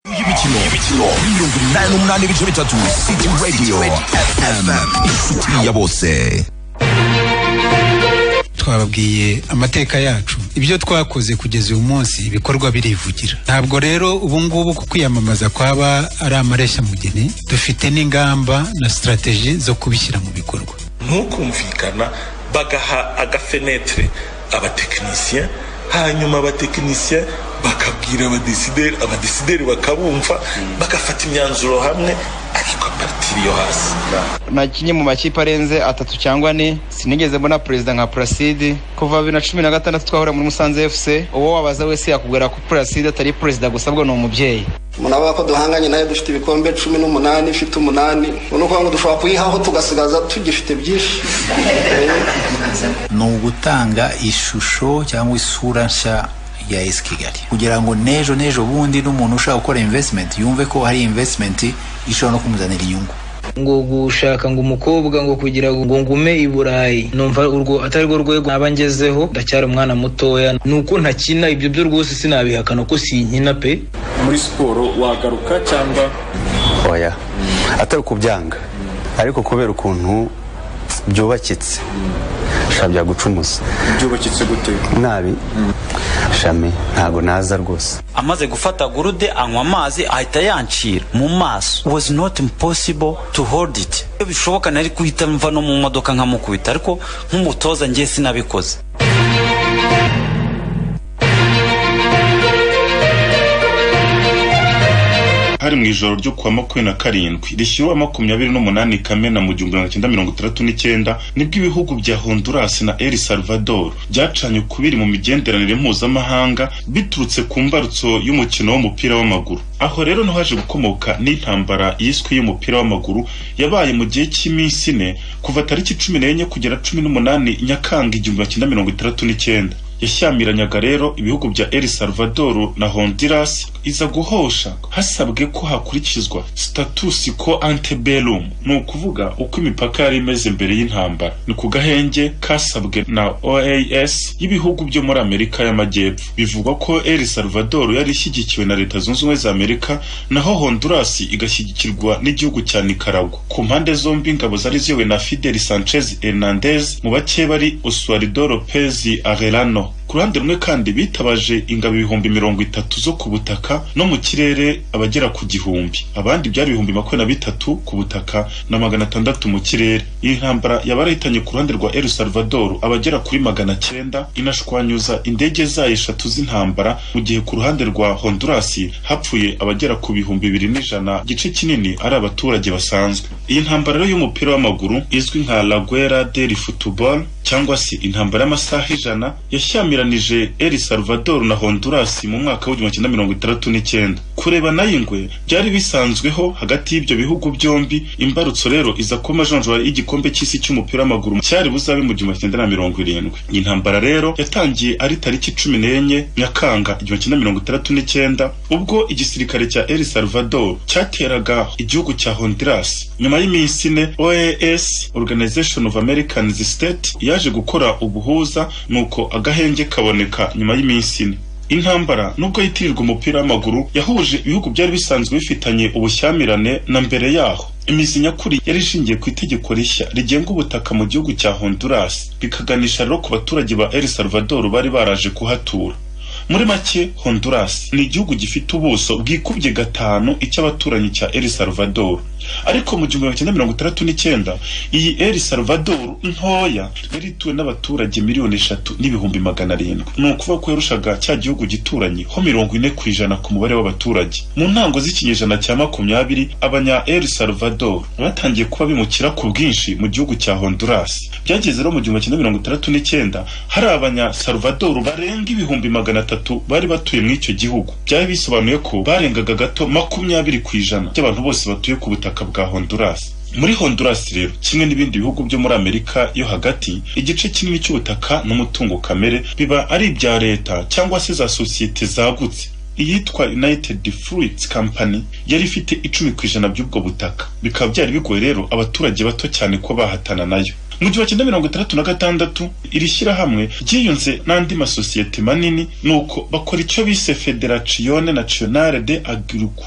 ibiciro mirongo inani n'umunani ibice bitatu city radio fm inshuti ya bose twababwiye amateka yacu ibyo twakoze kugeza uyu munsi ibikorwa birivugira ntabwo rero ubu ngubu ku kwiyamamaza kwaba ari amareshya-mugeni dufite n'ingamba na sitarateji zo kubishyira mu bikorwa ntukumvikana bagaha agafenetre abatekinisiye hanyuma abatekinisiye bakabwira abadisideri abadisideri bakabumva bagafata imyanzuro hamwe ariko paritiri yo hasi nakinnye mu makipe arenze atatu cyangwa ane sinigeze mbona perezida nka puraside kuva bibiri na cumi na gatandatu twahura muri musanze efuse uwo wabaza wese yakubwira ko puraside atari perezida gusa bwo ni umubyeyi umuntu avuga ko duhanganye nayo dufite ibikombe cumi n'umunani ifite umunani ni ukuvuga ngo dushobora kuyihaho tugasigaza tugifite byinshi ni ugutanga ishusho cyangwa isura nshya ya esi kigali kugira ngo n'ejo n'ejo bundi n'umuntu ushaka gukora invesitimenti yumve ko hari invesitimenti ishobora no kumuzanira inyungu ngo gushaka ngo umukobwa ngo kugira ngo ngume i burayi numva urwo atari rwo rwego naba ngezeho ndacyari umwana mutoya ni uko ntakina ibyo byo rwose sinabihakana ko sinkina pe muri siporo wagaruka cyangwa oya atari ukubyanga ariko kubera ukuntu byubakitse shabya gucumuza byubakitse gute nabi shami ntago naza rwose amaze gufata gurude anywa amazi ahita yancira mu maso was not impossible to hold it iyo bishoboka nari guhita mva no mu modoka nkamukubita ariko nk'umutoza ngiye sinabikoze hari mu ijoro ryo kuwa makumyabiri na karindwi rishyuwe makumyabiri n'umunani kamena mu gihumbi magana cyenda mirongo itandatu n'icyenda nibwo ibihugu bya honduras na el salvador byacanye ukubiri mu migenderanire mpuzamahanga biturutse ku mbarutso y'umukino w'umupira w'amaguru aho rero niho haje gukomoka n'intambara yiswe y'umupira w'amaguru yabaye mu gihe cy'iminsi ine kuva tariki cumi n'enye kugera cumi n'umunani nyakanga igihumbi magana cyenda mirongo itandatu n'icyenda yashyamiranaga rero ibihugu bya El Salvador na Honduras iza guhosha hasabwe ko hakurikizwa status quo ante bellum ni ukuvuga uko imipaka yari imeze mbere y'intambara ni ku gahenge kasabwe na OAS y'ibihugu byo muri Amerika y'Amajyepfo bivugwa ko El Salvador yari ishyigikiwe na Leta Zunze Ubumwe za Amerika naho Honduras igashyigikirwa n'igihugu cya Nicaragua ku mpande zombi ingabo zari ziyobowe na Fidel Sanchez Hernandez mu bake bari Oswaldo Lopez Arellano ku ruhande rumwe kandi bitabaje ingabo ibihumbi mirongo itatu zo ku butaka no mu kirere abagera ku gihumbi abandi byari ibihumbi makumyabiri na bitatu ku butaka na magana atandatu mu kirere iyi ntambara yabarahitanye ku ruhande rwa El Salvador abagera kuri magana cyenda inashwanyuza indege zayo eshatu z'intambara mu gihe ku ruhande rwa Honduras hapfuye abagera ku bihumbi bibiri n'ijana gice kinini ari abaturage basanzwe iyi ntambara rero y'umupira w'amaguru izwi nka La Guerra del Football cyangwa se intambara y'amasaha ijana yashyamiranyije El Salvador na Honduras mu mwaka w'igihumbi kimwe mirongo itandatu n'icyenda kureba nayo ingwe byari bisanzweho hagati y'ibyo bihugu byombi imbarutso rero iza kuba majonjora y'igikombe cy'isi cy'umupira w'amaguru cyari buzabe mu gihumbi cyenda na mirongo irindwi iyi ntambara rero yatangiye ari tariki cumi n'enye nyakanga igihumbi kimwe mirongo itandatu n'icyenda ubwo igisirikare cya El Salvador cyateraga igihugu cya Honduras nyuma y'iminsi ine OAS Organization of American States yaje gukora ubuhuza nuko agahenge kaboneka nyuma y'iminsi ine intambara nubwo yitirirwa umupira w'amaguru yahuje ibihugu byari bisanzwe bifitanye ubushyamirane na mbere yaho imizi nyakuri yari ishingiye ku itegeko rishya rigenga ubutaka mu gihugu cya Honduras bikaganisha rero ku baturage ba El Salvador bari baraje kuhatura muri make Honduras ni igihugu gifite ubuso bwikubye gatanu icy'abaturanyi cya El Salvador ariko mu gihumbi cyenda mirongo itandatu n'icyenda iyi El Salvador ntoya yari ituwe n'abaturage miliyoni eshatu n'ibihumbi magana arindwi ni ukuvuga ko yarushaga cya gihugu gituranye ho mirongo ine ku ijana ku mubare w'abaturage mu ntango z'ikinyejana cya makumyabiri abanya El Salvador batangiye kuba bimukira ku bwinshi mu gihugu cya Honduras byageze rero mu gihumbi cyenda mirongo itandatu n'icyenda hari abanya Salvador barenga ibihumbi magana atatu bari batuye muri icyo gihugu byari bisobanuye ko barengaga gato makumyabiri ku ijana by'abantu bose batuye ku butaka bwa Honduras muri Honduras rero kimwe n'ibindi bihugu byo muri Amerika yo hagati igice kinini cy'ubutaka n'umutungo kamere biba ari ibya leta cyangwa se za sosiyete zagutse iyitwa United Fruits Company yari ifite icumi ku ijana by'ubwo butaka bikaba byari bigoye rero abaturage bato cyane ko bahatana nayo mu gihumbi cyenda mirongo itandatu na gatandatu iri shyirahamwe ryiyunze n'andi masosiyete manini nuko bakora icyo bise federatione nationale de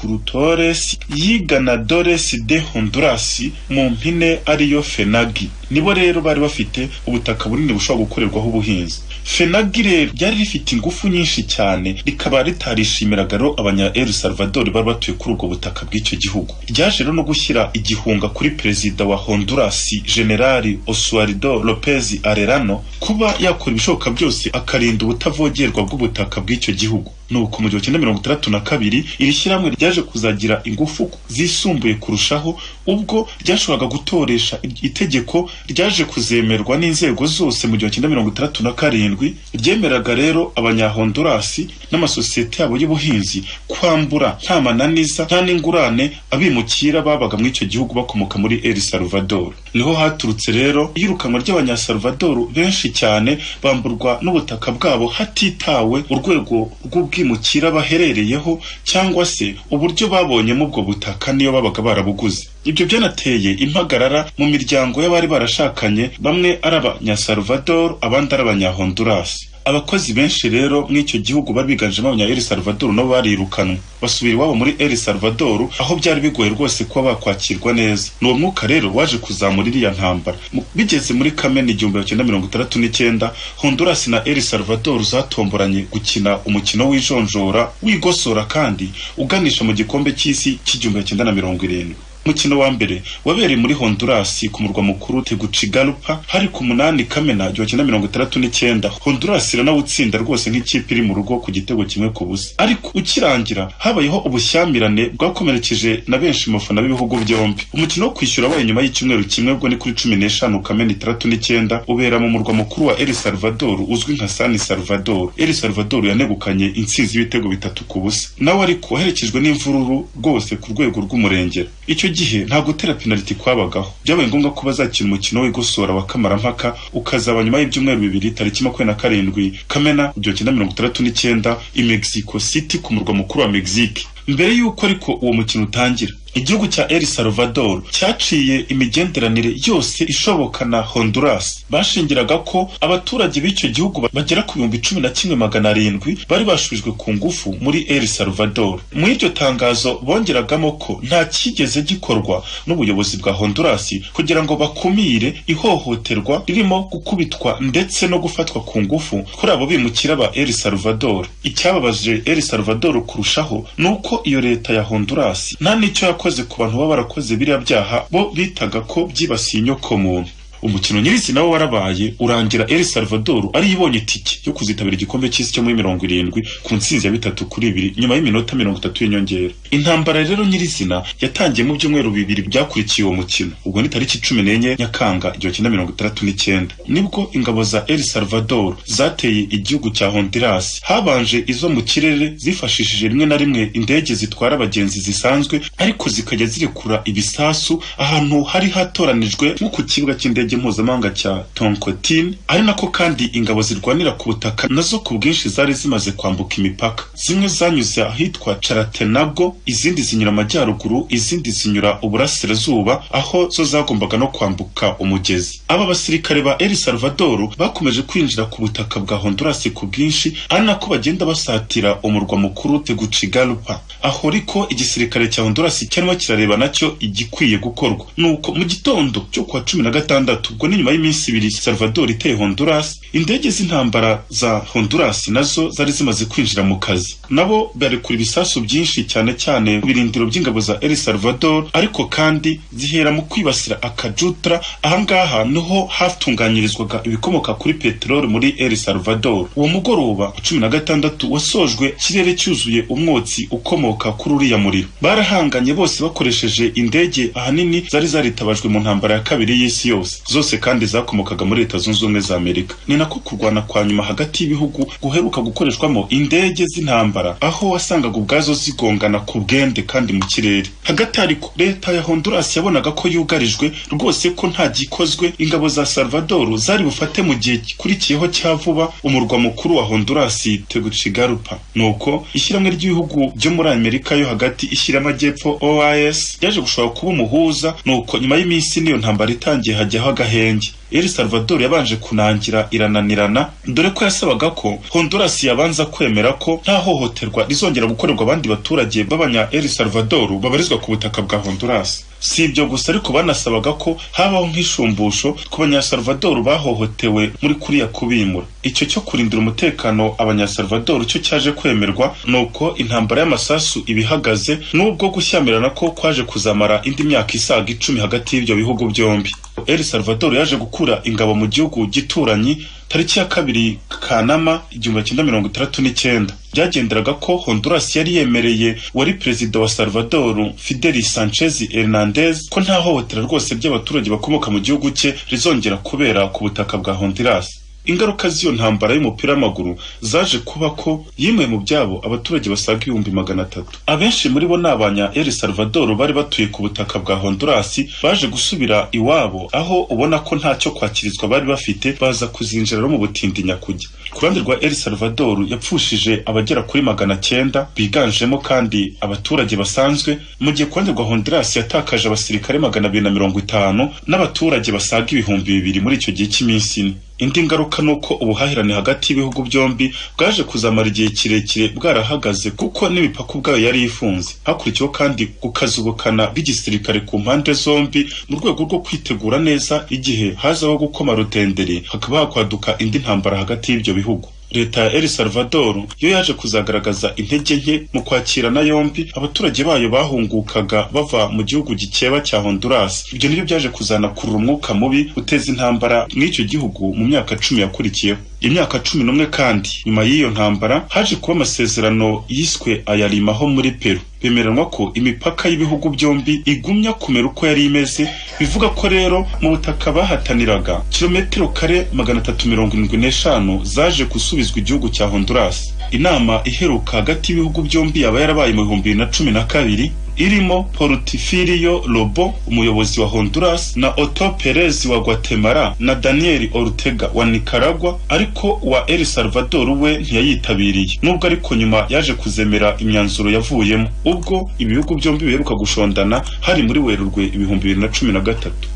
agricultores yiganadores de honduras mu mpine ariyo fenagi nibo rero bari bafite ubutaka bunini bushobora gukorerwaho ubuhinzi fenagi rero ryari rifite ingufu nyinshi cyane rikaba ritarishimiraga rero abanya el salvador bari batuye kuri ubwo butaka bw'icyo gihugu ryaje rero no gushyira igihunga kuri perezida wa honduras generali osuarido lopez arerano kuba yakora ibishoboka byose akarinda ubutavogerwa bw'ubutaka bw'icyo gihugu nuko mu gihumbi kimwe mirongo itandatu na kabiri iri shyirahamwe ryaje kuzagira ingufu zisumbuye kurushaho ubwo ryashoboraga gutoresha itegeko ryaje kuzemerwa n'inzego zose mu gihumbi kimwe mirongo itandatu na karindwi ryemeraga rero abanyahondurasi n'amasosiyete yabo y'ubuhinzi kwambura nta mananiza nta n'ingurane abimukira babaga muri icyo gihugu bakomoka muri el salvador niho haturutse rero iyirukanwa ry'abanyasalvador benshi cyane bamburwa n'ubutaka bwabo hatitawe urwego rw'ubwirinzi bwimukira baherereyeho cyangwa se uburyo babonyemo ubwo butaka niyo babaga barabuguze ibyo byanateye impagarara mu miryango y'abari barashakanye bamwe ari abanyasalvador abandi ari abanyahondurasi abakozi benshi rero mw'icyo gihugu bari biganjemo abanya El Salvador nabo barirukanwe basubira iwabo muri El Salvador aho byari bigoye rwose kuba bakwakirwa neza ni uwo mwuka rero waje kuzamura iriya ntambara bigeze muri kamena igihumbi cyenda mirongo itandatu n'icyenda honduras na El Salvador zatomboranye gukina umukino w'ijoro ijonjora wigosora kandi uganisha mu gikombe cy'isi cy'igihumbi cyenda na mirongo irindwi umukino wa mbere wabereye muri honduras ku murwa mukuru tegucigalpa hari ku munani kamena igihumbi cyenda mirongo itandatu n'icyenda honduras iranawutsinda rwose nk'ikipe iri mu rugo ku gitego kimwe ku busa ariko ukirangira habayeho ubushyamirane bwakomerekeje na benshi mu bafana b'ibihugu byombi umukino wo kwishyura wabaye nyuma y'icyumweru kimwe ubwo ni kuri cumi n'eshanu kamena itandatu n'icyenda ubera mu murwa mukuru wa el salvador uzwi nka san salvador el salvador yanegukanye intsinzi y'ibitego bitatu ku busa nawe ariko waherekejwe n'imvururu rwose ku rwego rw'umurengera icyo gihe nta gutera penaliti kwabagaho byabaye ngombwa ko bazakina umukino w'igosora wa kamarampaka ukazaba nyuma y'ibyumweru bibiri tariki makumyabiri na karindwi kamena igihumbi cyenda mirongo itandatu n'icyenda i mexico city ku murwa mukuru wa mexique mbere y'uko ariko uwo mukino utangira igihugu cya El Salvador cyaciye imigenderanire yose ishoboka na Honduras bashingiraga ko abaturage b'icyo gihugu bagera ku bihumbi cumi na kimwe magana arindwi bari bashubijwe ku ngufu muri El Salvador muri iryo tangazo bongeragamo ko nta cyigeze gikorwa n'ubuyobozi bwa Honduras kugira ngo bakumire ihohoterwa ririmo gukubitwa ndetse no gufatwa ku ngufu kuri abo bimukira ba El Salvador icyababaje El Salvador kurushaho ni uko iyo leta ya Honduras nta n'icyo yakoze barakoze ku bantu baba barakoze biriya byaha bo bitaga ko byibasiye inyokomuntu umukino nyirizina wo warabaye urangira El Salvador ari ibonye itike yo kuzitabira igikombe cy'isi cyo muri mirongo irindwi ku ntsinzi ya bitatu kuri ibiri nyuma y'iminota mirongo itatu y'inyongera intambara rero nyirizina yatangiye mu byumweru bibiri byakurikiye uwo mukino ubwo ni tariki cumi n'enye nyakanga igihumbi cyenda mirongo itandatu n'icyenda nibwo ingabo za El Salvador zateye igihugu cya Honduras habanje izo mu kirere zifashishije rimwe na rimwe indege zitwara abagenzi zisanzwe ariko zikajya zirekura ibisasu ahantu hari hatoranijwe nko ku kibuga cy'indege mpuzamahanga cya tonkotine ari nako kandi ingabo zirwanira ku butaka nazo ku bwinshi zari zimaze kwambuka imipaka zimwe zanyuze ahitwa caratenago izindi zinyura amajyaruguru izindi zinyura uburasirazuba aho zo zagombaga no kwambuka umugezi aba basirikare ba el salvador bakomeje kwinjira ku butaka bwa honduras ku bwinshi ari nako bagenda basatira umurwa mukuru tegucigalpa aho riko igisirikare cya honduras cyarimo kirareba nacyo igikwiye gukorwa nuko mu gitondo cyo kuwa cumi na gatandatu ubwo ni nyuma y'iminsi ibiri Salvador iteye Honduras indege z'intambara za Honduras nazo zari zimaze kwinjira mu kazi nabo barekura ibisasu byinshi cyane cyane ku birindiro by'ingabo za El Salvador ariko kandi zihera mu kwibasira akajutra ahangaha niho hatunganyirizwaga ibikomoka kuri peteroli muri El Salvador uwo mugoroba cumi na gatandatu wasojwe kirere cyuzuye umwotsi ukomoka kuri uriya muriro barahanganye bose bakoresheje indege ahanini zari zaritabajwe mu ntambara ya kabiri y'isi yose zose kandi zakomokaga muri leta zunze ubumwe za amerika ni nako kurwana kwa nyuma hagati y'ibihugu guheruka gukoreshwamo indege z'intambara aho wasangaga ubwazo zigongana ku bwende kandi mu kirere hagati ariko leta ya honduras yabonaga ko yugarijwe rwose ko nta gikozwe ingabo za salvador zari bufate mu gihe gikurikiyeho cya vuba umurwa mukuru wa honduras tegucigalpa nuko ishyirahamwe ry'ibihugu byo muri amerika yo hagati ishyira amajyepfo oas ryaje gushobora kuba umuhuza nuko nyuma y'iminsi niyo ntambara itangiye hajyaho agahenge El Salvador yabanje kunangira irananirana dore ko yasabaga ko Honduras yabanza kwemera ko nta hohoterwa rizongera gukorerwa abandi baturage b'abanya El Salvador babarizwa ku butaka bwa Honduras si ibyo gusa ariko banasabaga ko habaho nk'ishumbusho ku banyasalvador bahohotewe muri kuriya kubimura icyo cyo kurindira umutekano abanyasalvador cyo cyaje kwemerwa nuko intambara y'amasasu ibihagaze n'ubwo gushyamirana ko kwaje kuzamara indi myaka isaga icumi hagati y'ibyo bihugu byombi El Salvador yaje gukura ingabo mu gihugu gituranyi tariki ya kabiri kanama igihumbi cyenda mirongo itandatu n'icyenda byagenderaga ko honduras yari yemereye wari perezida wa salvador fideli sanchez hernandez ko nta hohotera rwose ry'abaturage bakomoka mu gihugu cye rizongera kubera ku butaka bwa honduras ingaruka z'iyo ntambara y'umupira w'amaguru zaje kuba ko yimwe mu byabo abaturage basaga ibihumbi magana atatu abenshi muri bo ni abanya el salvador bari batuye ku butaka bwa honduras baje gusubira iwabo aho ubona ko ntacyo kwakirizwa bari bafite baza kuzinjiramo mu butindi nyakujya ku ruhande rwa el salvador yapfushije abagera kuri magana cyenda biganjemo kandi abaturage basanzwe mu gihe ku ruhande rwa honduras yatakaje abasirikare magana abiri na mirongo itanu n'abaturage basaga ibihumbi bibiri muri icyo gihe cy'iminsi ine indi ngaruka ni uko ubuhahirane hagati y'ibihugu byombi bwaje kuzamara igihe kirekire bwarahagaze kuko n'imipaka ubwayo yari ifunze hakurikiyeho kandi gukazubukana bw'igisirikare ku mpande zombi mu rwego rwo kwitegura neza igihe hazaho gukoma rutenderi hakaba hakwaduka indi ntambara hagati y'ibyo bihugu leta ya El Salvador yo yaje kuzagaragaza intege nke mu kwakirana yombi abaturage bayo bahungukaga bava mu gihugu gikeba cya Honduras ibyo nibyo byaje kuzana kurura umwuka mubi uteza intambara mw'icyo gihugu mu myaka cumi yakurikiyeho imyaka cumi n'umwe kandi nyuma y'iyo ntambara haje kuba amasezerano yiswe ayarimaho muri Peru bemeranwa ko imipaka y'ibihugu byombi igumya kumera uko yari imeze bivuga ko rero mu butaka bahataniraga kilometero kare magana atatu mirongo irindwi n'eshanu zaje gusubizwa igihugu cya honduras inama iheruka hagati y'ibihugu byombi yaba yarabaye mu bihumbi bibiri na cumi na kabiri irimo porutifirio robo umuyobozi wa honduras na oto perez wa guatemala na daniel ortega wa nicaragua ariko wa el salvador we ntiyayitabiriye nubwo ariko nyuma yaje kuzemera imyanzuro yavuyemo ubwo ibihugu byombi biheruka gushondana hari muri werurwe ibihumbi bibiri na cumi na gatatu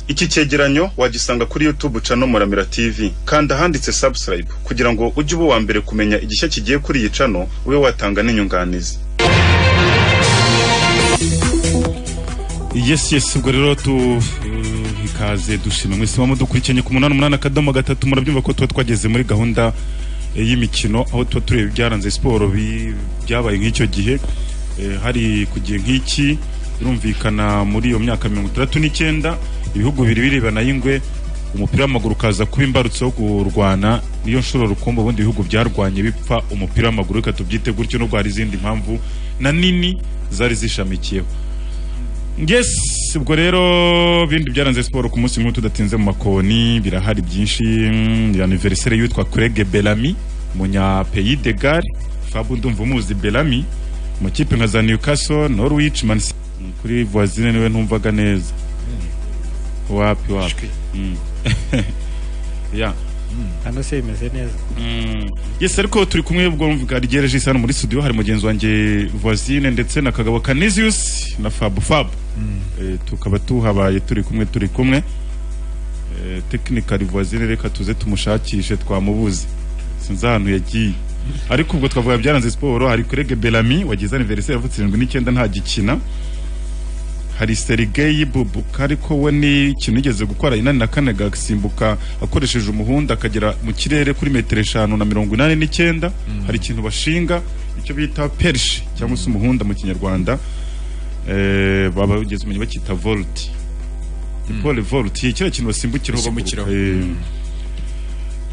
iki cyegeranyo wagisanga kuri youtube cano muramira tv kanda ahanditse subscribe kugira ngo ujye uba uwa mbere kumenya igishya kigiye kuri iyi cano ube watanga n'inyunganizi yesi yesi ubwo rero tu ikaze dushima mwese mama dukurikiranye ku munani umunani akadomo gatatu murabyumva ko tuba twageze muri gahunda eh, y'imikino aho tuba tureba ibyaranze siporo bi- byabaye nk'icyo gihe Eh, hari ku gihe nk'iki birumvikana muri iyo myaka mirongo itandatu n'icyenda ibihugu biri birebana y'ingwe umupira w'amaguru ukaza kuba imbarutso yo kurwana niyo nshuro rukumbi ubundi ibihugu byarwanye bipfa umupira w'amaguru reka tubyite gutyo n'ubwo hari izindi mpamvu na nini zari zishamikiyeho yes ubwo rero bindi byaranze siporo ku munsi nk'uwo tudatinze mu makoni birahari byinshi mm, ya aniveriseri y'uwitwa kurege belami munyapeyi de gare fabu ndumva umuzi belami amakipe nka za newcastle norwich man City. Mm, kuri voisine niwe ntumvaga neza wapi wapi Mm. ya hano se bimeze neza yes ariko turi kumwe ubwo mvuga ryereje isano muri studio hari mugenzi wanjye voisine ndetse na kagabo canisius na fabu fabu Eh, tukaba tuhabaye turi kumwe turi kumwe Eh, technically voisine reka tuze tumushakishe twamubuze sinzi ahantu yagiye ariko ubwo twavuga byaranze siporo hari kurege belami wagize aniveriseri yavutse irindwi n'icyenda ntagikina hari serigeyi bubuka ariko we ni ikintu yigeze gukora inani na kane agasimbuka akoresheje umuhunda akagera mu kirere kuri metero eshanu na mirongo inani n'icyenda hari ikintu bashinga icyo bita perishi cyangwa se umuhunda mu kinyarwanda eh, baba bageze umenye bakita volti pole volti kiriya kintu basimbukiraho Basimbukiraho. baguruka,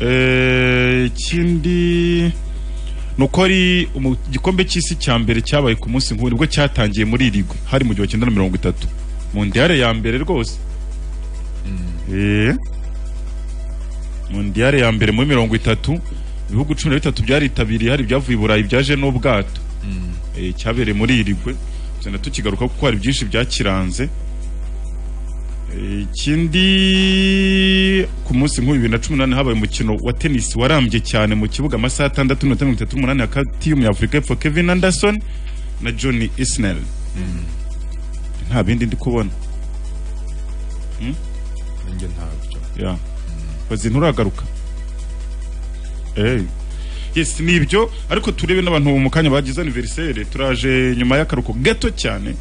eh. Eh, ikindi ni uko ari umu- igikombe cy'isi cya mbere cyabaye ku munsi nk'ubu nibwo cyatangiye muri irigwe hari mu gihumbi kimwe na mirongo itatu mu ndiyare ya mbere rwose Eh. mu ndiyare ya mbere muri mirongo itatu ibihugu cumi na bitatu byaritabiriye hari ibyavuye i burayi byaje n'ubwato Eh, cyabereye muri irigwe tugenda tukigaruka kuko hari byinshi byakiranze Eh, ikindi ku munsi nk'ubu bibiri na cumi n'umunani habaye umukino wa tenisi warambye cyane mu kibuga amasaha atandatu n'iminota mirongo itatu n'umunani hagati y'umunyafurika y'epfo kevin anderson na johnny isnel nta bindi ndi kubona Hmm? njye ntabyo yeah. bazi nturagaruka eh yes ni ibyo ariko turebe n'abantu mu kanya bagize anniversaire turaje nyuma y'akaruko gato cyane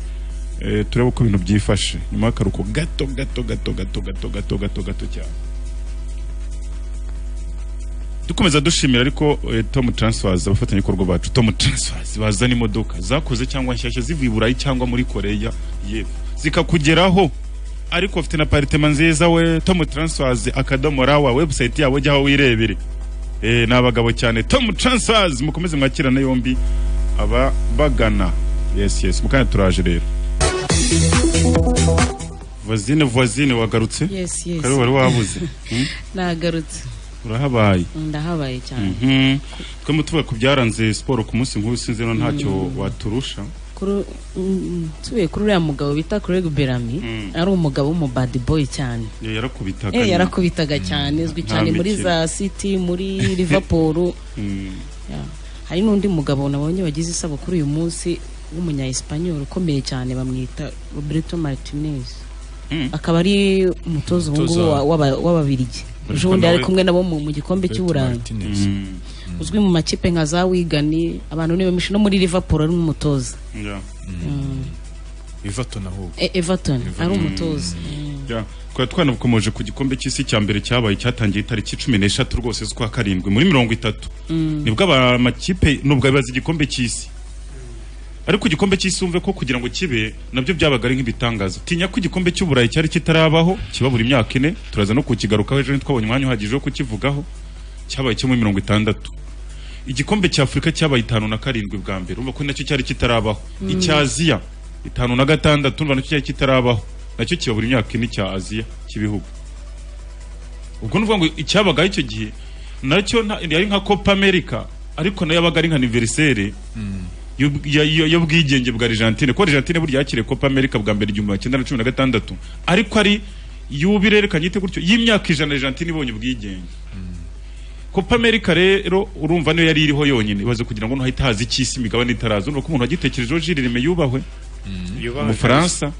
eh, turebe uko ibintu byifashe nyuma y'akaruko gato gato gato gato gato gato gato gato cyane dukomeza dushimira ariko eh, Tom Transfers abafatanyabikorwa bacu Tom Transfers bazana imodoka zakoze cyangwa nshyashya zivuye i Burayi cyangwa muri Koreya yepfo zikakugeraho ariko ufite na paritema nziza we Tom Transfers akadomo rawa website yabo jyaho wirebere eh, ni abagabo cyane Tom Transfers mukomeze mwakirane yombi aba bagana yes yes mukanya turaje rero voisine voisine wagarutse Yes, yes. kare wari wabuze Hmm? nagarutse urahabaye ndahabaye cyane Mhm. twe mutuvuga ku byaranze siporo ku munsi nk'ubu sinzi no ntacyo Mm. waturusha Kuri- mm, tubiye kuri uriya mugabo bita Craig Bellamy ari umugabo w'umubad boy cyane Ya- yarakubitaga eh nyine. yarakubitaga cyane azwi Nta cyane muri mikino. za city muri liverpool Mm. Yeah. hari n'undi mugabo nabonye wagize isabukuru uyu munsi w'umunya-espanyol ukomeye cyane bamwita roberto martinez akaba ari umutoza ubu ngubu Umutoza- wa- w'aba- w'ababirigi Ariko ejo bundi yari nawe- kumwe nabo mu mu gikombe cy'uburayi uzwi mu makipe nka za wigani abantu ni benshi no muri liverpool ari umutoza Yeah. Mm. Everton ahubwo E- everton ari umutoza Yeah. twari twanakomeje ku gikombe cy'isi cya mbere cyabaye cyatangiye itariki cumi n'eshatu rwose z'ukwa karindwi muri mirongo itatu Mm. nibwo aba- amakipe nubwo abibaza igikombe cy'isi ariko igikombe cy'isi wumve ko kugira ngo kibe nabyo byabaga ari nk'ibitangaza tinya ko igikombe cy'uburayi cyari kitarabaho kiba buri myaka ine turaza no kukigarukaho ejo ntitwabonye umwanya uhagije wo kukivugaho cyabaye cyo muri mirongo itandatu igikombe cya afurika cyabaye itanu na karindwi bwa mbere urumva ko nacyo cyari kitarabaho Mm. icya aziya itanu na gatandatu urumva nacyo cyari kitarabaho nacyo kiba buri myaka ine cya aziya cy'ibihugu ubwo ni ukuvuga ngo icyabagaho icyo gihe nacyo nta- yari nka copa america ariko nayo yabaga ari nka aniveriseri y'ubwigenge bwa argentine ko argentine burya yakiriye copa america bwa mbere igihumbi magana cyenda na cumi na gatandatu ariko ari y'ubu irerekanye ite gutyo y'imyaka ijana argentine ibonye ubwigenge copa america rero urumva niyo yari iriho yonyine ibaze kugira ngo ntahite haza icy'isi imigabane itaraza urumva ko umuntu wagitekerejeho jiririme yubahwe umufaransa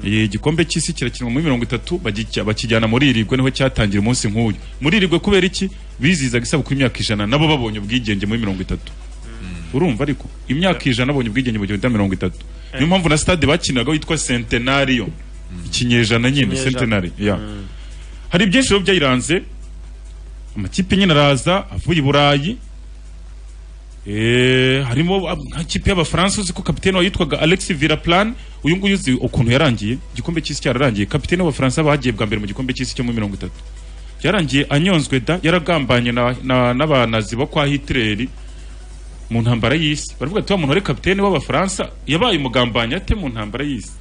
Eh, igikombe cy'isi kirakinwa muri mirongo itatu bagijya- bakijyana muri irigwe niho cyatangira umunsi nk'uyu muri irigwe kubera iki bizizaga isabukuru imyaka ijana nabo babonye ubwigenge muri mirongo itatu urumva ariko imyaka ijana babonye ubwigenge mu gihumbi na mirongo itatu niyo mpamvu na stade bakiniraga witwa centenario ikinyejana nyine Ikinyejana. centenari yeah. Mm. hari byinshi biba byayiranze amakipe nyine araza avuye i burayi Eh, harimo ab- nka kipe y'abafaransa uzi ko kapitene wayo yitwaga alex viraplan uyu nguyu uzi ukuntu yarangiye igikombe cy'isi cyararangiye kapitene w'abafaransa bagiye bwa mbere mu gikombe cy'isi cyo muri mirongo itatu yarangiye anyonzwe da yaragambanye na- na- n'abanazi bo kwa hitleri mu ntambara y'isi baravuga ati wa muntu wari kapitene w'abafaransa yabaye umugambanyi ate mu ntambara y'isi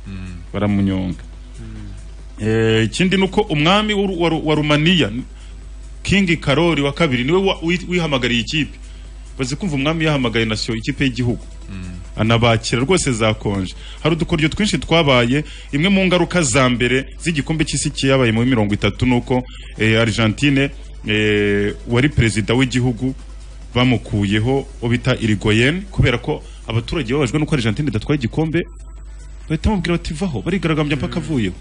baramunyonga Eh, ikindi ni uko umwami w'u- wa Ru- wa rumaniya kingi karori wa kabiri niwe wa- wi- wihamagariye ikipe bazi kumva umwami yahamagaye nasiyo ikipe y'igihugu anabakira rwose zakonje hari udukoryo twinshi twabaye imwe mu ngaruka za mbere z'igikombe cy'isi cyabaye muri mirongo itatu ni uko eh, argentine eh, wari perezida w'igihugu bamukuyeho uwo bita irigoyen kubera ko abaturage babajwe n'uko argentine idatwaye igikombe bahita bamubwira bati vaho barigaragambya mpaka avuyeho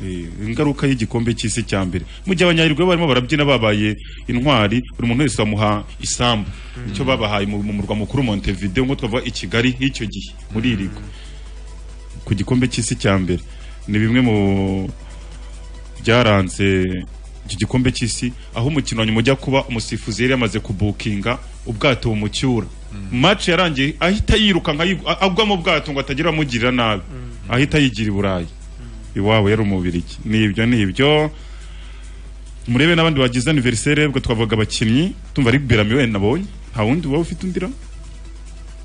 Eh, ingaruka y'igikombe cy'isi cya mbere mu gihe abanyayirwa barimo barabyina babaye intwari buri muntu wese bamuha isambu icyo babahaye mu mu murwa mukuru montevideo ngo twavuga i kigali nk'icyo gihe muri irigo ku gikombe cy'isi cya mbere ni bimwe mu byaranze icyo gikombe cy'isi aho umukino wa nyuma ujya kuba umusifuzi yari yamaze kubukinga ubwato bumucyura match yarangiye ahita yiruka agwa mu bwato ngo atagira amugirira nabi ahita yigira i burayi iwabo yari umubirigi ni ibyo ni ibyo murebe n'abandi bagize aniveriseri ubwo twavuga abakinnyi tumva ari berami wenyine nabonye nta wundi waba ufite undi ra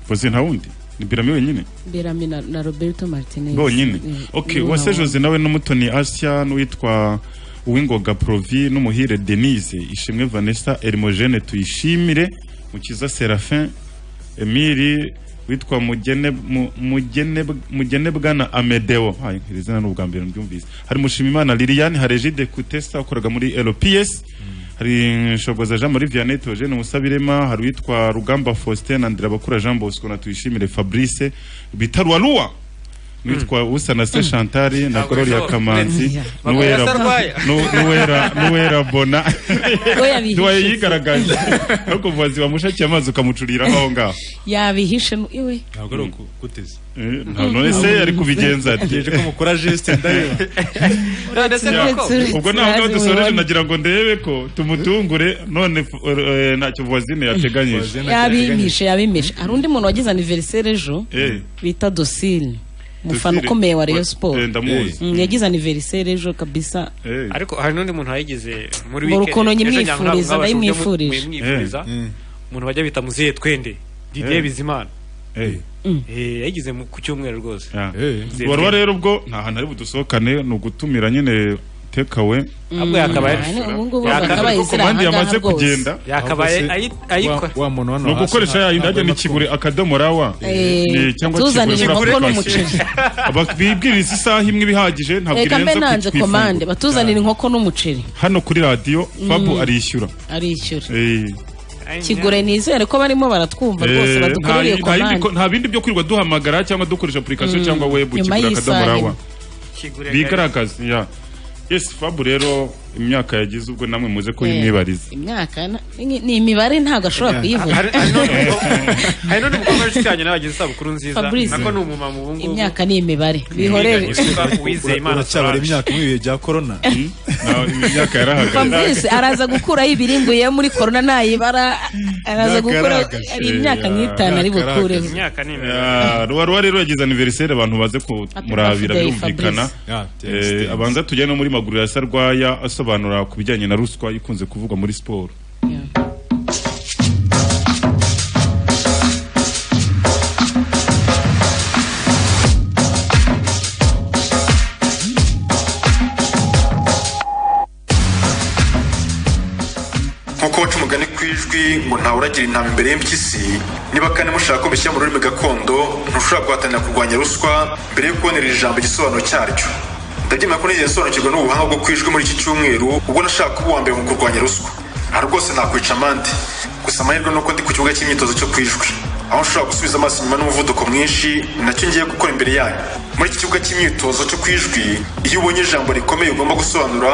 voze nta wundi ni berami wenyine Bellamy na, na roberto martinez bonyine Eh, ok niwe uwase nabonye. jose nawe n'umutoni asia n'uwitwa uwingoga provi n'umuhire denise ishimwe vanessa erimogene tuyishimire mukiza serafin emili witwa mugene Mu- Mugene- mugenebwa na amedeo Hayi, iri zina ni ubwa mbere mbyumvise hari mushimimana liliane hari jide kutesa ukoraga muri lps hari shogoza jean marie vianney teogene musabirema hari uwitwa rugamba faustin na ndirabakura jean bosco na tuyishimire fabrice bita ruwa witwa usanase chantal na Ntabwo gloria bishoboka. kamanzi Yeah. Bakaba basarwaye. n'uwera n'uwera bona we yabihishe ntiwaye se. yigaragaje no kuvuza ziba mushakiye amazi ukamucuriraho aho ngaho yabihishe mu- iwe ntabwo ari ukuteze none se ari kubigenza ati Ntegereje ko mukora geste ndareba. Uretse- uretse- ubwo uretse ntabwo abazi dusoreje mubibona. nagira ngo ndebe ko tumutungure none eh, ntacyo vuwazine yateganyije yabimishe yabimishe hari undi muntu wagize aniveriseri ejo Eh. bita dosile umufana Docile. ukomeye wa rayon Eh, siporo ndamuzi. Mm, yagize aniveriseri ejo kabisa ariko hari n'undi muntu wayigize muri Ngo weekend, rukono ejo nyimwifuriza, Nyankurago mwabashe uburyo mu- ndayimwifurije. muyimwifuriza. umuntu bajya bita muzehe twende didier Eh. bizimana Eh. Eh, yayigize mu- ku cyumweru rwose Muzehe warwa Twende. rero ubwo nta hantu ari budusohokane ni ugutumira nyine tekawe Ahubwo yakabaye yakabaye kuko ziri aha komande yamaze ngaha rwose. kugenda Yakabaye Ahubwo se ayi- ayikora. wa- wa muntu hano Ni hasi ugukoresha nta- ya yindi ntabwo ajya ari ni kugura akadomo rawa Eh, Ni- cyangwa tuzanire kigura kuri inkoko application. Aba- bibwiriza isaha imwe ibihagije ntabwo reka mbe irenza nanze ku ifunguro. komande batuzanira inkoko n'umuceri hano kuri radiyo Mm. fabu arishyura arishyura Eh. kigure nizere ko barimo baratwumva rwose Eh, badukorereye nta- nta yindi ko- komande nta bindi byo kwirirwa duhamagara cyangwa dukoresha apurikasiyo Mm. cyangwa webu Nyuma kigura y'isaha akadomo rawa Kigure gari. bigaragaza ya yes fabu rero imyaka yagize ubwo namwe muze ko yimwibariza imyaka na- ni ni imibare ntabwo ashobora kuyivuga hari n'undi mukobwa w'inshuti yanjye nawe wagize isabukuru nziza Fabrice. nako ni umumama ubu ngubu imyaka ni imibare bihorere Uwizeye Imana uracyabara Solange. imyaka mu bihe bya korona imyaka fabrice araza gukuraho ibiringuye muri korona ntayibara araza gukura hari imyaka nk'itanu ari bukureho imyaka ni ruba ruba rero yagize aniveriseri abantu baze kumurabira birthday, birumvikana Fabrice. Eh, abanza tujya no muri maguru ya sarwaya asobanura ku bijyanye na ruswa ikunze kuvugwa muri siporo nk'uko baca umugani ku ijwi ngo ntawe uragira intama imbere y'impyisi niba kandi mushaka ko mbishyira mu rurimi gakondo ntushobora guhatanira kurwanya ruswa mbere yo kubonera iri jambo igisobanuro cyaryo ndabyemera ko nigeze nsobanukirwa n'ubuhanga bwo ku ijwi muri iki cyumweru ubwo nashaka kuba uwa mbere mu kurwanya ruswa aha rwose nakwica amande gusa amahirwe ni uko ndi ku kibuga cy'imyitozo cyo ku ijwi aho nshobora gusubiza amaso inyuma n'umuvuduko mwinshi ni nacyo ngiye gukora imbere yanyu muri iki kibuga cy'imyitozo cyo ku ijwi iyo ubonye ijambo rikomeye ugomba gusobanura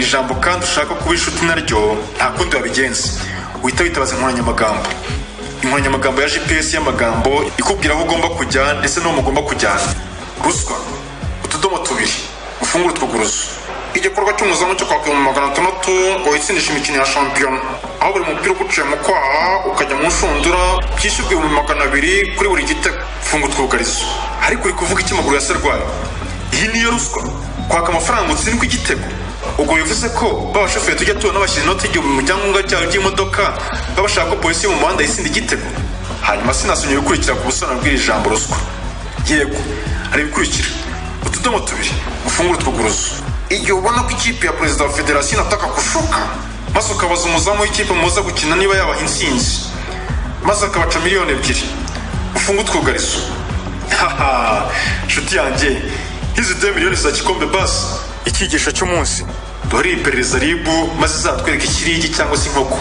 ijambo kandi ushaka kuba inshuti naryo nta kundi wabigenza wita witabaza inkoranyamagambo inkoranyamagambo ya gps y'amagambo ikubwira aho ugomba kujya ndetse n'aho mugomba kujyana ruswa utudomo tubiri ufungura utwuguruzo igikorwa cy'umuzamu cyo kwaka ibihumbi magana atandatu ngo witsindishe imikino ya shampiyona aho buri mupira uguciye mu kwaha ukajya mu nshundura byishyurwa ibihumbi magana abiri kuri buri gitego funga utwugarizo ariko uri kuvuga iki amaguru ya serwari iyi niyo ruswa kwaka amafaranga utsindwa igitego ubwo bivuze ko ba bashoferi tujya tubona bashyira inoti y'igihumbi mu byangombwa byawe by'imodoka baba bashaka ko polisi yo mu muhanda yisinda igitego hanyuma sinasomye ibikurikira ku busobanuro bw'iri jambo ruswa yego hari ibikurikira utudomo tubiri ufungura utwuguruzo igihe ubona ko ikipe ya perezida wa federasiyo inataka gushuka maze ukabaza umuzamu w'ikipe muza gukina niba yabaha intsinzi maze akabaca miliyoni ebyiri ufunge utwugarizo haha nshuti yanjye nk'izi de miliyoni za kikombe basi icyigisho cy'umunsi duhari iperereza ribu maze izatwereka ikirigi cyangwa se inkoko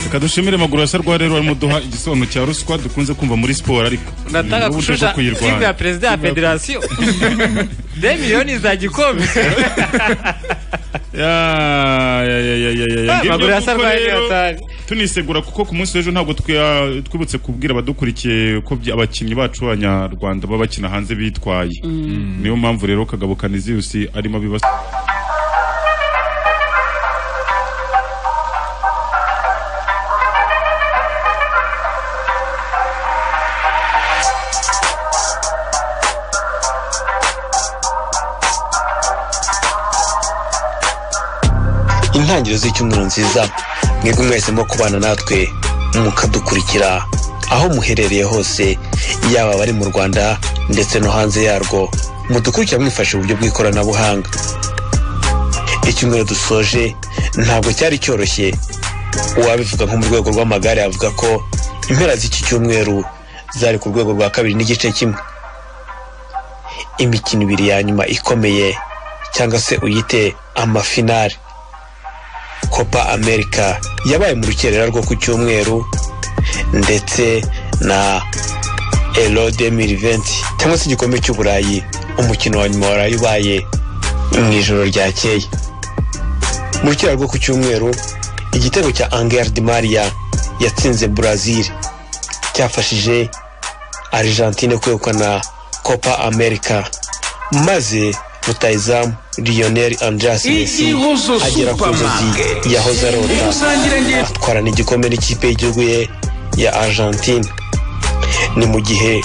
reka dushimire maguru ya sarwaya rero barimo duha igisobanuro cya ruswa dukunze kumva muri siporo ariko ndatanga ni uburyo bwo gushusha kuyirwanya. timu ya perezida ya federasiyo de miliyoni za gikombe Ya, ya, ya, ya, ya, ya, ya. Ah, Ngibyo maguru ya kuko Sarwaya rero yatari. tunisegura kuko ku munsi w'ejo ntabwo twa- twibutse kubwira abadukurikiye ko bya- abakinnyi bacu b'abanyarwanda baba bakina hanze bitwaye niyo mpamvu rero kagabo kaniziyusi arimo abibasa intangiriro z'icyumweru nziza mwebwe mwese mo kubana natwe mukadukurikira aho muherereye hose yaba abari mu rwanda ndetse no hanze yarwo mudukurikira mwifashe uburyo bw'ikoranabuhanga icyumweru dusoje ntabwo cyari cyoroshye uwabivuga nko mu rwego rw'amagare avuga ko impera z'iki cyumweru zari ku rwego rwa kabiri n'igice kimwe imikino ibiri ya nyuma ikomeye cyangwa se uyite amafinari copa america yabaye mu rukerera rwo ku cyumweru ndetse na elo 2020 cyangwa se igikombe cy'uburayi umukino wa nyuma waraye ubaye mu ijoro ryakeye mu rukera rwo ku cyumweru igitego cya angel di maria yatsinze brazil cyafashije argentine kwegukana copa america maze rutayizamu lionel andreas messi Igihozo agera ku nzozi Supermarket. yahoze arota Ikusangira ngiro. atwarana igikombe n'ikipe y'igihugu ye ya argentine ni mu gihe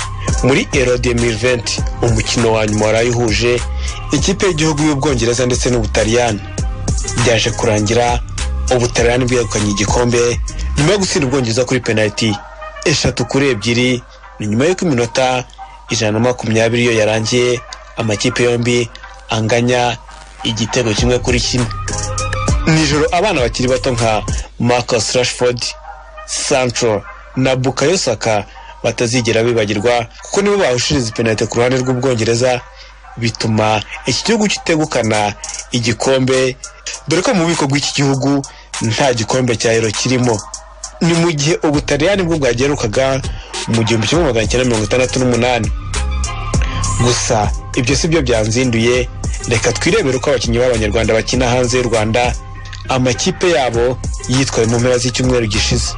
muri ero 2020 umukino wa nyuma waraye uhuje ikipe y'igihugu y'ubwongereza ndetse n'ubutaliyani byaje kurangira ubutaliyani bwegukanye igikombe nyuma yo gutsinda ubwongereza kuri penaliti eshatu kuri ebyiri ni nyuma y'uko iminota ijana na makumyabiri yo yarangiye amakipe yombi anganya igitego kimwe kuri kimwe nijoro abana bakiri bato nka marcus rashford sancho na bukayo saka batazigera bibagirwa kuko nibo bahushiriza penalite ku ruhande rw'ubwongereza bituma iki gihugu kitegukana igikombe dore ko mu bubiko bw'iki gihugu nta gikombe cya ero kirimo ni mu gihe ubutaliyani bwo bwagerukaga mu gihumbi kimwe magana cyenda mirongo itandatu n'umunani gusa ibyo si byo byanzinduye reka twirebere uko abakinnyi b'abanyarwanda bakina hanze y'u rwanda amakipe yabo yitwaye mu mpera z'icyumweru gishize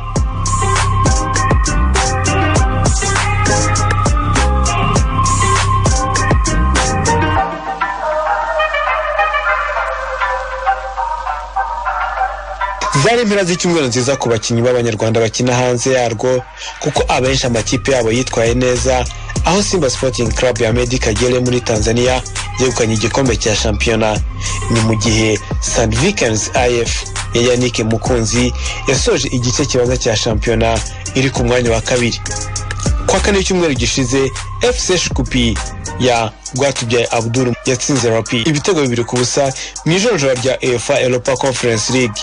zari impera z'icyumweru nziza ku bakinnyi b'abanyarwanda bakina hanze yarwo kuko abenshi amakipe yabo yitwaye neza aho simba sporting club ya medi kagere muri tanzania yegukanye igikombe cya shampiyona ni mu gihe st vikens if ya yannick mukunzi yasoje igice kibanza cya shampiyona iri ku mwanya wa kabiri kwa kane cyumweru gishize fc shkupi ya rwatubyaye abdul yatsinze rapi ibitego bibiri ku busa mu ijoronjora rya efa europa conference league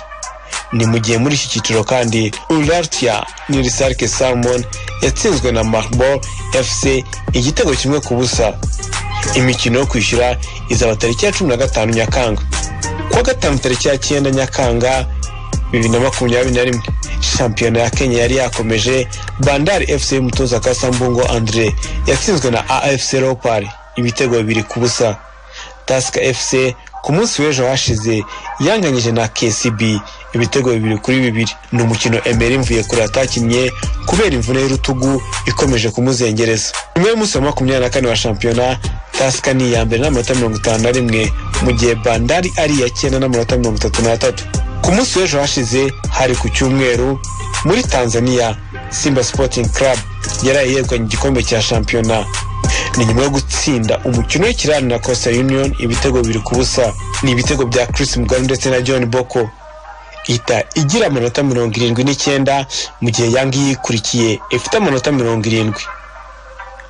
ni mu gihe muri iki cyiciro kandi urartia nirisarke salmon yatsinzwe na marble fc igitego kimwe ku busa imikino yo kwishyura izaba tariki ya cumi na gatanu nyakanga kuwa gatanu tariki ya cyenda nyakanga bibiri na makumyabiri na rimwe shampiyona ya kenya yari yakomeje bandari fc y'umutoza kasambungo andre yatsinzwe na afc leopard ibitego bibiri ku busa tasika fc ku munsi w'ejo hashize yanganyije na kcb ibitego bibiri kuri bibiri ni umukino emeri mvuye kure atakinnye kubera imvune y'urutugu ikomeje kumuzengereza nyuma y'umunsi wa makumyabiri na kane wa shampiyona tasika ni iya mbere n'amanota mirongo itanu na rimwe mu gihe bandari ari iya cyenda n'amanota mirongo itatu n'atatu ku munsi w'ejo hashize hari ku cyumweru muri tanzania simba sporting club yaraye yegukanye igikombe cya shampiyona ni nyuma yo gutsinda umukino w'ikirani na costa union ibitego bibiri ku busa ni ibitego bya chris mugari ndetse na john boko ihita igira amanota mirongo irindwi n'icyenda mu gihe yangi yikurikiye ifite amanota mirongo irindwi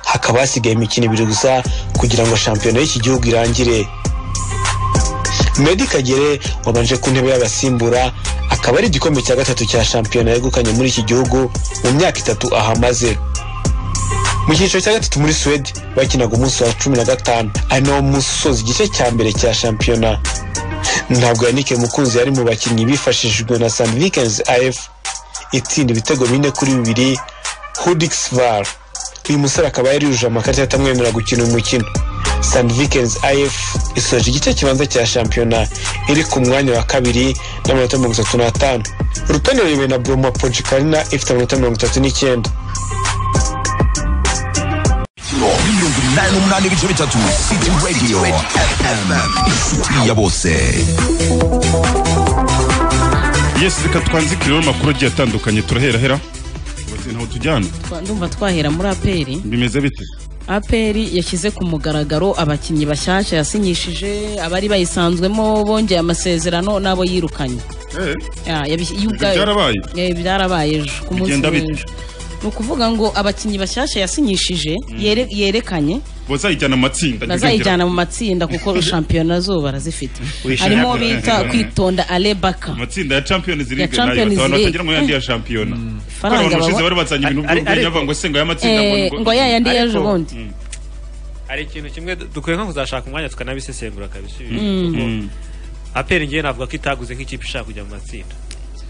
hakaba hasigaye imikino ibiri gusa kugira ngo shampiyona y'iki gihugu irangire Medi Kagere wabanje ku ntebe y'abasimbura akaba ari igikombe cya gatatu cya shampiyona yegukanye muri iki gihugu mu myaka itatu ahamaze mu cyiciro cya gatatu muri suwede bakinaga umunsi wa cumi na gatanu ari nawo munsi usoza igice cya mbere cya shampiyona ntabwo yanike mukunzi yari mu bakinnyi bifashishijwe na san vikens af itsinda ibitego bine kuri bibiri hudix var uyu musore akaba yarijuje amakarita atamwemerera gukina uyu mukino san vikens af isoje igice kibanza cya shampiyona iri ku mwanya wa kabiri n'amanota mirongo itatu n'atanu urutonde ruyobowe na broma pojikarina ifite amanota mirongo itatu n'icyenda mirongo inani n'umunani ibice bitatu city radio fm inshuti ya bose yesi reka twanzikiriro amakuru agiye atandukanye turaherahera Ubaze ntaho tujyana Twa- ndumva twahera muri aperi bimeze bite aperi yashyize ku mugaragaro abakinnyi bashyashya yasinyishije abari bayisanzwemo bongeye amasezerano n'abo yirukanye Ya, yabi- yuga- byarabaye? Eh, byarabaye ejo ku munsi Bigenda bite? w'ejo ni ukuvuga ngo abakinnyi bashyashya yasinyishije yere- yerekanye bazayijyana amatsinda bazayijyana mu matsinda kuko shampiyona zo barazifite Wishimye. harimo uwo bita kwitonda alebaka amatsinda ya champion ziri Ya imbere nayo Champions abantu League. batagira ngo yandi ya shampiyona kuko Faranga abantu bashize baba- bari bazanye ibintu Ari- ari- by'urwenya bavuga ngo se ngo aya matsinda Eh, ngo ya yandi y'ejo bundi hari ikintu kimwe du- dukwiye nko kuzashaka umwanya tukanabisesengura kabisa ibi Mm. kuko Mm. aperi ngewe navuga ko itaguze nk'ikipe ishaka kujya mu matsinda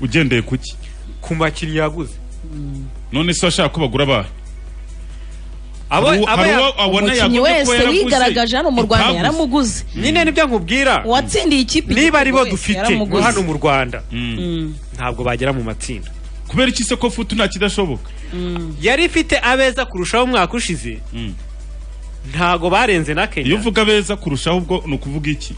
ugendeye kuki ku makinnyi yaguze none se washaka ko bagura abahe Abo- Hari uwo- abo hari ya- uwo abona umukinnyi yaguze ko wese yaraguze, wigaragaje hano mu rwanda itaguze. yaramuguze nyine nibyo nkubwira uwatsindiye ikipe niba ari bo wese dufite yaramuguze. hano mu rwanda Mm. ntabwo bagera mu matsinda kubera iki se ko futu nta kidashoboka yari ifite abeza kurushaho umwaka ushize ntago barenze na kenya iyo uvuga beza kurushaho ubwo ni ukuvuga iki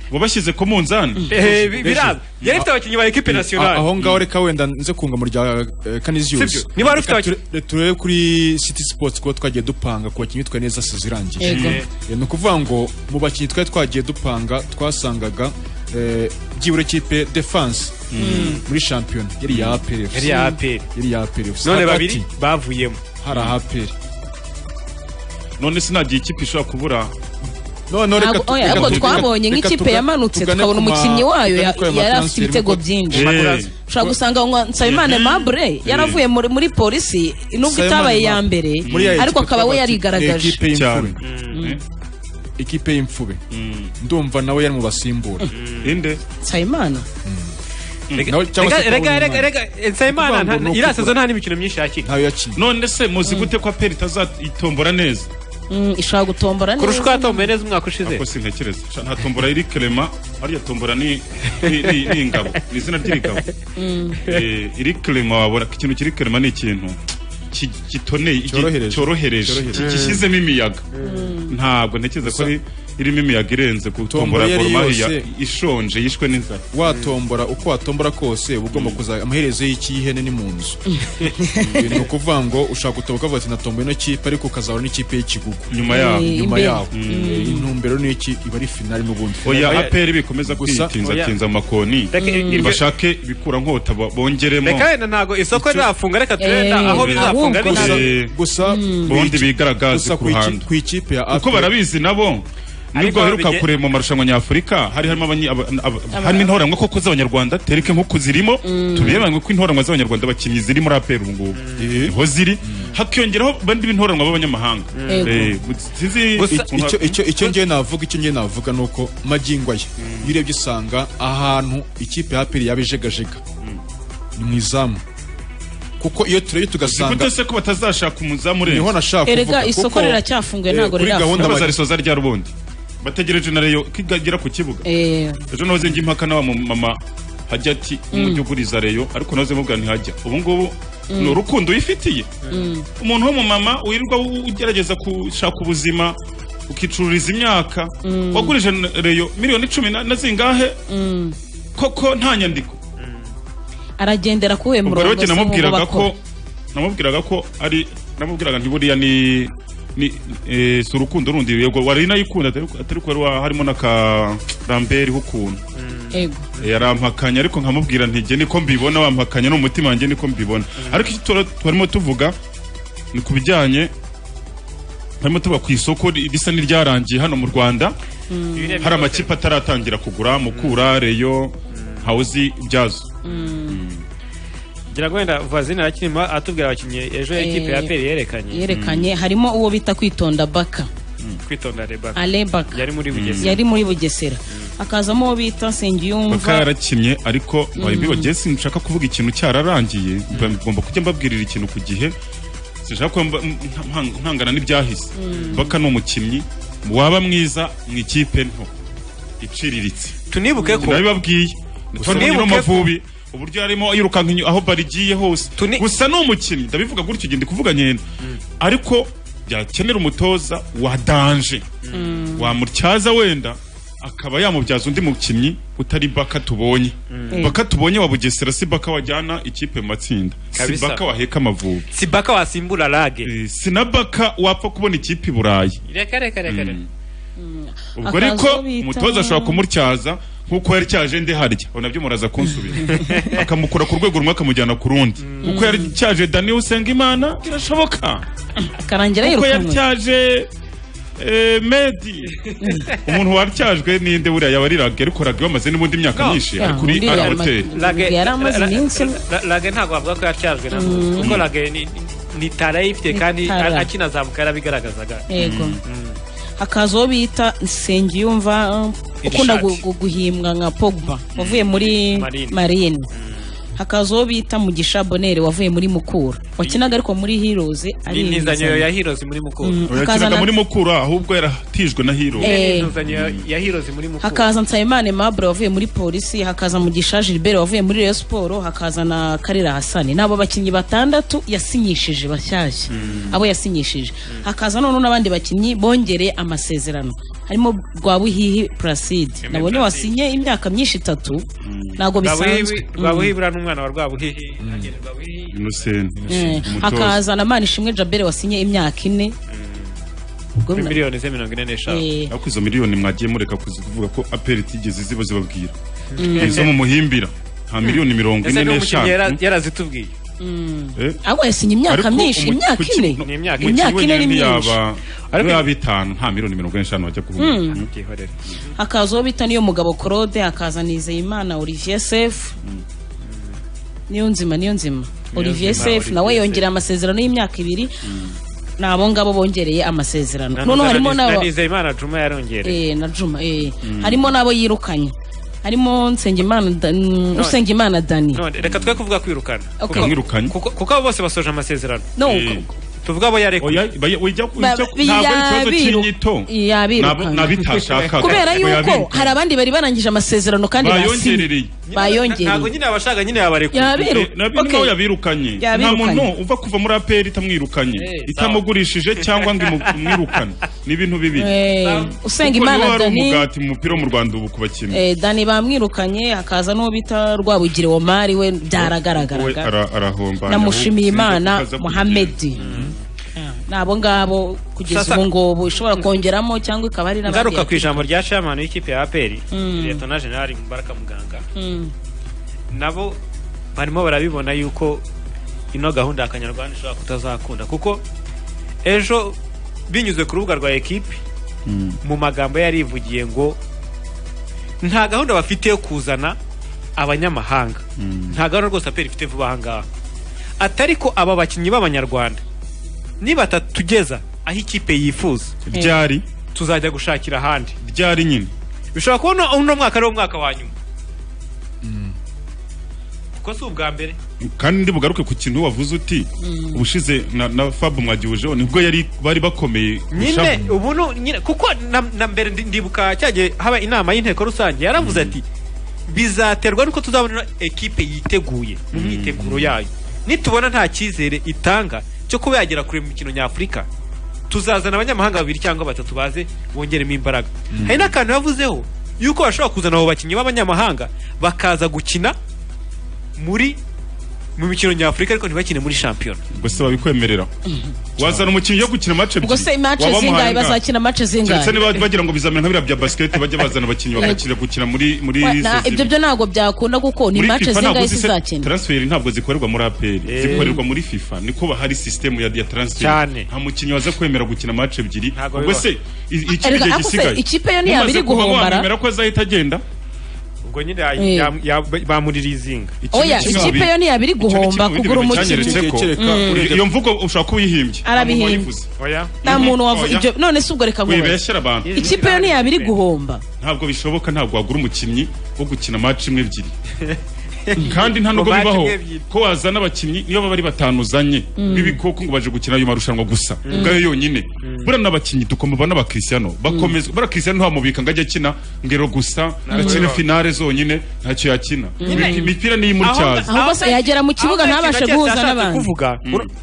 wabashyize ko mu nzani Eh, bi- biraba. Yari ifite abakinnyi ba equipe nationale. aho ngaho Mm. reka wenda nze kunga mu rya eh, Sibyo. Canisius Niba wari ufite Reka ture- turebe kuri City Sports kuba twagiye dupanga ku bakinnyi twa neza sazo irangiye Yego. Eh, ni ukuvuga ngo mu bakinnyi twari twagiye dupanga twasangaga eh, byibura ikipe defense Mm. muri shampiyona yari ya APR Yari iya APR. yari ya APR FC. none Hagati babiri bavuyemo hari APR none sinagiye ikipe ishobora kubura none Ntabwo- oya, ahubwo twabonye nk'ikipe yamanutse tukabona umukinnyi wayo ya- yari afite ibitego byinshi ushobora gusanga ngo nsabimana mabure yaravuye muri muri polisi nubwo itabaye iya mbere ariko akaba we yarigaragaje ikipe y'imfube ikipe y'imfube ndumva nawe yari mu basimbura inde nsabimana Rega- rega rega rega nsabimana nta- iriya sezo nta n'imikino myinshi yakina ntayo yakina none se muzi gute ko aperi itazatombora neza Mm, ishobora gutombora Kurusha neza uko yatomboye neza umwaka ushize ako sintekereza Sha, nta tombora iri kerema ariya tombora ni ni- ni ni ingabo ni izina ry'irigabo Mm. Eh, iri kerema wabona ko ikintu kiri kerema ni ikintu ki- kitoneye igi- Cyorohereje. cyorohereje Cyorohereje. ki- gishyizemo imiyaga ntabwo ntekereza ko ari irimo imiyaga irenze ku tombora yari goromahiya yose. ishonje yishwe n'inzara watombora uko watombora kose uba ugomba kuza amaherezo y'ikihene ni mu nzu Ibi ni ukuvuva ngo ushaka gutoboka ukavuga ati natomboye ino kipe ariko ukazahura n'ikipe y'ikigugu Nyuma yaho. Eh, nyuma imbere. yaho Mm. Eh, intumbero ni iki iba ari finali n'ubundi oya aperi bikomeza Gusa- kwitinza oya. tinza amakoni Reka, Mm. iryo- bashake ibikura nkota ba- bongeremo reka wenda ntago isoko rirafunga reka turebe Eh, nta- aho bizafunga ahubwo ni ntabwo. ntabwo Eh, gusa bombi bigaragaze gusa ku ku iki- ruhando ku ikipe ya kuko barabizi nabo nubwo baheruka babige- kureba mu marushanwa nyafurika hari harimo abanyi- aba- aba- harimo intoranwa koko z'abanyarwanda tereke nk'uko zirimo tubirebanye ko intoranwa z'abanyarwanda bakinnyi ziri muri aperi ubu ngubu niho ziri hakiyongeraho bandi b'intoranwa b'abanyamahanga Yego. Eh, sinzi Gusa- ukuntu- icyo icyo icyo ngiye navuga icyo ngiye navuga ni uko magingo aya iyo urebye usanga ahantu ikipe ya aperi yaba ijegajega ni mu izamu kuko iyo turebye tugasanga gute se ko batazashaka umuzamu urenze niho nashaka erega isoko riracyafunguye ntabwo gahunda rirafunguye bazarisoza rya rubundi bategereje na reyo kigagera ku kibuga Eh, ejo nahoze njya impaka n'aba mama hajya ati umujyi uguriza reyo ariko nahoze mubwira ntihajya ubu ngubu Mm. ni urukundo wifitiye mm. umuntu w'umumama wirirwa u- ugerageza gushaka ubuzima ukicururiza imyaka wagurije na reyo miliyoni cumi na na zingahe koko nta nyandiko aragendera ku we ubwo murongo rero njye si mu namubwiraga ko bakora. namubwiraga ko ari namubwiraga nti buriya ni ni eh, si urukundo rundi yego wari nayikunda atari atari ko wari wa- harimo n'aka Lambert h'ukuntu Ego. yarampakanya ariko nkamubwira ntige niko mbibona wampakanya ni umutima wanjye niko mbibona ariko icyo tura- twarimo tuvuga ni ku bijyanye harimo tuba ku isoko ri- risa n'iryarangiye hano mu rwanda hari amakipe ataratangira kugura mukura reyo hawuzi byazo ngira ngo wenda vazine arakirima atubwira abakinnyi ejo Eh, ikipe ya aperi yerekanye yerekanye harimo uwo bita kwitonda baka Mm. kwitonda rebaka ale baka yari muri bugesera yari muri bugesera hakazamo uwo bita baka sengiyumva yarakinnye ariko Mhm. babiba jesi nshaka kuvuga ikintu cyararangiye mba- ngomba kujya mbabwirira ikintu ku gihe sinshaka kuba mba- m- nta- ntangana n'ibyahise Mhm. baka ni umukinnyi waba mwiza mu ikipe nto iciriritse tunibuke ko ndabibabwiye ntitwari Tunibuke ko- amavubi uburyo yarimo yirukanka inyo- aho barigiye hose gusa ni umukinnyi ndabivuga gutyo igihe ndi kuvuga nyine ariko byakenera umutoza wa danje wamutyaza wenda akaba yamubyaza undi mukinnyi utari baka tubonye Mm. baka tubonye wa bugesera si baka wajyana ikipe mu matsinda si Kabisa. baka waheka amavubi si baka wasimbura rage si na baka wapfa kubona ikipe i burayi reka reka reka reka ubwo ariko umutoza ashobora kumutyaza nk'uko yari cyaje nde harya ubu nabyo muraza kunsubira akamukura ku rwego rumwe akamujyana ku rundi kuko yari cyaje dani usenga imana birashoboka akarangira kuko yari yirukanwe cyaje eh, medi umuntu waryajwe ninde buriya yaba ari rage ariko rage bamaze n'ubundi myaka myinshi ari kuri ara hoteli Rage- Yari amaze ra- ra- iminsi. ra- rage ntabwo bavuga ko yacyajwe na Mm. kuko rage ni- ni tara yifite kandi Ni tara. akinazamuka yarabigaragazaga yego hakaza uwo bita nsengiyumva um, ukunda gu- Irishati. gu- guhimwa nka pogba wavuye muri Marine. marine hakaza uwo bita mugisha bonere wavuye muri mukura wakinaga ariko muri heroes ari n'intuzanyo ibiza. ya hirozi muri mukuru Mm, Hakazana- yakinaga muri mukura ahubwo yaratijwe na hiro Eh. n'intuzanyo ya hirozi muri mukuru hakaza nsabimana mabure wavuye muri polisi hakaza mugisha gilbert wavuye muri rayon siporo hakaza na karira hasani ni abo bakinnyi batandatu yasinyishije bashyashya abo yasinyishije hakaza noneho n'abandi bakinnyi bongereye amasezerano harimo rwabuhihi placide nabonye wasinye imyaka myinshi itatu ntabwo bisanzwe Mm. rwabuhihi buriya n'umwana wa rwabuhihi innocent Eh, hakaza na manishimwe jabere wasinye imyaka ine Ubwo kuri bina- miliyoni ze mirongo ine n'eshanu Eh. ariko izo miliyoni mwagiye mureka kuzi- kuvuga ko aperi tigeze ziba zibabwira Mm. izo mu muhimbira nta miliyoni mirongo ine ese ni umukinnyi yara- n'eshanu yarazitubwiye Mm. Eh? ahubwo yasinye imyaka Ariko myinshi umu- imyaka kuki- ine no- imyaka ine ni myinshi yaba Ariko- yaba itanu nta miliyoni mirongo ine n'eshanu wajya kuvuga Mm. hakaza uwo bita niyo mugabo claude hakaza nizeyimana olivier sef niyo nzima niyo nzima olivier Niyonzima, sef nawe Olivier yongereye amasezerano y'imyaka ibiri ni abo ngabo bongereye amasezerano noneho harimo na n'aba nizeyimana juma yarongereye Eh, na juma eh. Mm. harimo n'abo yirukanye harimo nsengimana Da- mm, usengimana dani none reka twe kuvuga kwirukana Okay. Kuko- Bamwirukanye. kuko kuko abo bose basoje amasezerano No, Eh. tuvuge abo yarekuye Ba- ba- yabiru- yabirukanye. nabitashakaga kubera yuko hari abandi bari barangije amasezerano kandi basinye bayongerereye bayongereye nyine abashaka nyine yabarekuye Yabiru- nabyo Okay. nawe yabirukanye nta Yabirukanye. muntu uva kuva muri aperi itamwirukanye itamugurishije cyangwa ngo imu- imwirukane ni ibintu bibiri Eh, Kuko niho usengimana hari dani umugati mu mupira wo mu rwanda ubu ku bakinnyi Eh, dani bamwirukanye hakaza n'uwo bita rwabugire omari we we byaragaragaraga ara- arahomba namushimiye imana Akaza kugira- muhamedi ni abo ngabo kugeza Sasa- ubu ngubu ishobora kongeramo cyangwa ikaba ari n'abandi ngaruka ku ijambo rya shamani w'ikipe ya aperi Mm. leta generali mubaraka muganga Mm. nabo barimo barabibona yuko ino gahunda ya kanyarwanda ishobora kutazakunda kuko ejo binyuze ku rubuga rwa ekipi mu magambo yari yivugiye ngo nta gahunda bafite yo kuzana abanyamahanga nta gahunda rwose aperi ifite vuba aha ngaha atari ko aba bakinnyi b'abanyarwanda nibatatugeza aho ikipe yifuza byari tuzajya gushakira ahandi byari nyine bishobora kuba uno- uno mwaka ari wo mwaka wa nyuma kuko si ubwa mbere kandi bugaruke ku kintu wavuze uti ubushize na, na fab mwagihujeho nibwo yari bari bakomeye nyine ubu nu- nyine kuko na, na mbere ndi- ndibuka cyagiye haba inama y'inteko rusange yaravuze ati bizaterwa nuko tuzabona ekipe yiteguye mu myiteguro yayo nitubona nta cyizere itanga cyo kuba yagera kure mu mikino nyafurika tuzazana abanyamahanga babiri cyangwa batatu baze bongeremo imbaraga hari n'akantu yavuzeho yuko bashobora kuzana abo bakinnyi b'abanyamahanga bakaza gukina muri mu mikino nyafurika ariko ntibakine muri shampiyona ubwo se babikwemerera wazana umukinnyi yo gukina match ebyiri ubwo se imace waba zingahe wamuhaye angahe? bazakina mace keretse zingahe niba bagira ngo bizamini nka biriya bya basiketi bajya bazana abakinnyi Yego. bagakira gukina muri muri Wa- na- sezibiri. ibyo byo ntabwo byakunda kuko ni Muri mace FIFA zingahe ntabwo zise- zizakina transfer ntabwo zikorerwa muri APR Eh. zikorerwa muri FIFA niko bahari system ya, ya transfer Cyane. nta mukinnyi waza kwemera gukina match ebyiri Ntabwo ubwo bibaho. se i- iki Erega, gihe ako se, gisigaye ikipe yo ntiyaba Mumaze iri kuva guhombara? wamwemera ko azahita agenda ubwo nyine Eh. bamurira izinga oya ikipe yo ntiyaba iri guhomba kugura cyanyeretse umukinnyi ko Mm. iyo mvugo ushobora kuba uyihimbye Arabihimbye. nta muntu wavu ibyo none se ubwo reka nkubaze wibeshera abantu ikipe yo ntiyaba iri guhomba ntabwo bishoboka ntabwo wagura umukinnyi wo gukina match imwe ebyiri kandi nta nubwo Match bibaho imwe ebyiri. ko wazana abakinnyi niyo baba ari batanu uzanye Mm. b'ibikoko ngo baje gukina ayo marushanwa gusa ubwayo yonyine buriya n'abakinnyi dukomba n'abakristiano bakomeza buriya kristiano ntiwamubika ngo ajye akina ngero gusa akine finale zonyine ntacyo yakina Imip- imipira niyo imutyaza ahubwo se yagera mu kibuga ntabashe guhuza n'abandi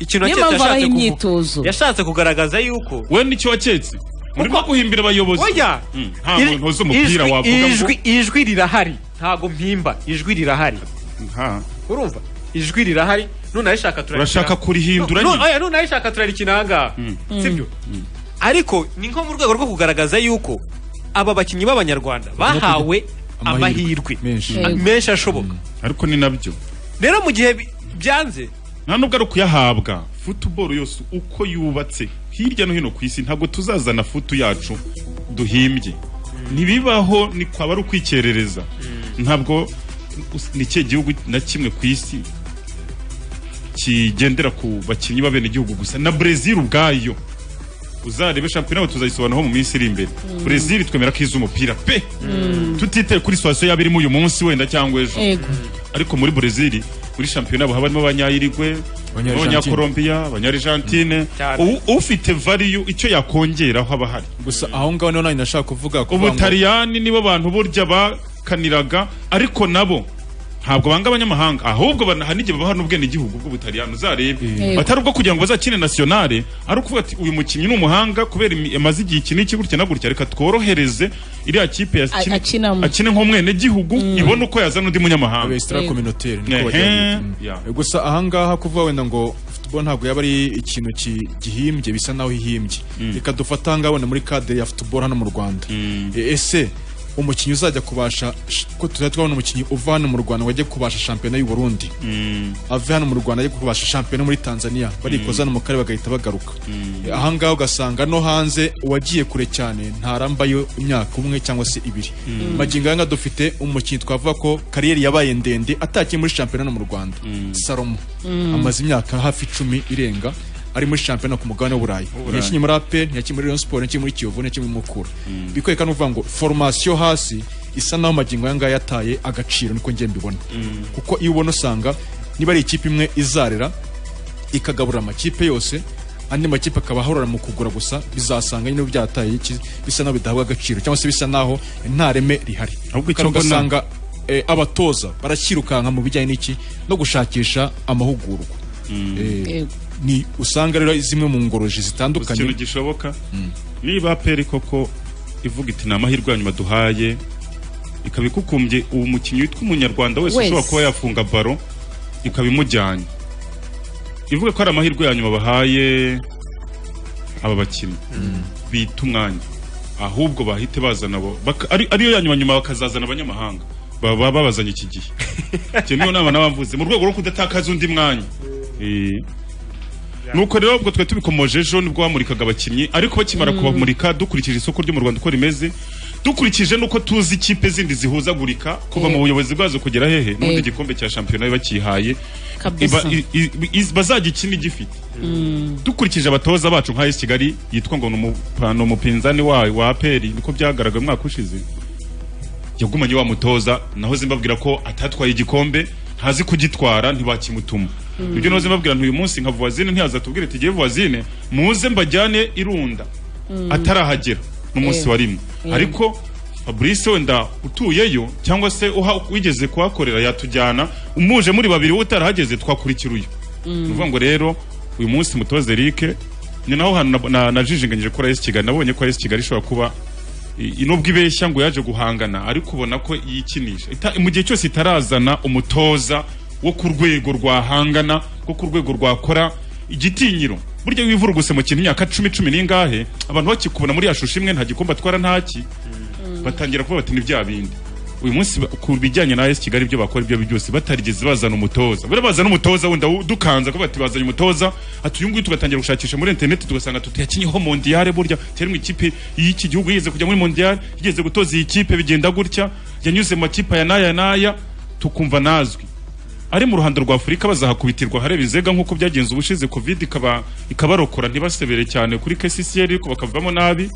ikintu niyo mpamvu aketse yashatse abaha kuvuga. imyitozo yashatse kugaragaza yuko we nicyo waketse murimo guhimbira abayobozi oya Mm, nta muntu uzi umupira ijwi- wavuga ngo ijwi- ijwi rirahari ntago mpimba ijwi rirahari nta urumva ijwi rirahari nunarishaka Urashaka kurihindura Nu- nyine? oya nunarishaka turarikina ahangaha sibyo ariko ni nko mu rwego rwo kugaragaza yuko aba bakinnyi b'abanyarwanda bahawe amahirwe Menshi. Ah, menshi ashoboka ariko ni nabyo rero mu gihe bi- byanze nta nubwo ari ukuyahabwa futuboro yose uko yubatse hirya no hino ku isi ntabwo tuzazana futu yacu duhimbye ntibibaho ni kwaba ari ukwikerereza ntabwo us- ni cye gihugu na kimwe ku isi kigendera ku bakinnyi b'abenegihugu gusa na brezil ubwayo uzarebe shampiyona tuzayisobanuraho mu minsi iri imbere brezil twemera ko izi umupira pe tutitaye kuri situwasiyo yaba irimo uyu munsi wenda cyangwa ejo ariko muri brezil muri shampiyona haba harimo abanyayirigwe abanyakorombiya abanyarijantine ufite variyu icyo yakongeraho aba ahari gusa aho ngaho niho nanjye nashaka kuvuga ubutaliyani nibo bantu burya bakaniraga ariko nabo ntabwo banga abanyamahanga ahubwo hari n'igihe babaha n'ubwenegihugu bw'ubutaliyani uzarebe batari ubwo kugira ngo bazakine nasiyonare ari ukuvuga ati uyu mukinnyi ni umuhanga kubera amaze igihe iki n'iki gutya na gutya reka tworohereze iriya kipe akine nk'umwenegihugu ibone uko yazana undi munyamahanga gusa ahangaha kuvuga wenda ngo futuboro ntabwo yaba ari ikintu gihimbye bisa naho ihimbye reka dufate ahangaha wenda muri kadere ya futuboro hano mu rwanda ese umukinnyi uzajya kubasha ko tuzajya twabona umukinnyi uva hano mu rwanda wajya kubasha shampiyona y'u burundi ave hano mu rwanda ajya kubasha shampiyona muri tanzania barikoza hano mu karere bagahita bagaruka ahangaha ugasanga no hanze uwagiye kure cyane ntarambayo imyaka umwe cyangwa se ibiri magingo aya dufite umukinnyi twavuga ko kariyeri yabaye ndende atakiye muri shampiyona hano mu rwanda salomo amaze imyaka hafi icumi irenga ari muri shampiyona ku mugabane w'uburayi yakinnye muri ape ntiyakinnye muri rayon siporo ntiyakinnye muri kiyovu ntiyakinnye muri mukura bikwereka n'uvuga ngo foromasiyo hasi isa n'aho amagingo aya ngaya yataye agaciro niko njye mbibona kuko iyo ubona usanga niba ari ikipe imwe izarera ikagabura amakipe yose andi makipe akaba ahorora mu kugura gusa bizasanga nyine byataye bisa n'aho bidahabwa agaciro cyangwa se bisa n'aho nta reme rihari kandi ugasanga abatoza barakirukanka mu bijyanye n'iki no gushakisha amahugurwa ni usanga rero zimwe mu ngoroji zitandukanye ikintu gishoboka niba peri koko ivuga iti ni amahirwe ya nyuma duhaye ikaba ikukumbye uwo mukinnyi witwa umunyarwanda wese ushobora kuba yafunga baro ikaba imujyanye ivuga ko ari amahirwe ya nyuma bahaye aba bakinnyi bita umwanya ahubwo bahite bazana ariyo ya nyuma nyuma bakazazana abanyamahanga baba babazanye iki gihe icyo niyo nama n'abamvuze mu rwego rwo kudatakaza undi mwanya nuko rero ubwo twari tubikomoje ejo nibwo bamurikaga abakinnyi ariko bakimara kubamurika dukurikije isoko ryo mu rwanda uko rimeze dukurikije nuko tuzi ikipe zindi zihuzagurika kuva mu buyobozi bwazo kugera hehe n'ubundi igikombe cya shampiyona bakihaye bazajya ikindi gifite dukurikije abatoza bacu nka esi kigali yitwa ngo ni umupinzani wa aperi niko byagaragaye umwaka ushize yagumanye wa mutoza naho zimbabwira ko atatwaye igikombe ntazi kugitwara ntibakimutuma ibyo naho zimbabwira ntuyu munsi nka vuwazine ntiyazatubwire tugiye vuwazine muze mbajyane irunda atarahagera n'umunsi wa rimwe ariko fabrice wenda utuyeyo cyangwa se wigeze kuhakorera yatujyana umuje muri babiri we utarahageze twakurikira uyu ni ukuvuga ngo rero uyu munsi mutoze erike ni naho hantu najijinganyije kuri esi kigali nabonye ko esi kigali ishobora kuba inubwo ibeshya ngo yaje guhangana ariko ubona ko yikinisha mu gihe cyose itarazana umutoza wo ku rwego rwahangana wo ku rwego rwakora igitinyiro burya wivuruguse mu kintu imyaka cumi cumi n'ingahe abantu bakikubona muri yashusho imwe nta gikombe atwara ntaki batangira kuba bati ni bya bindi uyu munsi ku bijyanye na esi kigali ibyo bakora ibyo byose batarigeze bazana umutoza buriya bazana umutoza wenda dukanza ko bati bazanye umutoza ati uyu nguyu tugatangira gushakisha muri interineti tugasanga tuyakinyeho mondiyare burya cyari mu ikipe y'iki gihugu yigeze kujya muri mondiyare yigeze gutoza iyi kipe bigenda gutya yanyuze mu makipe aya n'aya n'aya tukumva nazwi ari mu ruhando rwa afurika bazahakubitirwa hareba inzega nk'uko byagenze ubushize covid ikabarokora ntibasebere cyane kuri kcr ariko bakavamo nabi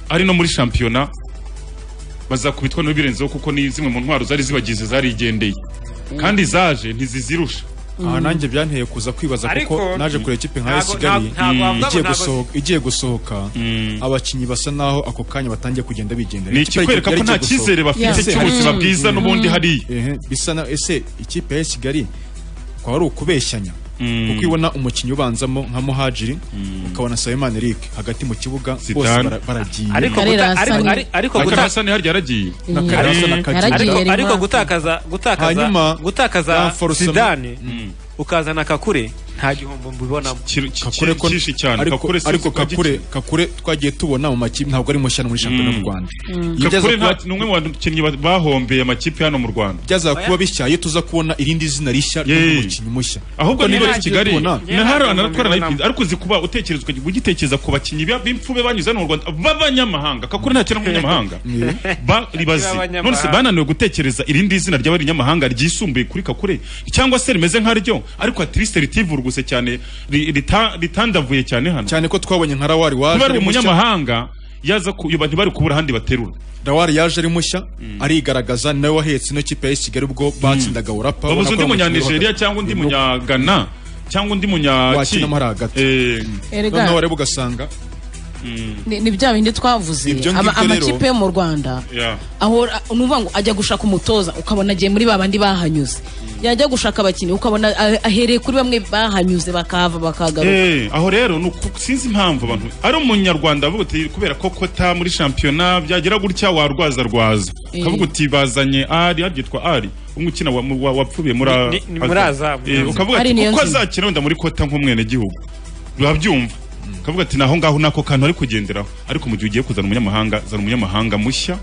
ari no muri shampiyona bazakubitwa n'ibirenzeho kuko ni zimwe mu ntwaro zari zibagize zarigendeye kandi zaje ntizizirusha aha nanjye byanteye kuza kwibaza kuko naje kureba ikipe nka kigali igiye gusohoka abakinnyi basa naho ako kanya batangiye kugenda bigendera ni ikikwereka ko nta cyizere bafite cy'ubuzima bwiza n'ubundi hariya bisa na ese ikipe ya kigali kwaba ari ukubeshyanya kuko ibona umukinnyi ubanzamo nka muhajiri ukabona sayimani eric hagati mu kibuga bose baragiye ariko gutakaza gutakaza gutakaza sidane ukazana kakure nta gihombo mbibonamo kakure ko cyane kakure ariko kakure kakure twagiye tubona mu makipe ntabwo ari mushyano muri shampiyona mu Rwanda kakure ni umwe mu bakinnyi bahombeye amakipe hano mu Rwanda byaza kuba bishya iyo tuza kubona irindi zina rishya ry'umukinnyi mushya ahubwo niba ari Kigali na hari anatwara nayipi ariko uzi kuba utekerezwa ugitekereza ku bakinnyi b'imfube banyuze hano mu Rwanda b'abanyamahanga kakure nta kintu nk'umunyamahanga baribazi none se bananiwe gutekereza irindi zina ry'abanyamahanga ryisumbuye kuri kakure cyangwa se rimeze nkaryo ariko ati rwose cyane ri- rita- ritandavuye cyane hano cyane ko twabonye nka rawari waje niba ari ari mushya. umunyamahanga yaza ku- yoba ntibari kubura ahandi baterura rawari yaje ari mushya arigaragaza nawe wahetse ino kipe ya kigali ubwo batsindaga urapa babuze undi munyanigeria cyangwa undi munyagana cyangwa undi wakinamo hari munyaki hagati Erega. noneho wareba ugasanga ni ni bya bindi twavuze Ibyo ama- ngibyo rero- amakipe yo mu rwanda ahora nuvuga ngo ajya gushaka umutoza ukabona agiye muri babandi bahanyuze yajya gushaka abakinnyi ukabona a- ahereye kuri bamwe bahanyuze bakahava bakagaruka Eh, aho rero ni uku- sinzi impamvu abantu ari umunyarwanda avuga uti kubera ko kota muri shampiyona byagira gutya warwaza rwaza Eh. ukavuga uti bazanye ari ari yitwa ari umwe ukina wa- wa- wapfuye muri Ni- ni- ni muri Azam. Eh, ukavuga Ari ati niyo kuko nzima." azakina wenda muri kota nk'umwenegihugu urabyumva ukavuga ati naho ngaho nako kantu ari kugenderaho ariko mu gihe ugiye kuzana umunyamahanga zana umunyamahanga mushya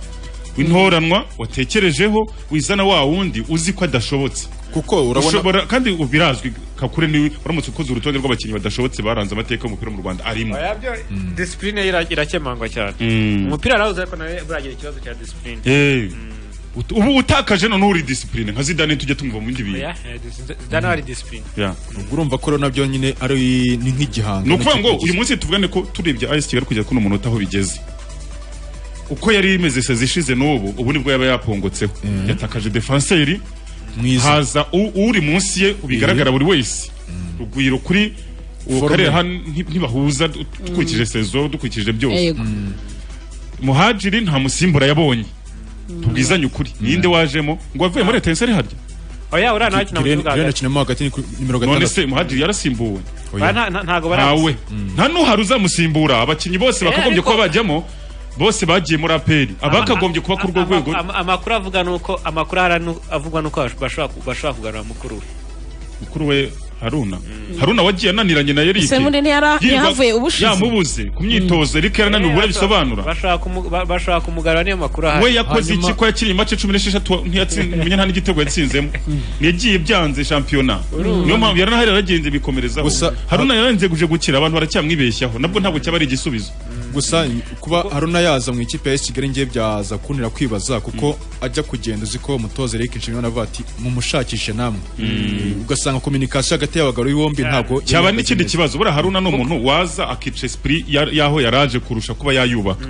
w'intoranwa watekerejeho wizana wa wundi uzi ko adashobotse kuko urabona- ushobora kandi ubu birazwi kakure niwe uramutse ukoze urutonde rw'abakinnyi badashobotse baranze amateka y'umupira mu rwanda arimo disipurine ira- irakemangwa cyane Mm. umupira arahuze ariko nawe buragira ikibazo cya disipurine Eh. Ut- ubu utakaje none uri disipurine nka zidane tujya tumva mu bindi bintu Oya, eh, dis- dana hari disipurine ubwo urumva ko rero nabyo nyine ari ni nk'igihanga ni ukuvuga ngo uyu munsi tuvugane ko turebye ayesi kigali kugera kuno munota aho bigeze uko yari imeze sezi ishize n'ubu ubu nibwo yaba yapongotseho yatakaje defanseri Mwiza. haza u- uri munsi ye bigaragara Eh. buri wese rugwiro kuri uwo Forume. karere hano nti- ntibahuza du- dukurikije sezo dukurikije byose Yego. muhajiri nta musimbura yabonye tubwizanye ukuri ninde wajemo ngo avuye muri etenseri harya oya uriya nawe akina mu kibuga hagati. kinamo hagati ni ku nimero none gatandatu se muhajiri yarasimbuwe Oya, nta- nta- ntago barazi. ntawe nta n'uhari uzamusimbura abakinnyi bose Eh, bakagombye ariko- kuba bajyamo bose bagiye muri aperi abakagombye kuba ku rwo rwego Ama- amakuru avuga nuko amakuru ahari nu- avugwa nuko bash- bashobora ku- bashobora kugarura mukuru we mukuru we haruna haruna wagiye ananiranye na erike Ese muri ntiyara- Yirwa- ntiyahavuye ubushize? yamubuze ku myitozo erike yarananiwe ubura bisobanura bashobora kumu- ba- bashobora kumugarura niyo makuru ahari we yakoze iki ko yakiriye imace cumi n'esheshatu ntiyatsinda nta n'igitego yatsinzemo yagiye byanze shampiyona Urumva. niyo mpamvu yarahari yaragenze bikomerezaho Gusa- haruna yarangije gukira abantu baracyamwibeshyaho nabwo ntabwo cyaba ari igisubizo gusa kuba haruna yaza mu ikipe ya AS kigali ngiye byaza kunira kwibaza kuko ajya kugenda uzi ko umutoza Eric Nshimiyimana avuga ati mumushakishe namwe Mm. ugasanga kominikasiyo hagati y'abagabo bombi ntabwo cyaba n'ikindi kibazo buriya haruna ni umuntu waza akica esprit ya- y'aho yaraje kurusha kuba yayubaka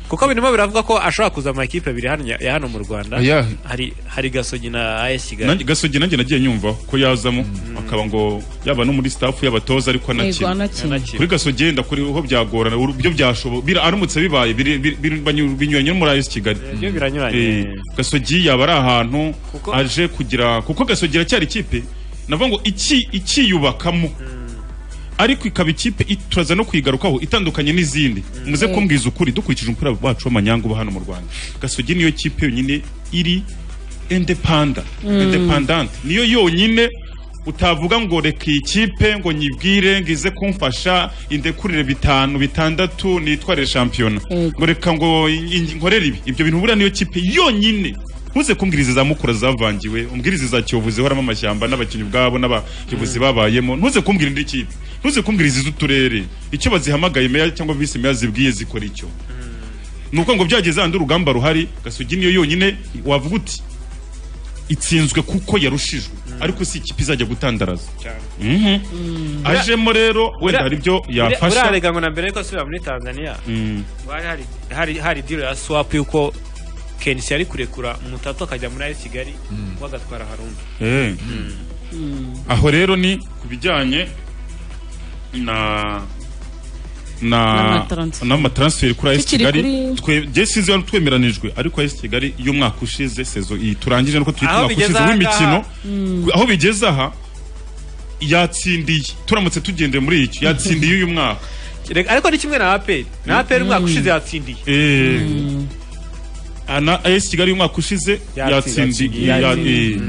kuko birimo biravuga ko ashobora kuza amakipe abiri hano ya ya hano mu rwanda Ayahe? hari hari gasogi na as kigali Nanjye- gasogi nanjye nagiye nyumva ko yazamo akaba ngo yaba no muri staff y'abatoza ariko Yego, anakina anakina. Anakina. kuri gasogenda kuriho byagorana uru- byo byashobo bira- aramutse bibaye biri- biri- biri- banyu- binyuranye no muri AS Kigali byo biranyuranye. Eh, gasogi yaba ari ahantu Kuko- aje kugira kuko gasogi iracyari ikipe navuga ngo iki ikiyubakamo ariko ikaba ikipe i- turaza no kuyigarukaho itandukanye n'izindi muze Mm. kumbwiza ukuri dukurikije umupira wacu w'amanyangu uba hano mu rwanda gasogi niyo kipe yonyine iri indepanda Mm. independante niyo yonyine utavuga ngo reka iyi kipe ngo nyibwire ngo ize kumfasha indekurire bitanu bitandatu nitwarire shampiyona ngo reka ngo in- in- nkorere ibi ibyo bintu buriya niyo kipe yonyine ntuze kumbwira izi za mukura zavangiwe umbwira izi za kiyovu zihoramo amashyamba n'abakinnyi ubwabo n'abayobozi babayemo ntuze kumbwira indi kipe ntuze kumbwira izi z'uturere icyo bazihamagaye meya cyangwa visi meya zibwiye zikora icyo ni uko ngo byageze handi urugamba ruhari gasugi niyo yonyine wavuga uti itsinzwe kuko yarushijwe ariko si ikipe izajya gutandaraza Mhm. ajemo rero wenda hari ibyo yafasha urarega ngo na mbere yuko asubira muri tanzania Mm. hari hari hari hari deal ya swap yuko kenshi yari kurekura mutatu akajya muri as kigali we agatwara harundi Eh. aho rero ni ku bijyanye na na N'amatransfer. n'amatransfer kuri AS Tukiri Kigali kuri- twe je sizi wari twemeranijwe ariko AS Kigali y'umwaka ushize sezo iyi turangije nuko tuyita Aho umwaka bigeze ushize aha w'imikino ngaha. aho bigeze aha yatsindiye turamutse tugendeye muri icyo yatsindiye uyu mwaka Rega- ariko ni kimwe na aperi na aperi umwaka ushize yatsindiye Eh. Ana AS Kigali y'umwaka ushize Yatsindiye. yatsindiye ya- eh.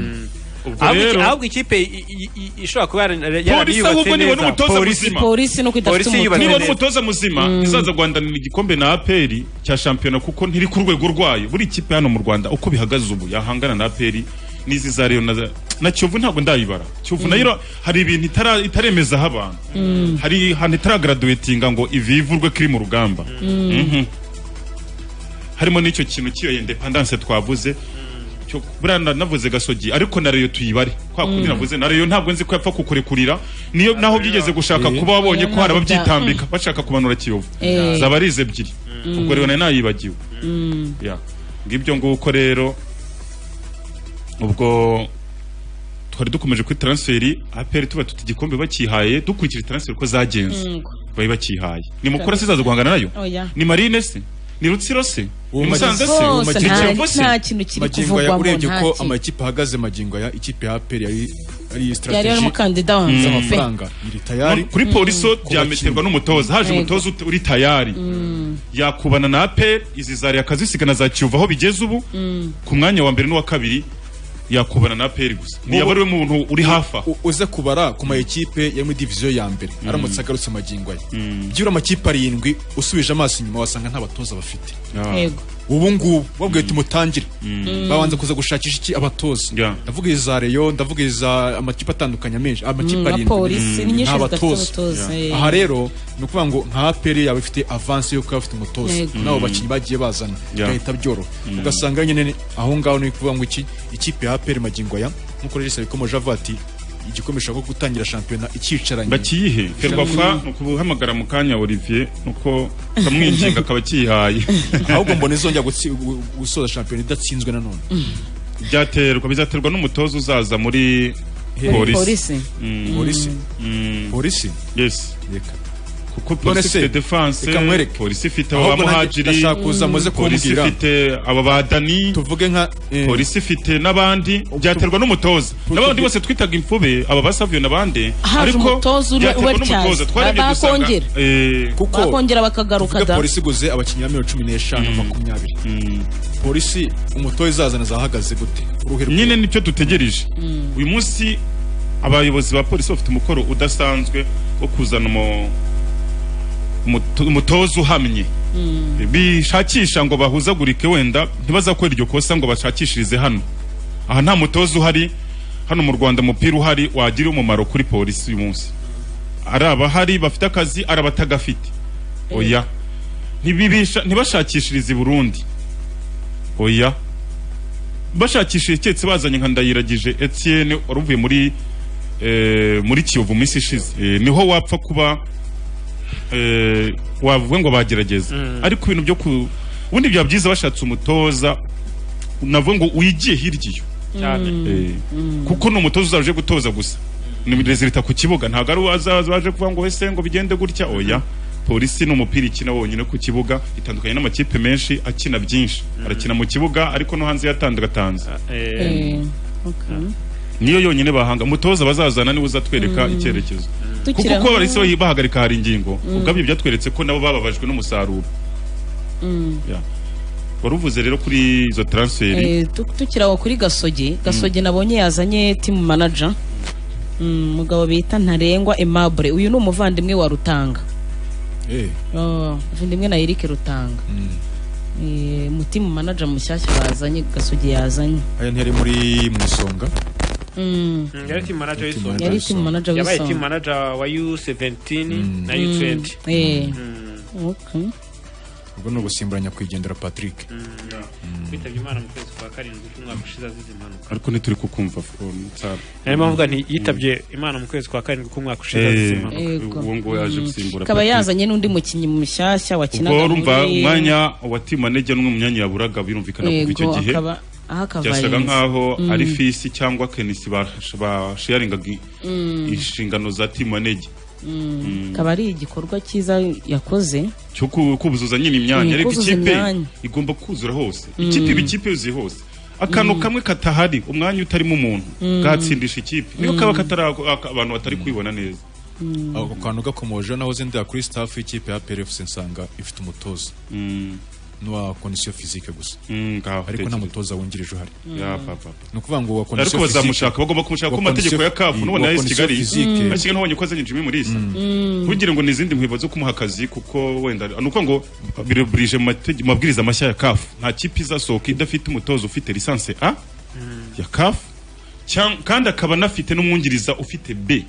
Ubwo ahubwo iki- rero- ahubwo ikipe i- i- i- ishobora kuba yara- polisi ahubwo yarayubatse nibona neza umutoza muzima Polisi nuko idafite Polisi umutoza. yubatse nibona neza. umutoza muzima Mm. izaza guhandanira igikombe na aperi cya shampiyona kuko ntiri ku rwego rwayo buri kipe hano mu rwanda uko bihagaze ubu yahangana na aperi n'izi za reyo na, na kiyovu ntabwo ndayibara kiyovu Mm. nayo ira- hari ibintu itara- itaremezaho abantu hari ahantu itaragaraduwetinga ngo ivi ivurwe ko iri mu rugamba Mm. Mhm. harimo n'icyo kintu cy'iyo independanse twavuze buriya na- navuze gasogi ariko na reyo tuyibare kwa kundi Mm. navuze na reyo ntabwo nzi ko yapfa kukurekurira niyo naho byigeze gushaka Eh. kuba wabonye ko hari Ntabwo bya- ababyitambika bashaka kumanura kiyovu Eh. zaba ari izi ebyiri ubwo rero nayo nayibagiwe Ya. ngibyo nguko rero ubwo twari dukomeje kuri transferi aperi tuba tuti igikombe bakihaye dukurikije transferi uko zagenze Mm. bari bakihaye ni mukora se zaza guhangana nayo Oya. ni marine se ni rutsiro se Uwo ni musanze se Bose, ni nta- kiyovu se nta kintu kiri magingo aya kuvugwamo, urebye nta ko kintu. amakipe ahagaze magingo aya ikipe ya aperi yari ari Yari strategy umukandida wa mbere. z'amafaranga iri tayari No, kuri poliso byameterwa n'umutoza haje Yego. umutoza ut- uri tayari yakubana na aperi izi zari akazisigana za kiyovu aho bigeze ubu ku mwanya wa mbere n'uwa kabiri yakubana na aperi gusa ntiyaba ari we muntu uri hafi aho U- uze kubara ku ma ekipe yo muri diviziyo ya mbere aramutse agarutse amagingo ye byura amakipe arindwi usubije amaso inyuma wasanga nta batoza bafite Yego. ubu ngubu babwiye uti mutangire babanza kuza gushakisha iki abatoza ndavuga iza reyo ndavuga iza amakipe atandukanye menshi Mm, amakipe abapolisi, ni arindwi nyinshi nta zidafite batoza abatoza, eh. aha rero ni ukuvuga ngo nka aperi yaba ifite avanse yuko yaba afite umutoza Yego. n'abo bakinnyi bagiye bazana Yeah. igahita byoroha Mm. ugasanga nyine aho ngaho ni ukuvuga ngo iki ikipe ya aperi magingo aya nk'uko rero isabikomeje avuga ati igikombe gishaka gutangira shampiyona ikicaranye bakiyihe ferwafa ni ukubuhamagara mu kanya olivier nuko kamwinginga akaba akiyihaye ahubwo mbona izongera gutsi- gu- gusoza shampiyona idatsinzwe nanone byaterwa bizaterwa n'umutoza uzaza muri Hey. polisi Polisi. Mm. Polisi. Mm. polisi yes kuko None polisi se, ifite defanse reka nkwereke. polisi ifite Ahubwo nanjye abamuhajiri ndashaka kuza muze polisi kumbwira. ifite aba badani tuvuge nka polisi ifite n'abandi byaterwa n'umutoza n'abandi bose twitaga imfube aba basavyo n'abandi Haje umutoza uri- byaterwa uri n'umutoza Chelsea. twarebye dusanga Bakongera. eh, bakongera bakagaruka tuvuge da polisi iguze abakinnyi ba miliyoni cumi n'eshanu makumyabiri polisi umutoza izazana zahagaze gute uruhe nyine nicyo dutegereje uyu munsi abayobozi ba polisi bafite umukoro udasanzwe wo kuzana umu- umuto- umutoza uhamye bishakisha ngo bahuzagurike wenda ntibazakora iryo kosa ngo bashakishirize hano aha nta mutoza uhari hano mu rwanda umupira uhari wagira umumaro kuri polisi uyu munsi ari abahari bafite akazi ari abatagafite oya Ntibibisha- ntibashakishirize i burundi oya bashakishije keretse bazanye nka ndayiragije etienne wari uvuye muri eh, muri kiyovu minsi ishize Eh, niho wapfa kuba eh, wavuga ngo bagerageza ariko ibintu byo ku ubundi byaba byiza bashatse umutoza navuga ngo uyigiye hirya iyo cyane Eh, kuko ni umutoza uzaje gutoza gusa ni rezilita ku kibuga ntabwo ari uwazaza waje kuvuga ngo ese ngo bigende gutya oya polisi ni umupira ikina wonyine ku kibuga itandukanye n'amakipe menshi akina byinshi arakina mu kibuga ariko no hanze yatandagatanze niyo yonyine bahanga umutoza bazazana niwe uzatwereka Mm. icyerekezo Tukiri kuko aho- uko abarisi bahi- bahagarika hari ingingo Mm. ubwabyo byatweretse ko nabo bababajwe n'umusaruro Mm. Ya. wari uvuze rero kuri izo transferi Eh, tu- tukiri aho kuri gasogi gasogi nabonye yazanye timu manager Mm, umugabo bita ntarengwa aimable uyu ni umuvandimwe wa rutanga Oh, umuvandimwe na eric rutanga Eh, mutimu manager mushyashya bazanye gasogi yazanye aya ntiyari muri mu isonga Mm. yari team manager w'isonga Yari team manager yabaye w'isonga. team manager wa U17 na Mm. U20 Eh. Mm. Okay. ubwo ni ugusimburanya kwigendera patrick witabye imana mu kwezi kwa karindwi k'umwaka ushize azize impanuka ariko ntituri kukumva Nsara. niyo mpamvu uvuga nti yitabye imana mu kwezi kwa karindwi k'umwaka ushize azize Eh, impanuka uwo nguwo yaje gusimbura akaba Patrick. yazanye n'undi mukinnyi mushyashya wakinaga ubwo urumva muri- umwanya wa timu manege n'umwe mu myanya yaburaga birumvikana kuva icyo Yego, gihe akaba aha akava byasaga arenze. nkaho Mm. ari fisi cyangwa kenisi bash- basharingaga i- Mm. inshingano za timu manege Mm. Mm. akaba ari igikorwa cyiza yakoze cyo ku- kuzuza nyine imyanya Mm, ariko kuzuza ikipe imyanya. igomba kuzura hose Mm. ikipe iba ikipe yuzuye hose akantu kamwe katahari umwanya utarimo umuntu Mm. bwatsindisha ikipe niyo Mm. kaba katari ako- ako- abantu batari kwibona neza ako kantu gakomoje nahoze ndera kuri staff y'ikipe ya PRFC nsanga ifite umutoza n'uwa condition physique gusa ariko nta tekereza. mutoza wungirije uhari Ya, papa. ni ukuvuga ngo wa ariko condition bazamushaka bagomba kumushaka ko mu mategeko ya kafu nubona ya kigali bashyiga n'ubonye ko azanye jimmy mulisa ntugire ngo ni izindi mpamvu zo kumuha akazi kuko wenda ni uko ngo bireburije mu matege- mabwiriza mashya ya kafu nta kipe izasohoka idafite umutozo ufite lisansi a ya kafu cyang- kandi akaba anafite n'umwungiriza ufite b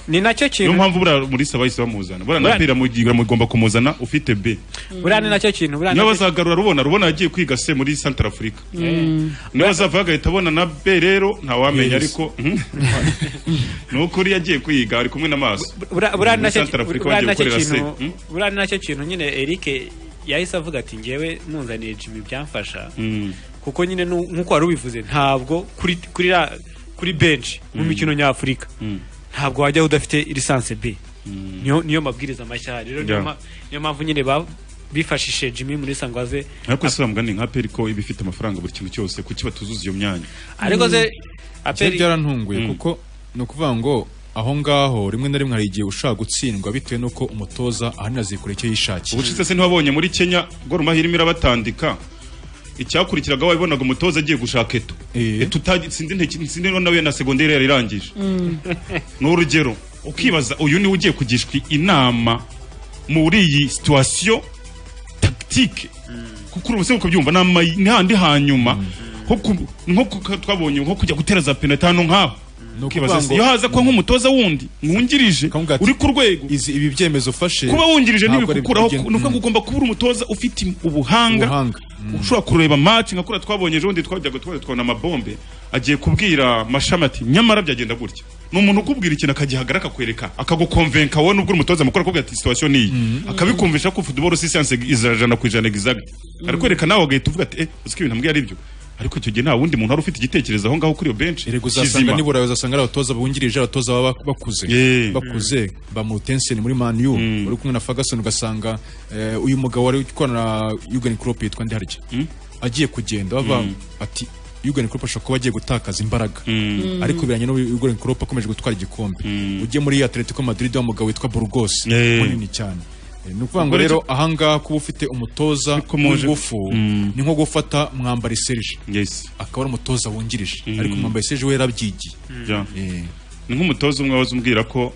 ni nacyo kintu niyo mpamvu buriya muri saba bahise bamuzana buriya na bera mugira mugomba kumuzana ufite b buriya ni nacyo kintu buriya niyo bazagarura rubona rubona yagiye kwiga se muri central africa niyo bazava bagahita abona na b rero ntawamenya ariko ni ukuri yagiye kwiga ari kumwe n'amaso buriya ni nacyo Central Africa buriya ni bagiye nacyo gukorera kintu se, mm? buriya ni nacyo kintu nyine erike yahise avuga ati ngewe ntunzaniye jimmy byamfasha kuko nyine nu- nk'uko wari ubivuze ntabwo kuri kuri ra- kuri benshi mu Mm. mikino nyafurika ntabwo wajyaho udafite lisansi b niyo niyo mabwiriza mashya rero niyo Yeah. ma- niyo mpamvu nyine ba- bifashishije jimmy muri sangwaze ariko si bamugani nka peri ko iba ifite amafaranga buri kintu cyose kuki batuzuza iyo myanya ariko se aperi aperi byarantunguye Mm. kuko ni ukuvuga ngo aho ngaho rimwe na rimwe hari igihe ushaka gutsindwa bitewe n'uko umutoza ahanini azikora icyo yishakiye ubushize se ntiwabonye muri kenya gor mahia irimo irabatandika icyakurikiraga wabibonaga umutoza agiye gushaka eto eto utazi- sinzi nteki- sinzi niba nawe na segonderi yari irangije ni urugero ukibaza uyu niwe ugiye kugishwa inama muri iyi situwasiyo tagitike kuko ubu se kubyumva ni ama- ni handi hanyuma nko ku- nko ku- twabonye nko kujya gutera za penaliti hano nk'aho ukibaza se, iyo haza ko nk'umutoza wundi mwungirije uri ku rwego ibi byemezo ufashe kuba wungirije ntabwo ari ntibikukuraho bigenda- ni ukuvuga ngo ugomba kuba uri umutoza ufite im- ubuhanga Ubuhanga. ushobora kureba match nka kuriya twabonye ejo bundi twajyaga twajya twabona amabombe agiye kubwira mashami ati nyamara byagenda gutya ni umuntu ukubwira ikintu akagihagarara akakwereka akagukonvenka wowe nubwo uri umutoza mukuru akakubwira ati situation ni iyi akabikumvisha ko football si science ijana ku ijana exact arikwereka nawe agahita uvuga ati eh uzi ko ibintu mbwiye ari byo ariko icyo gihe nta wundi muntu wari ufite igitekerezo aho ngaho kuri iyo bench uzasanga nibura uzasanga ari abatoza bungirije abatoza baba bakuze bakuze ba Mautensen muri Man U uri kumwe na Ferguson ugasanga eh, uyu mugabo wari ukorana na Jurgen Klopp yitwa Ndarye agiye kugenda bava Mm. ati Jurgen Klopp ashobora kuba agiye gutakaza imbaraga Mm. ariko biranye no Jurgen Klopp akomeje gutwara igikombe ugiye muri Atletico Madrid wa mugabo witwa Burgos Yeah. munini cyane Eh, ni ukuvuga ngo Ubwo rero rero- ahangaha kuba ufite umutoza muje- w'ingufu Mm. ni nko gufata mwambari Serge yes akaba ari umutoza wungirije Mm. ariko mwambari Serge we yarabyigiye Ja. ni nk'umutoza umwe waza umbwira ko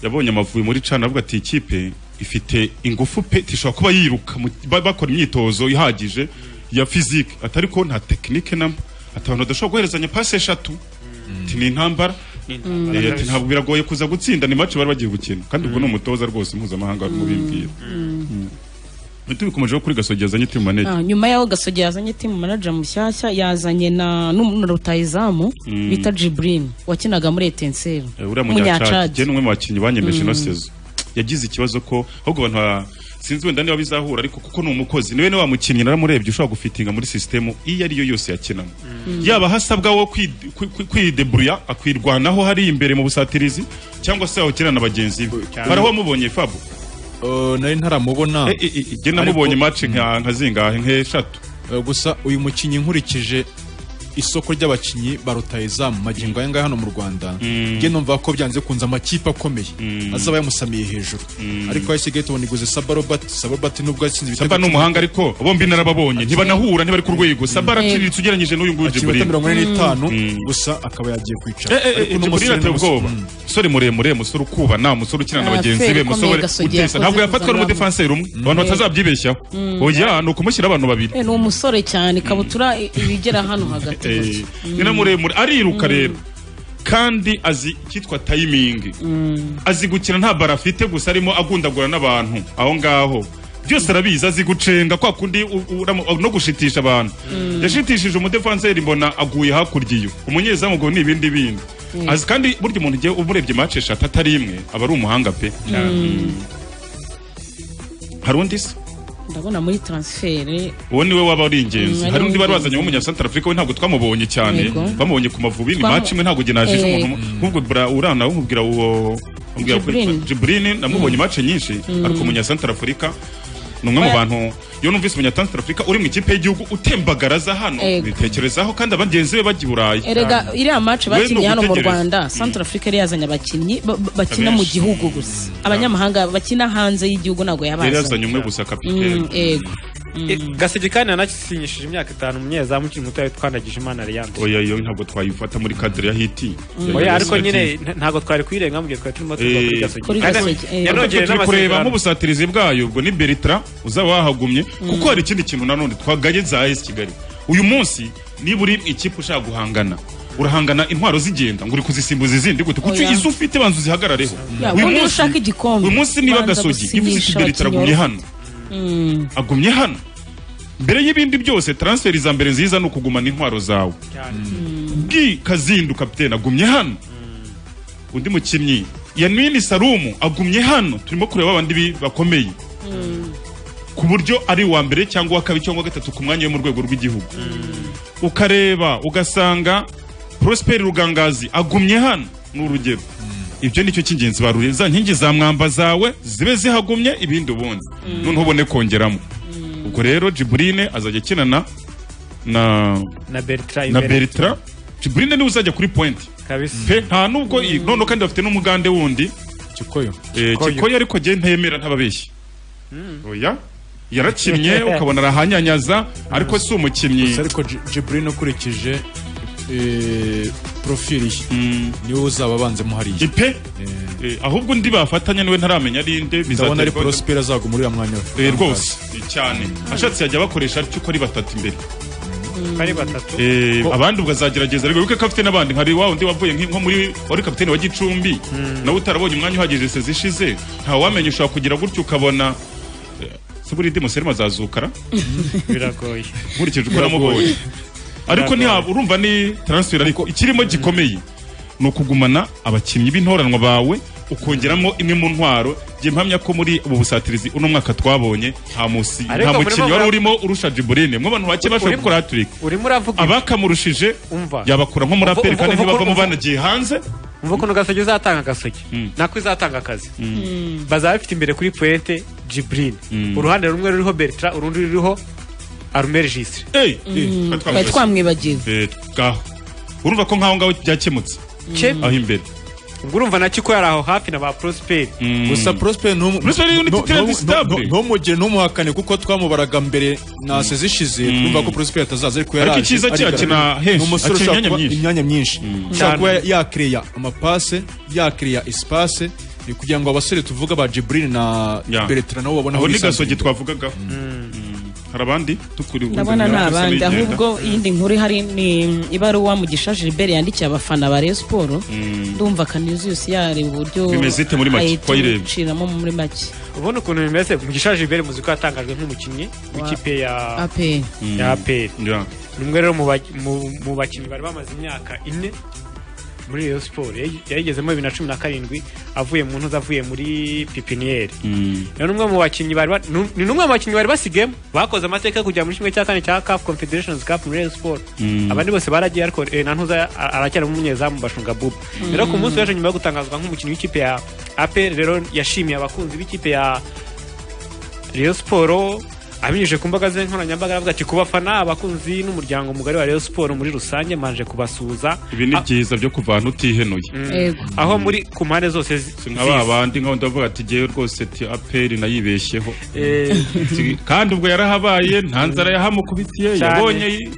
yabonye amavubi muri cana avuga ati ikipe ifite ingufu pe tishobora kuba yiruka mu- ba- bakora imyitozo ihagije ya fizike atari ko nta tekinike namba ati abantu badashobora guherezanya pasi eshatu ati ni intambara Mm. Eh, ati ntabwo biragoye kuza gutsinda ni mace bari bagiye gukina kandi ubwo ni umutoza rwose mpuzamahanga wari mubimbwira tubikomejeho kuri gasogeza azanye timu manege Ah, nyuma yaho gasogi yazanye timu manager mushyashya yazanye na n'umuntu rutayizamu Mm. bita Jibril wakinaga muri Etincelle Eh, uriya munyacadi njye ni umwe mu bakinnyi banyemeje Mm. ino sezo yagize ikibazo ko ahubwo abantu ba- sinzi wenda niba bizahura ariko kuko ni umukozi niwe ni wa mukinnyi naramurebye ushobora gufitinga muri sisitemu iyo ariyo yose yakinamo yaba hasabwa wo kwid- kwi- kwi- kwideburuya akwirwanaho hari imbere mu busatirizi cyangwa se yawukina na bagenzi be hari aho wamubonye fabo Eh, nari ntaramubona Eh, eh, eh, njye namubonye mace nka nka zingahe nk'eshatu gusa uyu mukinnyi nkurikije isoko ry'abakinnyi ba rutayizamu magingo aya ngaya hano mu rwanda njye numva ko byanze kunze amakipe akomeye azaba yamusamiye hejuru ariko ayisigaye tubona iguze sabarobat sabarobat nubwo yatsinze ibitego saba ni umuhanga ariko bombi narababonye ntibanahura ntibari ku rwego saba Mm. araciriritse ugereranyije n'uyu nguyu akibota Jibril. mirongo ine n'itanu Mm. gusa akaba yagiye kwicara Ariko Ariko uno umusore musore ni ateye umusore- ubwoba Mm. umusore muremure umusore ukubana umusore ukina na Ah, bagenzi Feri be ikomeye umusore Gasogi utesa ntabwo yakoze yafatwa n'umudefanseri umwe abantu batazabyibeshyaho Mm. oya ni ukumushyira abantu babiri Eh, ni umusore cyane ikabutura i- ibigera hano hagati Eh, gutya. ni na muremure ariruka rero kandi azi icyitwa tayimingi azi gukina nta bara afite gusa arimo agundagura n'abantu aho ngaho byose arabizi azi gucenga kwa kundi u- uramu- no gushitisha abantu yashitishije umudefanseri mbona aguye hakurya iyo umunyezamu ubwo ni ibindi bindi Mm. azi kandi burya umuntu ugiye umurebye mace eshatu atari imwe aba ari umuhanga pe Mm. hari undi se ndabona muri transfere uwo niwe waba ari ingenzi Mm, hari undi bari ari bazanye w'umunyasantara afurika we ntabwo twamubonye cyane Yego. bamubonye ku mavubi ni Twamu- maci imwe ntabwo genajije Eh. umuntu nk'ubwo bra- urana umubwira uwo umubwira ko Jibrini. yitwa jiburini namubonye maci nyinshi Mm. ariko umunyasantara afurika ni umwe mu Oya. bantu iyo numvise umunyasantara afurika uri mu ikipe y'igihugu utembagaraza hano Yego. bitekerezaho kandi abagenzi be bajya i burayi erega iriya match We ni bakinnye hano mu ugutegereza. rwanda central africa yari yazanye abakinnyi ba- ba- bakina mu Abenshi. gihugu gusa abanyamahanga bakina hanze y'igihugu ntabwo yari yabazanye yazanye umwe gusa Mm, kapitene yego gaseke kandi yanasinyishije imyaka itanu umunyezamu ukiri muto twandagije imana Leandre oya iyo ntabwo twayifata muri kadire ya hiti oya ariko nyine nta- ntabwo twari kwirenga mu gihe twari turimo tuva kuri Kuri gasogi. gasogi Ariko yanongeye turi kureba n'amasezerano nk'ubusatirizi bwayo ubwo ni beritra uzaba wahagumye kuko hari ikindi kintu nanone twagaye za esi kigali uyu munsi niba uri ikipe ushaka guhangana urahangana intwaro zigenda ngo uri kuzisimbuza izindi gute kuko Oya. izo ufite banza uzihagarareho Ya, uyu ubundi munsi ushaka igikombe uyu munsi niba banza gasogi ivuze gusinyisha kigeli taragumye Kinyoro. hano agumye hano mbere y'ibindi byose transferi za mbere nziza ni ukugumana intwaro zawe bwi kazindu kapitene agumye hano undi mukinnyi yanwini sarumu agumye hano turimo kureba abandi bi- bakomeye ku buryo ari uwa mbere cyangwa uwa kabiri cyangwa uwa gatatu ku mwanya wo mu rwego rw'igihugu ukareba ugasanga prosperi rugangazi agumye hano ni urugero ibyo nicyo cy'ingenzi baruriye za nkingi za mwamba zawe zibe zihagumye ibindi ubundi noneho ubone kongeramo ubwo rero jiburine azajya akinana na na bertra na imbere. beritra jiburine niwe uzajya kuri pointi pe nta nubwo i- noneho kandi bafite n'umugande wundi kikoyo kikoyo ariko njye ntayemera ntababeshya oya yarakinnye ukabona arahanyanyaza ariko si umukinnyi gusa ariko Ji- Jibril ukurikije eh, profili ye niwe uzaba abanzemo hariya ipe Eh, ahubwo undi bafatanya niwe ntaramenya ari nde ndabona ari bizaterwa- prosperi azagumurira mwanya we Eh, rwose eh, cyane ashatse yajya bakoresha atyo uko ari batatu imbere ari batatu Eh, abandi ubwo azagerageza ariko wibuke ko afite n'abandi nka wa wundi wavuye nki- nko muri wari kapitene wa gicumbi nawe utarabonye umwanya uhagije sezi ishize nta wamenya ushobora kugira gutyo ukabona eh, se buride muserima azazukara biragoye nkurikije uko namubonye ariko ntiha- urumva ni transfer ariko ikirimo gikomeye ni ukugumana abakinnyi b'intoranwa bawe ukongeramo imwe mu ntwaro njye mpamya ko muri ubu busatirizi uno mwaka twabonye nta musi Ariko nta mukinnyi murimo wari mura- urimo urusha jiburine mwe abantu bake bashobora Urimo- gukora haturika urimo uravuga abakamurushe umva yabakura nko muri Uvu- aperi uvu- kandi uvu- ntibavamo uvu- banagiye hanze umva ukuntu gasogi izatanga gasogi nako izatanga akazi bazaba bafite imbere kuri puente jibrine uruhande rumwe ruriho bertra urundi ruriho arumeri jisire Mm, twari twamwibagiwe Eh, ngaho urumva ko nkaho ngaho byakemutse Ke- aho imbere ubwo urumva na kiko yari aho hafi na ba prosperi gusa prosperi Prosperi ni unit trade stable. ntumugire ntumuhakane kuko twamubaraga mbere na sezishize twumva ko prosperi atazaza ariko yaraje Ariko icyiza cye arigaragaza. akina henshi, Ni umusore akina ushobora imyanya kuba- myinshi. imyanya myinshi ushobora Cyane. kuba yakireya amapase yakireya esipase ni kugira ngo abasore tuvuga ba jiburine na Ya. beretara nabo babone Abo ni bisanzura. gasogi twavugagaho Mm. hari abandi tukuri ndabona ni abandi ahubwo iyindi nkuru ihari ni ibaruwa mugisha gilbert yandikiye abafana ba rayon siporo ndumva kaniziyusi yareba uburyo Bimeze ite muri make? Wayirebye? ayituciramo muri make ubona ukuntu bimeze mugisha jibere muzi ko yatangajwe nk'umukinnyi w'ikipe ya apr ya aperi ni umwe rero mu ba- mu- mu bakinnyi bari bamaze imyaka ine muri Rayon siporo yayigezemo bibiri na cumi na karindwi avuye mu ntuza avuye muri pipiniyeri ni umwe mu bakinnyi bari ba- ni- ni n'umwe mu bakinnyi bari basigayemo bakoze amateka yo kujya muri kimwe cya kane cya CAF Confederations Cup muri Rayon siporo Mm. abandi bose baragiye ariko eh, na ntuza a- aracyarimo umunyezamu bashunga bubu rero ku munsi w'ejo nyuma yo gutangazwa nk'umukinnyi w'ikipe ya APR rero yashimiye abakunzi b'ikipe ya Rayon Sport abinyujije ku mbaga ze nkoranyambaga aravuga ati ku bafana abakunzi n'umuryango mugari wa Rayon Sport muri rusange manje kubasuhuza ibi ni byiza byo kuvantu utihenuye Mm. aho muri ku mpande zose zi- Si nk'aba z'isi. bandi nk'aho ndavuga ati ngewe rwose ti aperi nayibeshyeho Eh. Ti- kandi ubwo yarahabaye nta nzara yahamukubitiye Cyane. yabonye yi-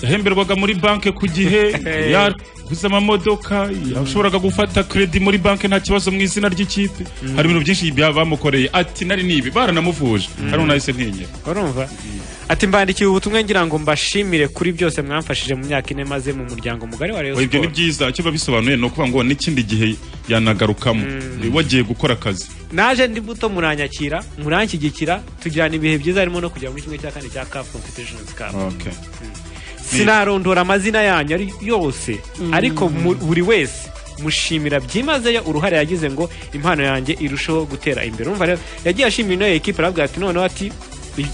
yahemberwaga muri banki ku gihe Eh. yaguze amamodoka yashoboraga gufata kredi muri banki nta kibazo mu izina ry'ikipe hari ibintu byinshi bya- bamukoreye ati nari nibi baranamuvuje hano nahise ntinyera urumva ati mbandikiye ubutumwa ngira ngo mbashimire kuri byose mwamfashije mu myaka ine maze mu muryango mugari wa Rayon Oya, ibyo ni Sport byiza icyo biba bisobanuye ni ukuvuga ngo n'ikindi gihe yanagarukamo wagiye gukora akazi naje ndi buto muranyakira muranshyigikira tugirana ibihe byiza harimo no kujya muri kimwe cya kane cya CAF Confederations Cup Okay. sinarondora amazina yanyu ari yose Mm. ariko mu- buri wese mushimira byimazeyo uruhare yagize ngo impano yanjye irusheho gutera imbere urumva rero yagiye ashimira ino ekipa aravuga ati noneho ati "I-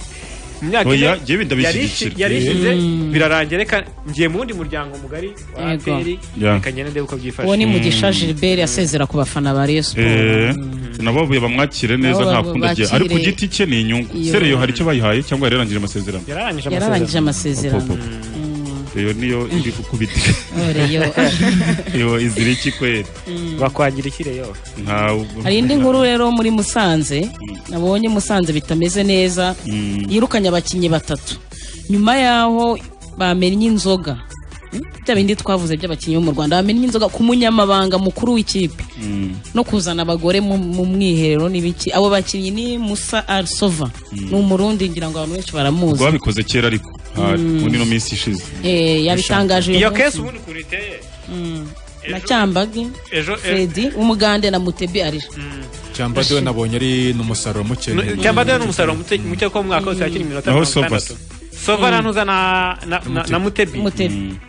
mu myaka Oya, ine jyewe ndabishyigikira." yarishi- yarishize Mm. birarangira reka ngiye mu wundi muryango mugari wa Yego. aperi Yeah. reka ngende ndebe uko byifashe uwo ni mugisha gilbert asezera ku bafana ba rayon siporo Eh, nabo babuye bamwakire neza Nabo nta babu- kundi agiye ari ku bakire. giti cye ni inyungu Iyo. sereyo hari icyo bayihaye cyangwa yararangije amasezerano yararangije yararangije amasezerano Opo, opo. iyo niyo iri gukubita Oh, Rayon. iyo izira iki kwera bakwagira iki reyo ntabwo hari indi nkuru rero muri musanze nabonye musanze bitameze neza yirukanye abakinnyi batatu nyuma y'aho bamennye inzoga Hmm? bya bindi twavuze by'abakinnyi bo mu rwanda bamennye inzoga ku munyamabanga mukuru w'ikipe no kuzana abagore mu mu mwiherero n'ibiki abo bakinnyi ni musa arisova ni umurundi ngira ngo abantu benshi baramuzi babikoze kera ariko hari muri ino minsi ishize yabitangaje iyo kesi ubundi ukuntu iteye na cyambage fredi umugande na mutebi arira cyambade we nabonye ari n'umusaruro muke cyambade we ni umusaruro muke muke ko mu mwaka wose yakira iminota Naho mirongo Sova itandatu sova ntuza na na- na- na mutebi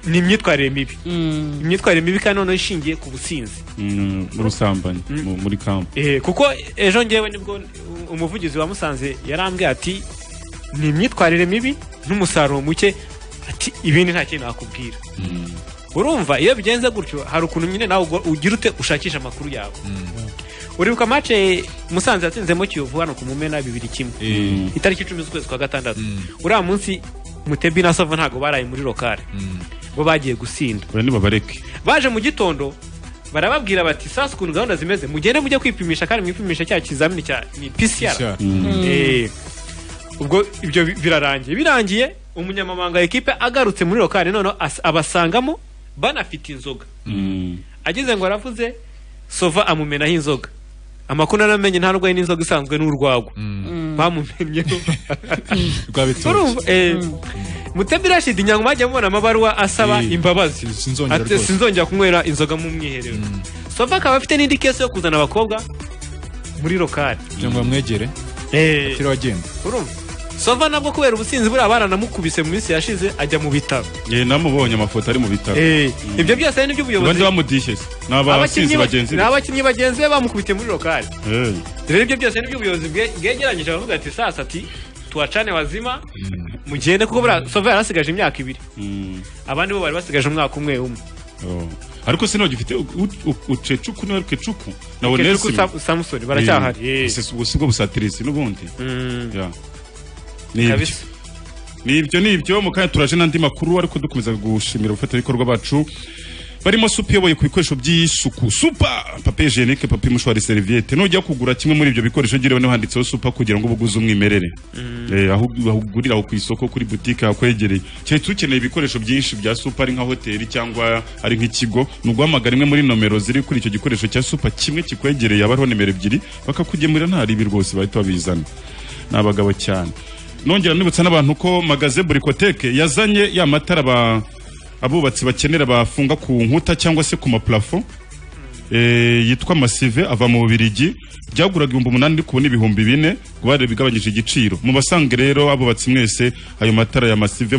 ni imyitwarire mibi imyitwarire mibi kandi noneho ishingiye ku businzi Mm, ubusambanyi mu- muri kampa Eh, kuko ejo ngewe nibwo umuvugizi wamusanze yarambwiye ati ni imyitwarire mibi n'umusaruro muke ati ibindi nta kintu nakubwira urumva iyo bigenze gutyo hari ukuntu nyine nawe ugo- ugira ute ushakisha amakuru yawe uribuka mace musanze yatsinzemo kiyovu hano ku mumena bibiri kimwe itariki icumi z'ukwezi kwa gatandatu uriya munsi mutebi na sava ntabwo baraye muri lokale bo bagiye gusinda bari nibabareke baje mu gitondo barababwira bati sasa ukuntu gahunda zimeze mugende mujye kwipimisha kandi mwipimisha cya kizamini cya ni pcr Mm. Eh, ubwo ibyo bi- birarangiye birangiye umunyamabanga wa ekipe agarutse muri lokale noneho as- abasangamo banafite inzoga ageze ngo aravuze sova amumenaho inzoga amakuru naramenye nta nurwaye n'inzoga isanzwe n'urwagwa bamumenyeho urumva eh, mutebi rashid inyangoma bajya mubona amabaruwa asaba imbabazi ati sinzongera kunywera inzoga mu mwiherero sova akaba afite n'indi kesi yo kuzana abakobwa muri lokale cyangwa bamwegere atiriwe agenda urumva sova nabwo kubera ubusinzi buriya baranamukubise mu minsi yashize ajya mu bitaro ye namubonye amafoto ari mu bitaro Eh, ibyo byose ni iby'ubuyobozi abandi bamudishye se ni abasizi Abakinnyi ba- bagenzi ni be abakinnyi bagenzi be bamukubitiye muri lokale Eh. rero ibyo byose ni iby'ubuyobozi bwe- bwegeranyije baravuga ati sasa ati tuwacane wazima mugende kuko buriya sova yari asigaje imyaka ibiri abandi bo bari basigaje umwaka umwe umwe Oh. ariko sinone gifite ucecuku niwe kecuku nawe Ukecuku, nelson Sam- Samson, baracyahari. Eh, gusa ubwo si bwo busatirisi n'ubundi Ya. Ni ibyo. Kabisa. ni ibyo ni ibyo mu kanya turaje n'andi makuru ariko dukomeza gushimira abafatanyabikorwa bacu barimo supa iyoboye ku bikoresho by'isuku supa papa ejenike papa mushwari seriviyete nujya kugura kimwe muri ibyo bikoresho gira niba handitseho supa kugira ngo ubuguze umwimerere Eh, aho aho ugurira aho ku isoko kuri butike hakwegereye keretse ukeneye ibikoresho byinshi bya supa ari nka hoteli cyangwa ari nk'ikigo ni uguhamagara imwe muri nomero ziri kuri icyo gikoresho cya supa kimwe kikwegereye aba hariho nimero ebyiri bakakugemurira nta ribi rwose bahita babizana ni abagabo cyane nongera nibutsa n'abantu ko magaze burikoteke yazanye ya matara ba- abubatsi bakenera bafunga ku nkuta cyangwa se ku maplafo eh, yitwa masive ava mu bubirigi byaguraga ibihumbi umunani ariko ubu ni ibihumbi bine ngo bari bigabanyije igiciro mu basange rero abubatsi mwese ayo matara ya masive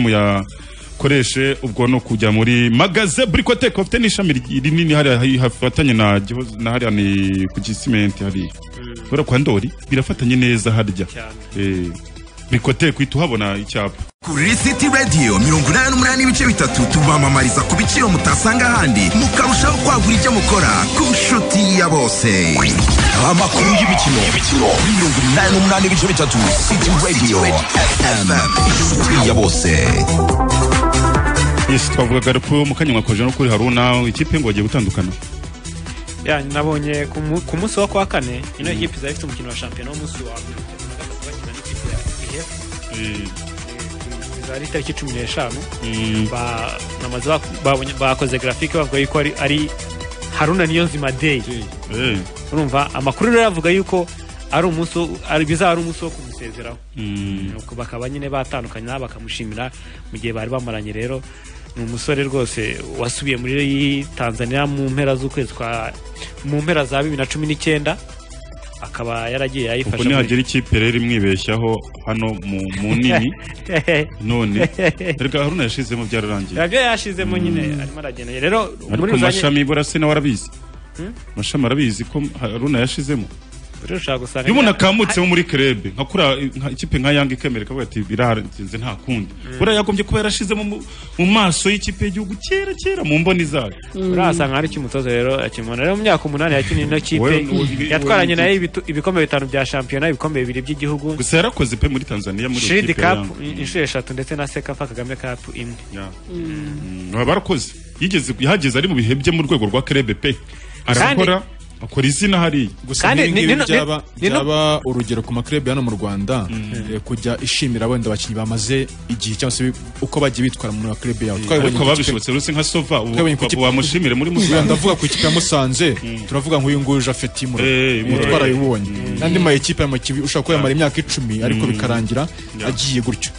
muyakoreshe ubwo ni ukujya muri magaze burikoteke bafite n'ishami ri- rinini hariya hi- hafatanye na Gihozo- na hariya ni ku gisimenti hariya kubera kwa ndori birafatanye neza harya Eh, burikoteke uhita uhabona icyapa kuri City Radio mirongo inani n'umunani ibice bitatu tubamamariza ku biciro mutasanga ahandi mukarushaho kwagura ibyo mukora ku nshuti ya bose amakuru y'imikino mirongo inani n'umunani ibice bitatu City Radio FM inshuti ya bose yes twavugaga ko mu kanya mwakoje no kuri haruna ikipe ngo bagiye gutandukana ya nabonye ku mu- ku munsi wa kwa kane ino ekipi zari ifite umukino wa shampiyona w'umunsi wa mbere na gatatu bakina n'ikipe ya ihefu zari itariki cumi n'eshanu Ba- bamaze bak- babonye- bakoze grafike bavuga yuko ari- ari haruna niyo nzima day urumva amakuru rero avuga yuko ari umunsi wo- ari- bizaba ari umunsi wo kumusezeraho nuko bakaba nyine batandukanye nawe bakamushimira mu gihe bari bamaranye rero ni umusore rwose wasubiye muri tanzania mu mpera z'ukwezi kwa mu mpera za bibiri na cumi n'icyenda akaba yaragiye ubwo ayifasha muri- nihagira ikipe rero imwibeshyaho hano mu mu nini none erega haruna yashizemo byararangiye nabyo yashizemo nyine arimo aragenda rero muri ariko rusange mashami bora se nawe arabizi Hmm? mashami arabizi ko haruna yashizemo rero ushobora gusanga iyo umuntu akamutsemo muri kerebe nka kuriya nka ikipe nka yanga ikemereka avuga ati biraharenze nta kundi buriya yagombye kuba yarashizemo mu- mu maso y'ikipe y'igihugu kera kera mu mboni zayo urahasanga hari ikimutozo rero akimubona rero mu myaka umunani yakinye ino Wowe- kipe wowe- yatwaranye wowe- nayo ibitu- ibikombe bitanu bya shampiyona ibikombe bibiri by'igihugu gusa yarakoze pe muri tanzania muri shiridi ikipe ya kapu Yanga. inshuro eshatu ndetse na sekafa kagame kapu imwe Mm, barakoze yigeze yahageze ari mu bihe bye mu rwego rwa kerebe pe arakora akora izina hariya gusa nk'ibi ngibi byaba, byaba urugero ku makirebi hano mu rwanda eh, kujya ishimira wenda abakinnyi bamaze igihe cyangwa se bi- uko bagiye bitwara mu makirebi yabo ariko ku kipe- babishobotse rwose nka sova ubu- twabonye ku ubu kipe- wamushimire muri Uyu musanze ndavuga ku ikipe ya musanze turavuga nk'uyu nguyu jafeti mutwara yibonye n'andi ma ekipe ya makibi ushobora kuba yamara imyaka icumi ariko bikarangira agiye gutyo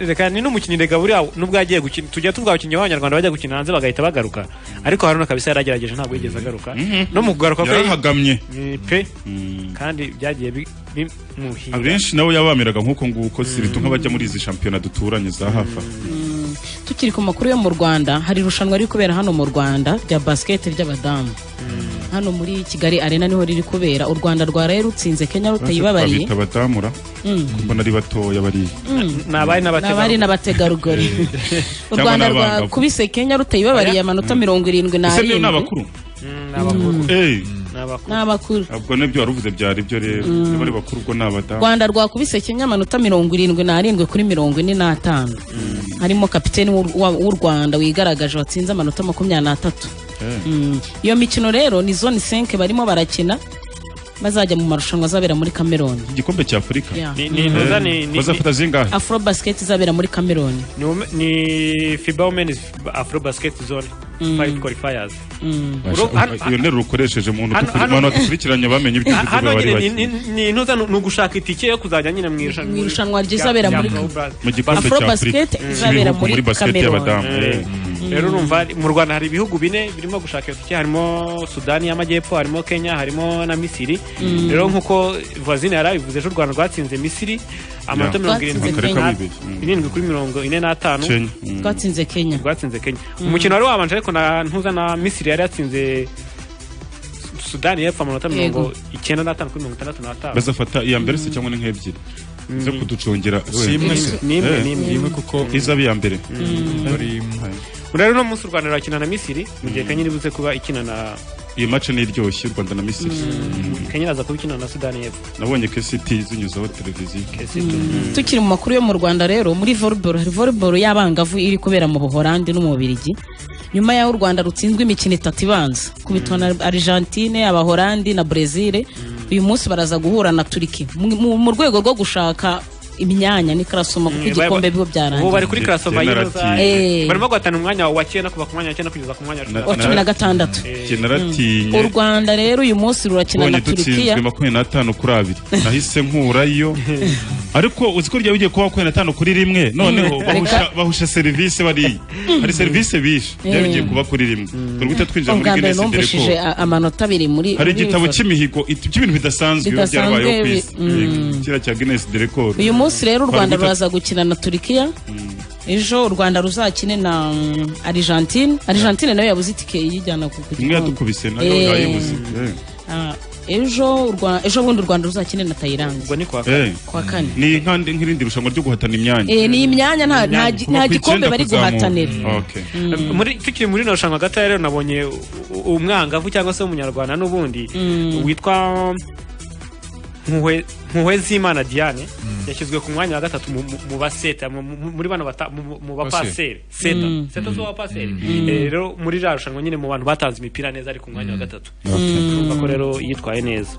reka ni n'umukinnyi reka buriya nubwo yagiye gukina tujya tuvuga abakinnyi b'abanyarwanda bajya gukina hanze bagahita bagaruka ariko haruna kabisa yaragerageje ntabwo yigeze agaruka no mu kugaruka kwe yarahagamye pe kandi byagiye bimuhira abenshi nabo yabamiraga nk'uko nguko siritu nk'abajya muri izi shampiyona duturanye za hafa tukiri ku makuru yo mu rwanda hari irushanwa riri kubera hano mu rwanda rya basiketi ry'abadamu hano muri kigali arena niho riri kubera u rwanda rwaraye rutsinze kenya rutayibabariye babita badamura kuko nari batoya bariya n'abari n'abategarugori u rwanda rwakubise kenya rutayibabariye amanota mirongo irindwi n'arindwi ni abakuru ni abakuru ubwo nibyo wari uvuze byari byo rero niba ari bakuru ubwo ni abadamu rwanda rwakubise kenya amanota mirongo irindwi n'arindwi kuri mirongo ine n'atanu harimo kapiteni w'u rwanda wigaragaje watsinze amanota makumyabiri n'atatu iyo mikino rero ni zone senke barimo barakina bazajya mu marushanwa azabera muri kameroni igikombe cya afurika bazafata zingahe afro basket izabera muri kameroni ni fiba womenizi afro basket zone fayive kwalifayazi iyo nteruro ukoresheje mu bantu badukurikiranye bamenye ibyo hano nyine ni intuza ni ugushaka itike yo kuzajya nyine mu irushanwa mu irushanwa ryizabera muri mu gikombe cya afurika izabera muri kameroni rero urumva mu rwanda hari ibihugu bine birimo gushaka iyo tike harimo sudani y'amajyepfo harimo kenya harimo na misiri rero nk'uko vazine yari abivuze ejo u rwanda rwatsinze misiri amanota mirongo irindwi kuri mirongo ine n'atanu rwatsinze kenya rwatsinze kenya umukino wari wabanje ariko ntuza na misiri yari yatsinze sudani y'epfo amanota mirongo icyenda n'atanu kuri mirongo itandatu n'atanu bazafata iya mbere se cyangwa ni nk'ebyiri zo kuducungira simwe se nimwe kuko izaba iya mbere rero uno munsi u rwanda rurakina na misiri mu gihe kenya iribuze kuba ikina na iyi mace ni iryoshye u rwanda na misiri kenya iraza kuba ikina na sudani y'epfo nabonye kesiti zinyuzeho televiziyo tukiri mu makuru yo mu rwanda rero muri volleyball hari volleyball y'abangavu iri kubera mu buhorandi no mu bubirigi nyuma y'aho u rwanda rutsinzwe imikino itatu ibanza kubitwa na argentine abahorandi na brezil uyu munsi baraza guhura na turiki mu rwego rwo gushaka imyanya ni karasoma kuko igikombe biba byarangiye ubu bari kuri karasoma y'iroza barimo guhatana umwanya wa cyenda kuva ku mwanya wa cyenda kugeza ku mwanya wa cumi na gatandatu u rwanda rero uyu munsi rurakina na turikiya dutsinzwe makumyabiri n'atanu kuri abiri nahise nkurayo ariko uzi ko ryari ugiye kuba makumyabiri n'atanu kuri rimwe noneho bahusha serivisi bariya hari serivisi bishe ryari ugiye kuba kuri rimwe dore guhita twinjira muri guinness numvishije amanota abiri muri hari igitabo cy'imihigo cy'ibintu bidasanzwe biba byarabayeho ku isi kiriya cya guinness de record uyu munsi rero u rwanda ruraza gukina na turikiya ejo u rwanda ruzakine na argentine argentine nayo yabuze itike iyijyana ku gikombe imwe yadukubise nayo yayibuze ejo ejo bundi u rwanda ruzakine na tayilandi ubwo ni kwa kane kwa kane ni nkandi nk'irindi rushanwa ryo guhatana imyanya eh ni imyanya nta gikombe bari guhatanira muri tukiri muri no rushanwa gato rero nabonye umwangavu cyangwa se umunyarwanda n'ubundi witwa mpuhwe z'imana diane yashyizwe ku mwanya wa gatatu mu baseta muri bano mu bapaseri seta seta z'abapaseri rero muri rya rushanwa nyine mu bantu batanze imipira neza ari ku mwanya wa gatatu urumva ko rero yitwaye neza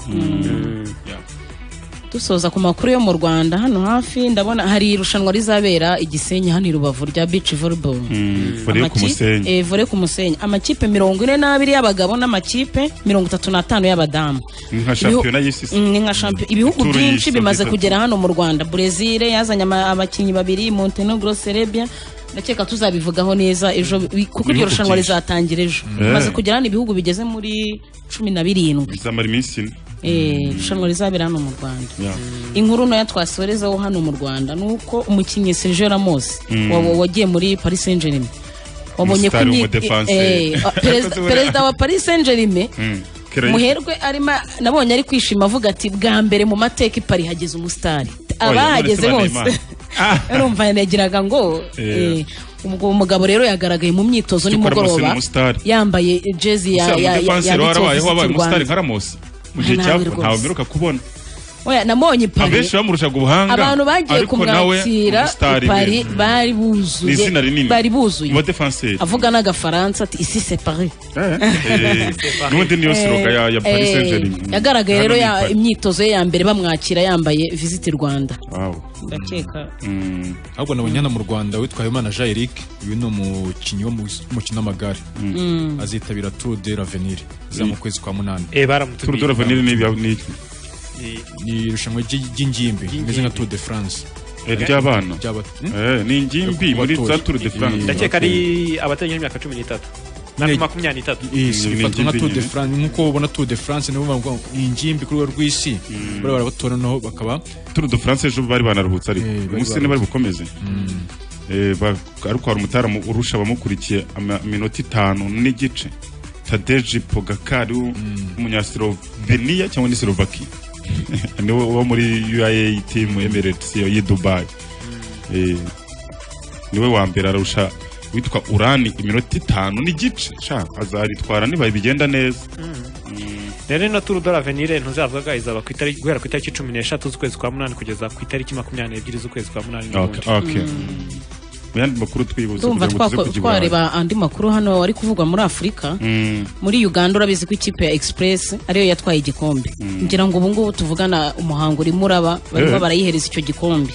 dusoza ku makuru yo mu rwanda hano hafi ndabona hari irushanwa rizabera igisenyi hano i rubavu rya bici volleyball vore ku musenyi amakipe mirongo ine n'abiri y'abagabo n'amakipe mirongo itatu n'atanu y'abadamu ni nka shampiyona ibihugu byinshi bimaze kugera hano mu rwanda brezil yazanye abakinnyi babiri montenegro serbia ndakeka tuzabivugaho neza ejo kuko iryo rushanwa rizatangira ejo bimaze kugera hano ibihugu bigeze muri cumi na birindwi bizamara iminsi ine irushanwa rizabera hano mu rwanda inkuru ntoya twasorezaho hano mu rwanda ni uko umukinnyi sergio ramos wagiye muri paris saint germain wabonye ko perezida wa paris saint germain muherwe arimo nabonye ari kwishima avuga ati bwa mbere mu mateka ipari hageze umusitari abahageze bose urumva yanagiraga ngo ubwo mugabo rero yagaragaye mu myitozo nimugoroba yambaye jezi ya rwanda mu gihe cyapfa ntawe mbiruka kubona oya namonye ipari abenshi bamurushaga ubuhanga abantu bagiye kumwakira ipari bari buzuye izina rinini bari buzuye mu defenseur avuga n'agafaransa ati isi c'est Paris n'ubundi niyo sloga ya, ya Paris Saint Germain yagaragaye rero ya imyitozo ye ya mbere bamwakira yambaye visit Rwanda wow ndakeka ahubwo nabonye hano mu rwanda witwaye imana jean eric uyu ni umukinnyi wo mu kino amagare azitabira tour de l'avenir iza mu kwezi kwa munani tour de l'avenir ni ni irushanwa ry'ingimbi rimeze nka tour de france ry'abana ni ingimbi muri za tour de france ndakeka ari abatarengeje imyaka cumi n'itatu makumyabiri n'itatu bifatwa nka tour de france nk'uko ubona tour de france nibo bavuga ni ingimbi ku rwego rw'isi bariya barabatoranaho bakaba tour de france ejo bari banarubutse ariko umunsi niba bari bukomeze ariko hari umutaramu urusha abamukurikiye iminota itanu n'igice tadeji pogakari w'umunyasiloveniya cyangwa ni silovaki niwe uba muri uaa timu emirates y'i dubayi niwe wa mbere arusha witwa urani iminota itanu n'igice azaritwara niba bigenda neza rero ino turu doravenire ntuzavuga izaba guhera ku itariki cumi n'eshatu z'ukwezi kwa munani kugeza ku itariki makumyabiri n'ebyiri z'ukwezi kwa munani mu yandi makuru twibutse ndumva twareba andi makuru hano wari kuvugwa muri afurika muri uganda urabizi ko ikipe ya express ariyo yatwaye igikombe ngira ngo ubungubu tuvugana umuhango urimo uraba barimo barayihereza icyo gikombe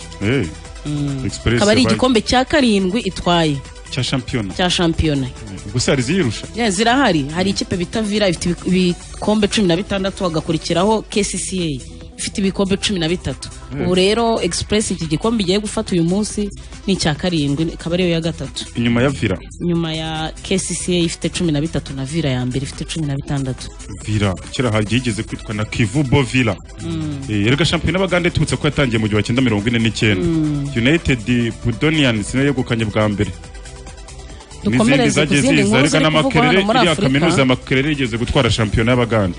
akaba ari igikombe cya karindwi itwaye cya shampiyona cya shampiyona gusa hari iziyirusha zirahari hari ikipe bita vira ifite ibikombe cumi na bitandatu hagakurikiraho kcca ifite ibikombe cumi na bitatu ubu rero express iki gikombe igiye gufata uyu munsi ni icya karindwi ikaba ariyo ya gatatu inyuma ya vira inyuma ya kcca ifite cumi na bitatu na vira ya mbere ifite cumi na bitandatu vira kera hagigeze kwitwa na kivubo vira erega shampiyona abagande iturutse ko yatangiye mu gihumbi cyenda mirongo ine n'icyenda united budonians niyo yegukanye bwa mbere n'izindi zagiye ziza ariko n'amakerere iriya kaminuza ya makerere yigeze gutwara shampiyona y'abagande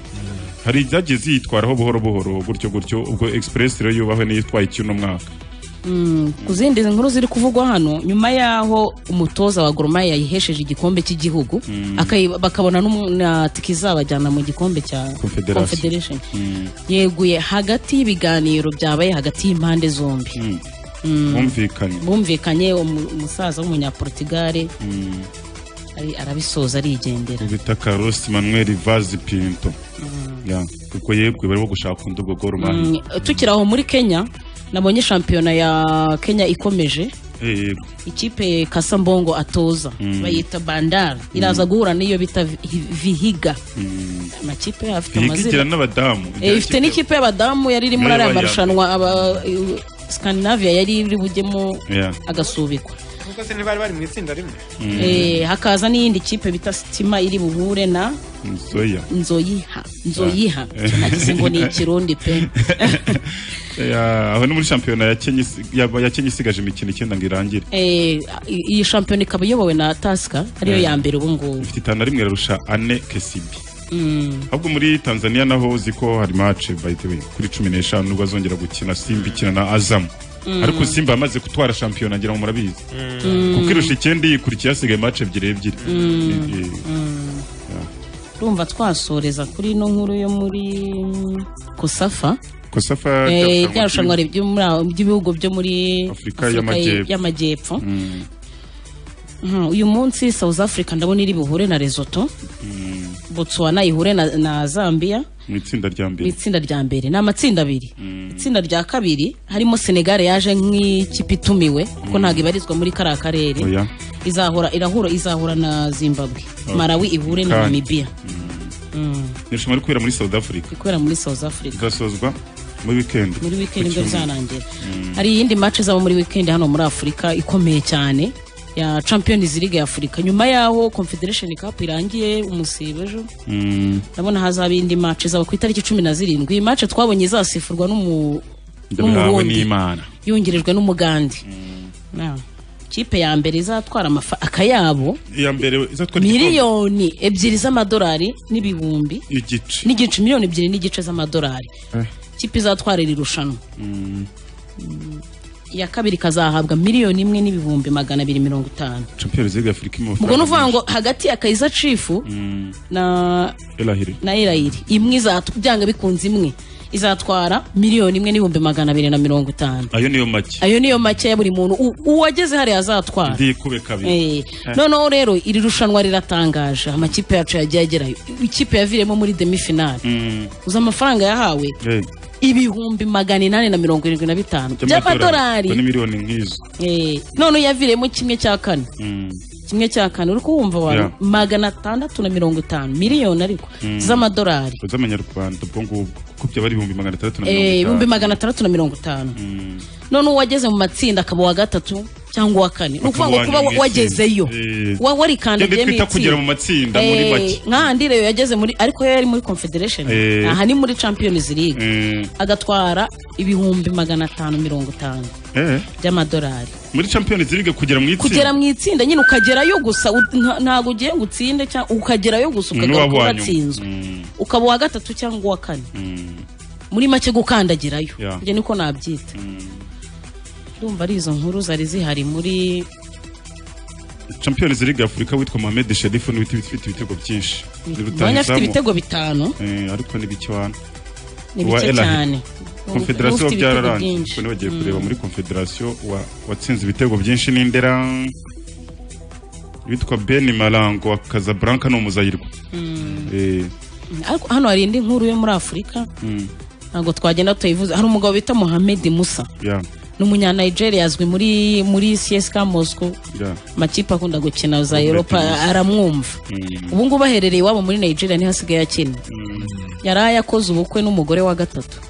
hari zagiye ziyitwaraho buhoro buhoro gutyo gutyo ubwo express rero yubahwe n'iyitwaye icyuno mwaka ku zindi nkuru ziri kuvugwa hano nyuma y'aho umutoza wa goromaye yayihesheje igikombe cy'igihugu bakabona na tike izabajyana mu gikombe cya confederation yeguye hagati y'ibiganiro byabaye hagati y'impande zombi bumvikanye bumvikanye umusaza w'umunyaportigare arabisoza arigendera bita karosi manuel vazi pinto kuko yebwe barimo gushaka undi ubwo goro tukiri aho muri kenya nabonye shampiyona ya kenya ikomeje ikipe kasambongo atoza bayita bandara iraza guhura n'iyo bita vihiga amakipe afite amazina n'abadamu ifite n'ikipe y'abadamu yari iri muri ariya marushanwa scandinavia yari iri bujyemo agasubikwa se ntibari bari mu itsinda rimwe hakaza n'iyindi kipe bita sitima iri buhure na nzoyiha nzoyiha nagize ngo ni ikirundi pe aho ni muri shampiyona ya kenya isigaje imikino icyenda ngo irangire iyi shampiyona ikaba iyobowe na tasika ariyo ya mbere ubu ngubu ifite itanu rimwe rirusha ane kesibi ahubwo muri tanzania naho uzi ko hari mace kuri cumi n'eshanu nubwo azongera gukina simba ikina na azamu ariko simba yamaze gutwara shampiyona ngira ngo murabizi kuko irusha icyenda yikurikiye hasigaye mace ebyiri ebyiri urumva twasoreza kuri ino nkuru yo muri kosafa kosafa ryarushanwa ry'ibihugu byo muri afurika y'amajyepfo uyu munsi south africa ndabona iri buhure na resoto botswana ihure na zambia mu itsinda rya mbere mu itsinda rya mbere ni amatsinda abiri itsinda rya kabiri harimo senegal yaje nk'ikipe itumiwe kuko ntabwo ibarizwa muri kariya karere izahora irahura izahura na zimbabwe marawi ihure na namibia irushanwa riri kubera muri south africa rikorera muri south africa rigasozwa muri wikendi muri wikendi nibwo bizarangira hari iyindi mace zaba muri wikendi hano muri afurika ikomeye cyane ya champions league ya afurika nyuma yaho confederation cup irangiye umusibe ejo ndabona hazaba indi match zaba ku itariki cumi na zirindwi match twabonye izasifurwa n'umurundi yungirijwe n'umugandi kipe ya mbere izatwara akayabo miliyoni ebyiri z'amadolari n'ibihumbi n'igice miliyoni ebyiri n'igice z'amadolari kipe izatwara iri rushanwa iya kabiri ikazahabwa miliyoni imwe n'ibihumbi magana abiri mirongo itanu ubwo ni uvuga ngo hagati ya kayiza cifu na erayiri imwe izatwara bikunze imwe izatwara miliyoni imwe n'ibihumbi magana abiri na mirongo itanu ayo niyo make ayo niyo make ya buri muntu uwageze hariya azatwara noneho rero iri rushanwa riratangaje amakipe yacu yagiye agerayo ikipe yaviremo muri demifinali uzi amafaranga yahawe ibihumbi magana inani na mirongo irindwi na bitanu by'amadolari miliyoni nk'izo none yaviremo kimwe cya kane kimwe cya kane uri kuwumva wawe magana atandatu na mirongo itanu miliyoni ariko z'amadolari z'amanyarwanda ubwo ngubwo ko byaba ari ibihumbi magana atandatu na mirongo itanu ibihumbi magana atandatu na mirongo itanu none uwageze mu matsinda akaba uwa gatatu cyangwa uwa kane ni ukuvuga ngo kuba wa- wagezeyo wa- warikandagiyemo twita kugera mu itsinda matsinda muri make nkandireyo yageze muri ariko yo yari muri confederation Eh. aha ni muri champions league Eh, agatwara ibihumbi magana atanu mirongo itanu eh. by'amadolari muri champions league kugera mu kugera itsinda mu itsinda nyine ukagerayo gusa u- nta- ntabwo ugiye ngo utsinde cyangwa ukagerayo gusa ukagera N'uwaba kuba uwa nyuma. watsinzwe Mm, ukaba uwa gatatu cyangwa uwa kane mm. muri make gukandagirayo Yeah. ibyo niko nabyita ndumva ari izo nkuru zari zihari muri champions league afurika witwa mohamed sherifu niwe uti- ufite ibitego byinshi Ni mwanya afite rutahizamu. ibitego bitanu Eh, ariko ni bike wana Ni Uwa bike LH. cyane. confederation Ufite ibitego byararangiye byinshi. kuko nibagiye Mm. kureba muri confederation wa- watsinze ibitego byinshi n'indera witwa ben marango wa casablanca ni umuzayirwa Mm. Eh, ariko hano hari indi nkuru yo muri afurika mm, ntabwo twagenda tuyivuze hari umugabo bita mohamed musa yeah, ni umunyanigeria yazwi muri muri csc moscow yeah. amakipe akunda gukina za Ubwo europa ati- aramwumva Mm, ubu ngubu aherereye iwabo muri nigeria niho asigaye akina mm. yari ayakoze ubukwe n'umugore wa gatatu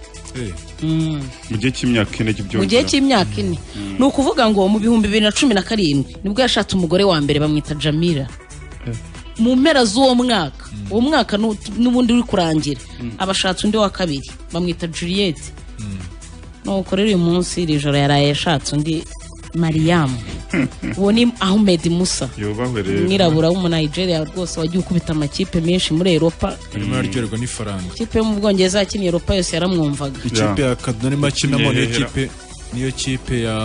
Mm. mu gihe cy'imyaka ine mu gihe cy'imyaka ine ni ukuvuga ngo mu bihumbi bibiri na cumi na karindwi nibwo yashatse umugore wa mbere bamwita jamila mu mpera z'uwo mwaka uwo mwaka nu- n'ubundi uri kurangira abashatse undi wa kabiri bamwita juliette nuko rero uyu munsi iri joro yaraye yashatse undi mariyamu uwo ni ahmed musa yubahwe rero umwirabura w'umunaigeria rwose wagiye ukubita amakipe menshi muri europa arimo araryoherwa n'ifaranga ikipe yo mu bwongereza yakiniye europa yose yaramwumvaga ikipe ya kaduna arimo akinamo niyo Nyehera. kipe niyo kipe ya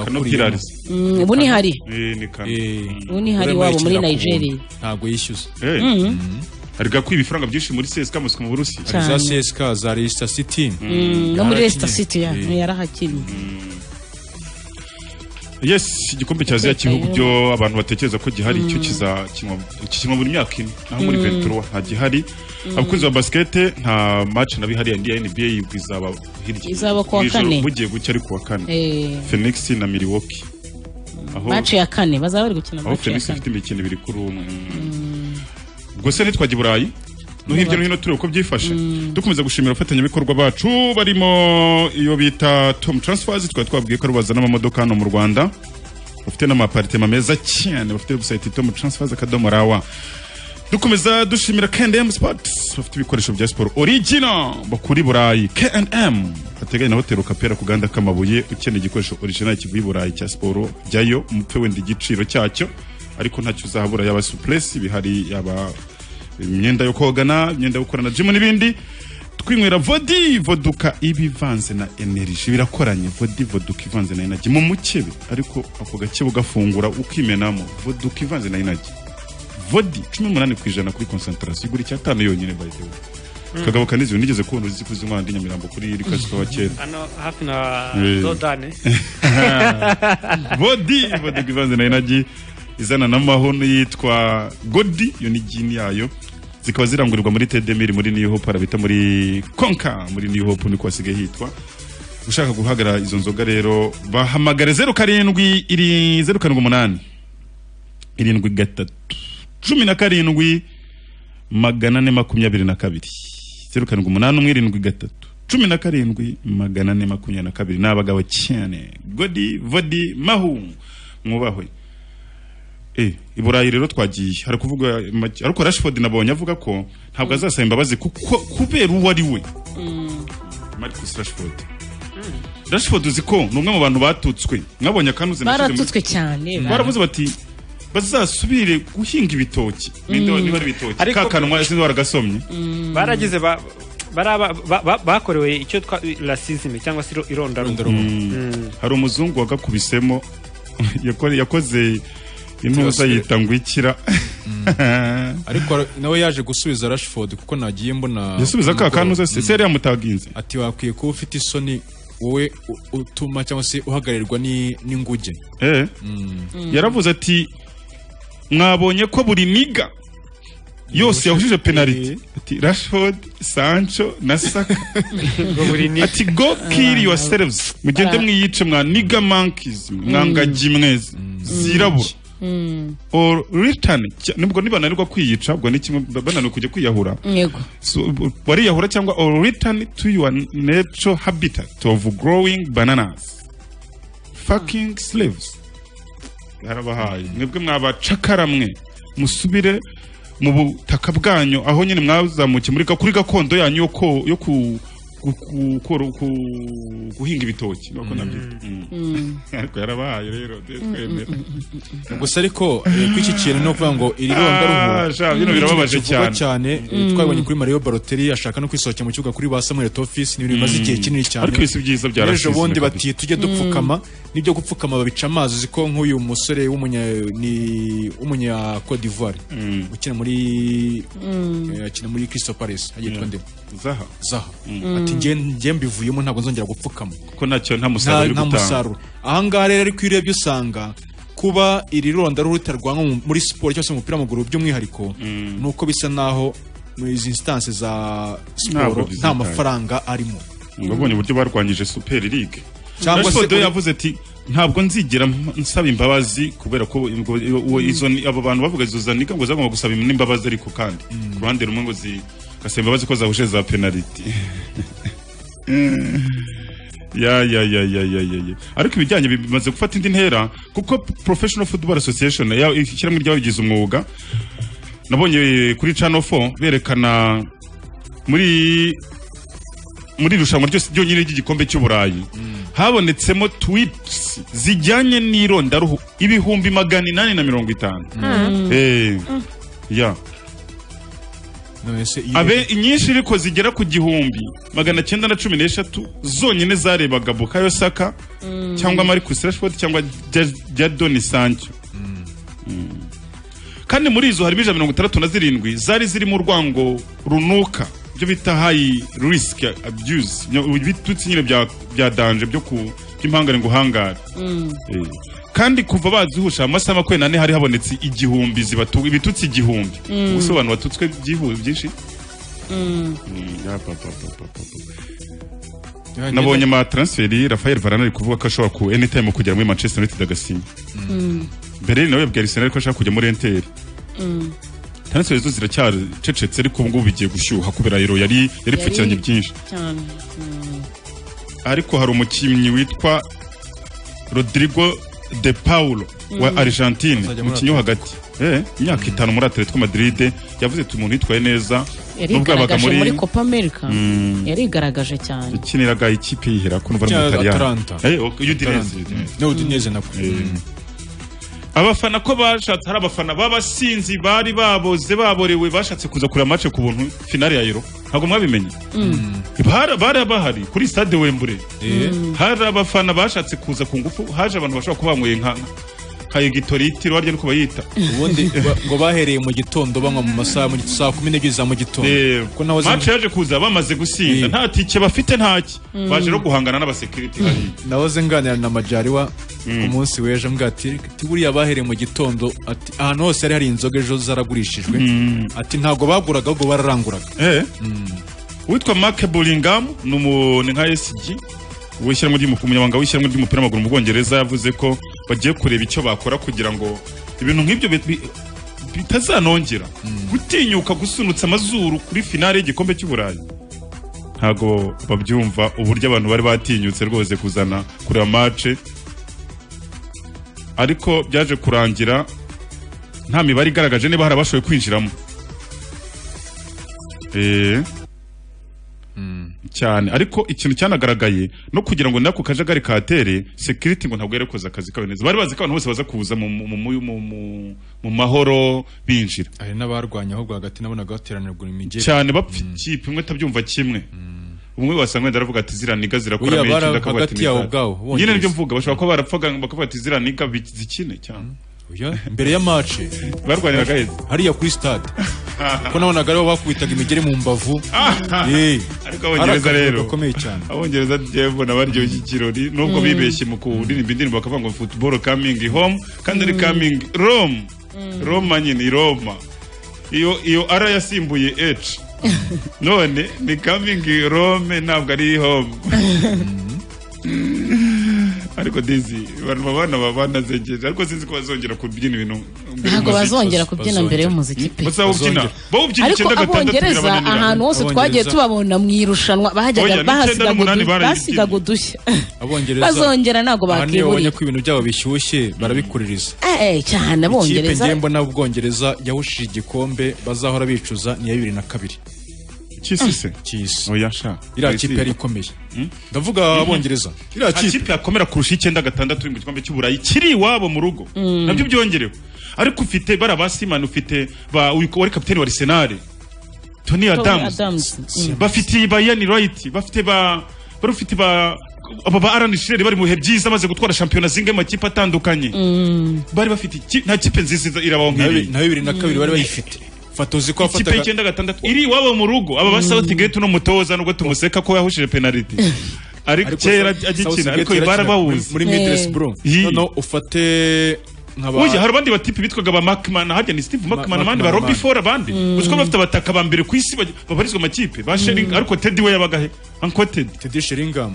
Kano kuriyemo. Pillars. Mm, ubu ni hari Eh, ni kano. ubu ni hari Urimo iwabo muri yikinira ku buntu. nigeria ntabwo yishyuza Eh, Mhm. ari gakwiba ibifaranga byinshi muri CSKA Moscou mu Burusi hari za CSK za Leicester City Mm, no muri Leicester Yarakinnye. City ya- yarahakinnye yes igikombe cya aziya Igikombe cy'ibihugu cya- byo abantu batekereza ko gihari Mm. cyo kizakinwa kikinwa buri myaka ine naho muri Mm. 23 nta gihari Mm. abakunzi ba basikete nta match na bihari ya NBA yibwo izaba hirya Izaba kuwa Mu ijoro kane. bugiye gucya ari kuwa kane Eh. Phoenix na Milwaukee aho mace ya kane bazaba bari gukina aho mace ya Phoenix kane ifite imikino ibiri kuri umwe ubwo se ntitwajya i burayi no hirya no hino tureba uko byifashe dukomeza gushimira abafatanyabikorwa bacu barimo iyo bita tom transfers twari twabwiye ko ari bazana amamodoka hano mu rwanda bafite n'amaparitema meza cyane bafite website tom transfers akadomo rawa dukomeza dushimira K&M Sports bafite ibikoresho bya siporo original bakuri burayi K&M hateganye na hoteli ukapera ku gahanda k'amabuye ukeneye igikoresho original kivuye i burayi cya siporo jyayo umupfe wenda igiciro cyacyo ariko ntacyo uzahabura yaba suplesi bihari yaba imyenda yo kogana imyenda yo gukorana jimu n'ibindi twinywera vodi voduka iba ivanze na energy birakoranye vodi voduka ivanze na energy mu mukebe ariko ako gakebe ugafungura ukimenamo voduka ivanze na energy vodi cumi n'umunani ku ijana kuri konsantarasiyo igura icyatanu yonyine by the way kagabo kaniziwe nigeze kubona uzi kuzimana ndi nyamirambo kuri rikasi kwa kera hano hafi na Eh. dodane bodi bodi ivanze na energy izana n'amahono yitwa godi iyo ni jini yayo zikaba zirangurirwa muri tedemiri muri new hope hari abita muri konka muri new hope niko hasigaye hitwa ushaka guhagarara izo nzoga rero bahamagare zeru karindwi iri zeru karindwi umunani irindwi gatatu cumi na karindwi magana ane makumyabiri na kabiri zeru karindwi umunani umwe irindwi gatatu cumi na karindwi magana ane makumyabiri na kabiri ni abagabo cyane godi vodi mahu mwubahwe Eh, i burayi rero twagiye hari kuvuga make- ariko rashford nabonye avuga ko ntabwo azasaba imbabazi kuko kubera uwo ari we marcus rashford rashford uzi ko ni umwe mu bantu batutswe mwabonye akantu baratutswe cyane baravuze bati bazasubire guhinga ibitoki Niba- niba ari ibitoki Ariko- ka kanwa sinzi waragasomye baragize ba- baraba- ba- ba- bakorewe icyo twa rasizime cyangwa se iro- irondaruhu Mm. hari umuzungu wagakubisemo yakore- yakoze intuza yita ngo ikira ariko nawe yaje gusubiza Rashford kuko nagiye mbona yasubiza ka kantu se se yari yamutaginze ati wakwiye kuba ufite isoni wowe u- utuma cyangwa se uhagararirwa ni- n'inguge Eh. yaravuze ati mwabonye ko buri niga yose yahujije penaliti ati rashford sancho na saka ati go kill yourselves mugende mwiyice mwa niga monkeys mwa ngagi mwese zirabura or return nubwo nibananirwa kwiyica ubwo ni kimwe bananiwe kujya kwiyahura yego So, b- wariyahura cyangwa or return to your natural habitat of growing bananas fucking slaves yarabahaye mwebwe mwabacakara mwe musubire mu butaka bwanyu aho nyine mwazamukiye muri ga- kuri gakondo yanyu yo ko- yo ku- ku- ku- koro- ku- guhinga ibitoki niko nabyita Mm. ariko yarabahaye rero twemera gusa ariko eh, kw'iki kintu ni ukuvuga ngo iri Ah, sha, bino birababaje kivugwa cyane. cyane eh, Mm. twabonye kuri Mario Balotelli ashaka no kwisohokera mu kibuga kuri ba Samuel Toffis ni ibintu bimaze Mm. igihe kinini cyane Ariko ibisi byiza byarashize ejo bundi kabisa. bati tujye Mm. dupfukama n'ibyo gupfukama babica amazi uzi ko nk'uyu musore w'umunya ni w'umunya Cote d'Ivoire ukina muri Mm. eh, akina muri Crystal Palace agitwa nde Zaha Zaha Mm. ati njye njye mbivuyemo ntabwo nzongera gupfukama ko nacyo nta musaruro uri nta gutanga musaruro ahangaha rero ariko iyo urebye usanga kuba iri ronda ruruta rwa nko mu- muri siporo cyangwa se mu mupira w'amaguru by'umwihariko ni uko bisa naho mu izi instance za Ntabwo siporo nta bizitaye. mafaranga arimo ngo babonye uburyo barwanyije super league Cyangwa cyangwa se se kuri- yavuze ati ntabwo nzigera mpa- nsaba imbabazi kubera ko ubwo- uwo- izo ni- abo bantu bavuga izo zanika ngo zagomba gusaba n'imbabazi ariko kandi ku ruhande rumwe ngo zigasaba imbabazi ko zahuje za penaliti ya ya ya ya ya ya ya ariko ibijyanye bimaze gufata indi ntera kuko professional football association ya- ishyirahamwe ry'ababigize umwuga nabonye kuri channel 4 berekana muri muri irushanwa ryose ryonyine ry'igikombe cy'uburayi habonetsemo tweets zijyanye n'irondaruhu ibihumbi magana inani na mirongo itanu Mm. Eh, ya none se iyo abe inyinshi ariko zigera ku gihumbi magana cyenda na cumi n'eshatu zonyine zarebaga bukayo saka cyangwa marcus rashford cyangwa Ja- jadoni sancho Mm. kandi muri izo harimo ijana mirongo itandatu na zirindwi zari zirimo urwango runuka ibyo bita hayi risiki abuse ibitutsi nyine bya- bya danje byo ku by'impangare ngo uhangare Eh. kandi kuva bazihusha amasaha makumyabiri n'ane hari habonetse igihumbi zibatuwe ibitutsi igihumbi Mm. ubuse abantu batutswe byihuse byinshi Mm. Mm, ya, pa, pa, pa, pa, pa, pa. nabonye ama transferi rafael varane ari kuvuga ko ashobora ku anytime kugera muri manchester united agasinya Mm. berlin nawe yabwiye arsenal ko ashaka kujya muri enteri Mm. transferi zo ziracyacecetse ariko ubu ngubu bigiye gushyuha kubera euro yari yaripfukiranye byinshi cyane ariko hari umukinnyi witwa rodrigo de paulo wa Mm. argentine Azajya muri umukinnyi wo hagati Eh, imyaka itanu muri atletico madrid yavuze ati umuntu yitwaye neza nubwo yabaga yarigaragaje muri copa america Mm. yarigaragaje cyane ukiniraga ikipe yihera ko nuva Cyangwa muri Atalanta. udineze no udineze nako abafana ko bashatse hari abafana b'abasinzi bari baboze baborewe bashatse kuza kureba mace ku buntu finale ya euro ntabwo mwabimenye Bara- bari bahari kuri stade wembure hari abafana bashatse kuza ku ngufu haje abantu bashobora kuba banyweye nka nka egitoriti warya niko bayita ubundi ba- ngo bahereye mu gitondo banywa mu masaha mu saa kumi n'ebyiri za mu gitondo Eh, ko nawe mace yaje kuza bamaze gusinda nta tike bafite ntaki Mm. baje no guhangana n'abasekiriti hariya nahoze nganira na majariwa ku munsi w'ejo mbwa ati "Ati, buriya bahereye mu gitondo ati ahantu hose hari hari inzoga ejo zaragurishijwe ati ntabwo baguraga ahubwo bararanguraga witwa Mark Bullingham ni umu- ni nka SG w'ishyirahamwe ry'umu- umunyamabanga w'ishyirahamwe ry'umupira w'amaguru mu Bwongereza yavuze ko bagiye kureba icyo bakora kugira ngo ibintu nk'ibyo bit- bi- bitazanongera gutinyuka gusunutsa amazuru kuri finale y'igikombe cy'uburayi ntabwo babyumva uburyo abantu bari batinyutse rwose kuzana kureba mace ariko byaje kurangira nta mibare igaragaje niba hari abashoboye kwinjiramo Eh. cyane ariko ikintu cyanagaragaye no kugira ngo nako kajagari katere security ngo ntabwo yari koza akazi kawe neza bari bazi ko abantu bose baza kuza mu, mu, mu, mu, mu, mu, mu mahoro binjira hari n'abarwanya ahubwo hagati nabonaga bateranirwa imigeri cyane bapfa ikipe imwe tabyumva kimwe umwe wasanga wenda aravuga ati ziraniga zirakora Oya, meya bara- icyenda akavuga ati hagati yabo "Nizar." ubwabo, nyine Bongereza. nibyo mvuga bashobora kuba barapfaga bakavuga ati ziraniga bi- zikine cyane mbere ya mace barwaniraga heza hariya kuri stade ko nabonaga aribo bakubitaga imigeri mu mbavu Eh. ariko Ari abongereza akavuyo rero gakomeye cyane abongereza jewe mbona baryoshye ikirori nubwo Mm. bibeshye mu kuririmba indirimbo bakavuga ngo football coming home kandi ari coming rome roma nyine ni roma iyo iyo ara yasimbuye h none ni coming rome ntabwo ari home ariko dizi abantu babana babana zegereje ariko sinzi ko bazongera kubyina ibintu ntabwo bazongera kubyina mbere y'umuziki pe ariko abongereza ahantu hose twagiye tubabona mu irushanwa bahajyaga bahasigaga udushya bazongera ntabwo bakiburira ko ibintu byabo bishyushye barabikuriza cyane abongereza ikipe ngembo n'ubwongereza yahushije igikombe bazahora bicuza ni iya bibiri na kabiri cyisise cyisi oya sha iriya kipe yari ikomeye ndavuga abongereza iriya kipe yakomera kurusha icyenda gatandatu mu gikombe cy'uburayi kiri iwabo mu rugo nabyo byongerewe ariko ufite bara basimana ufite wari kapitani wa arisenali tony adamu bafite ba yani rayiti bafite ba bari ufite ba aba ba arani shireri bari mu bihe byiza maze gutwara shampiyona zinga amakipe atandukanye bari bafite nta kipe nziza irabaho nk'iyi na bibiri na kabiri bari bayifite fatozi ko afata ikipe y'icyenda gatandatu iri iwabo mu rugo aba ba South Gate no mutoza nubwo tumuseka ko yahushije penalty ariko kera agikina ariko ibara bawuzi muri Midwest bro no ufate nkaba Oya hari abandi batipi bitwaga ba Markman hajya ni Steve Markman abandi ba Robbie Ford abandi uzi ko bafite abataka ba mbere ku isi babarizwa amakipe ba Sheringham ariko Teddy we yabaga he uncoted Teddy Sheringham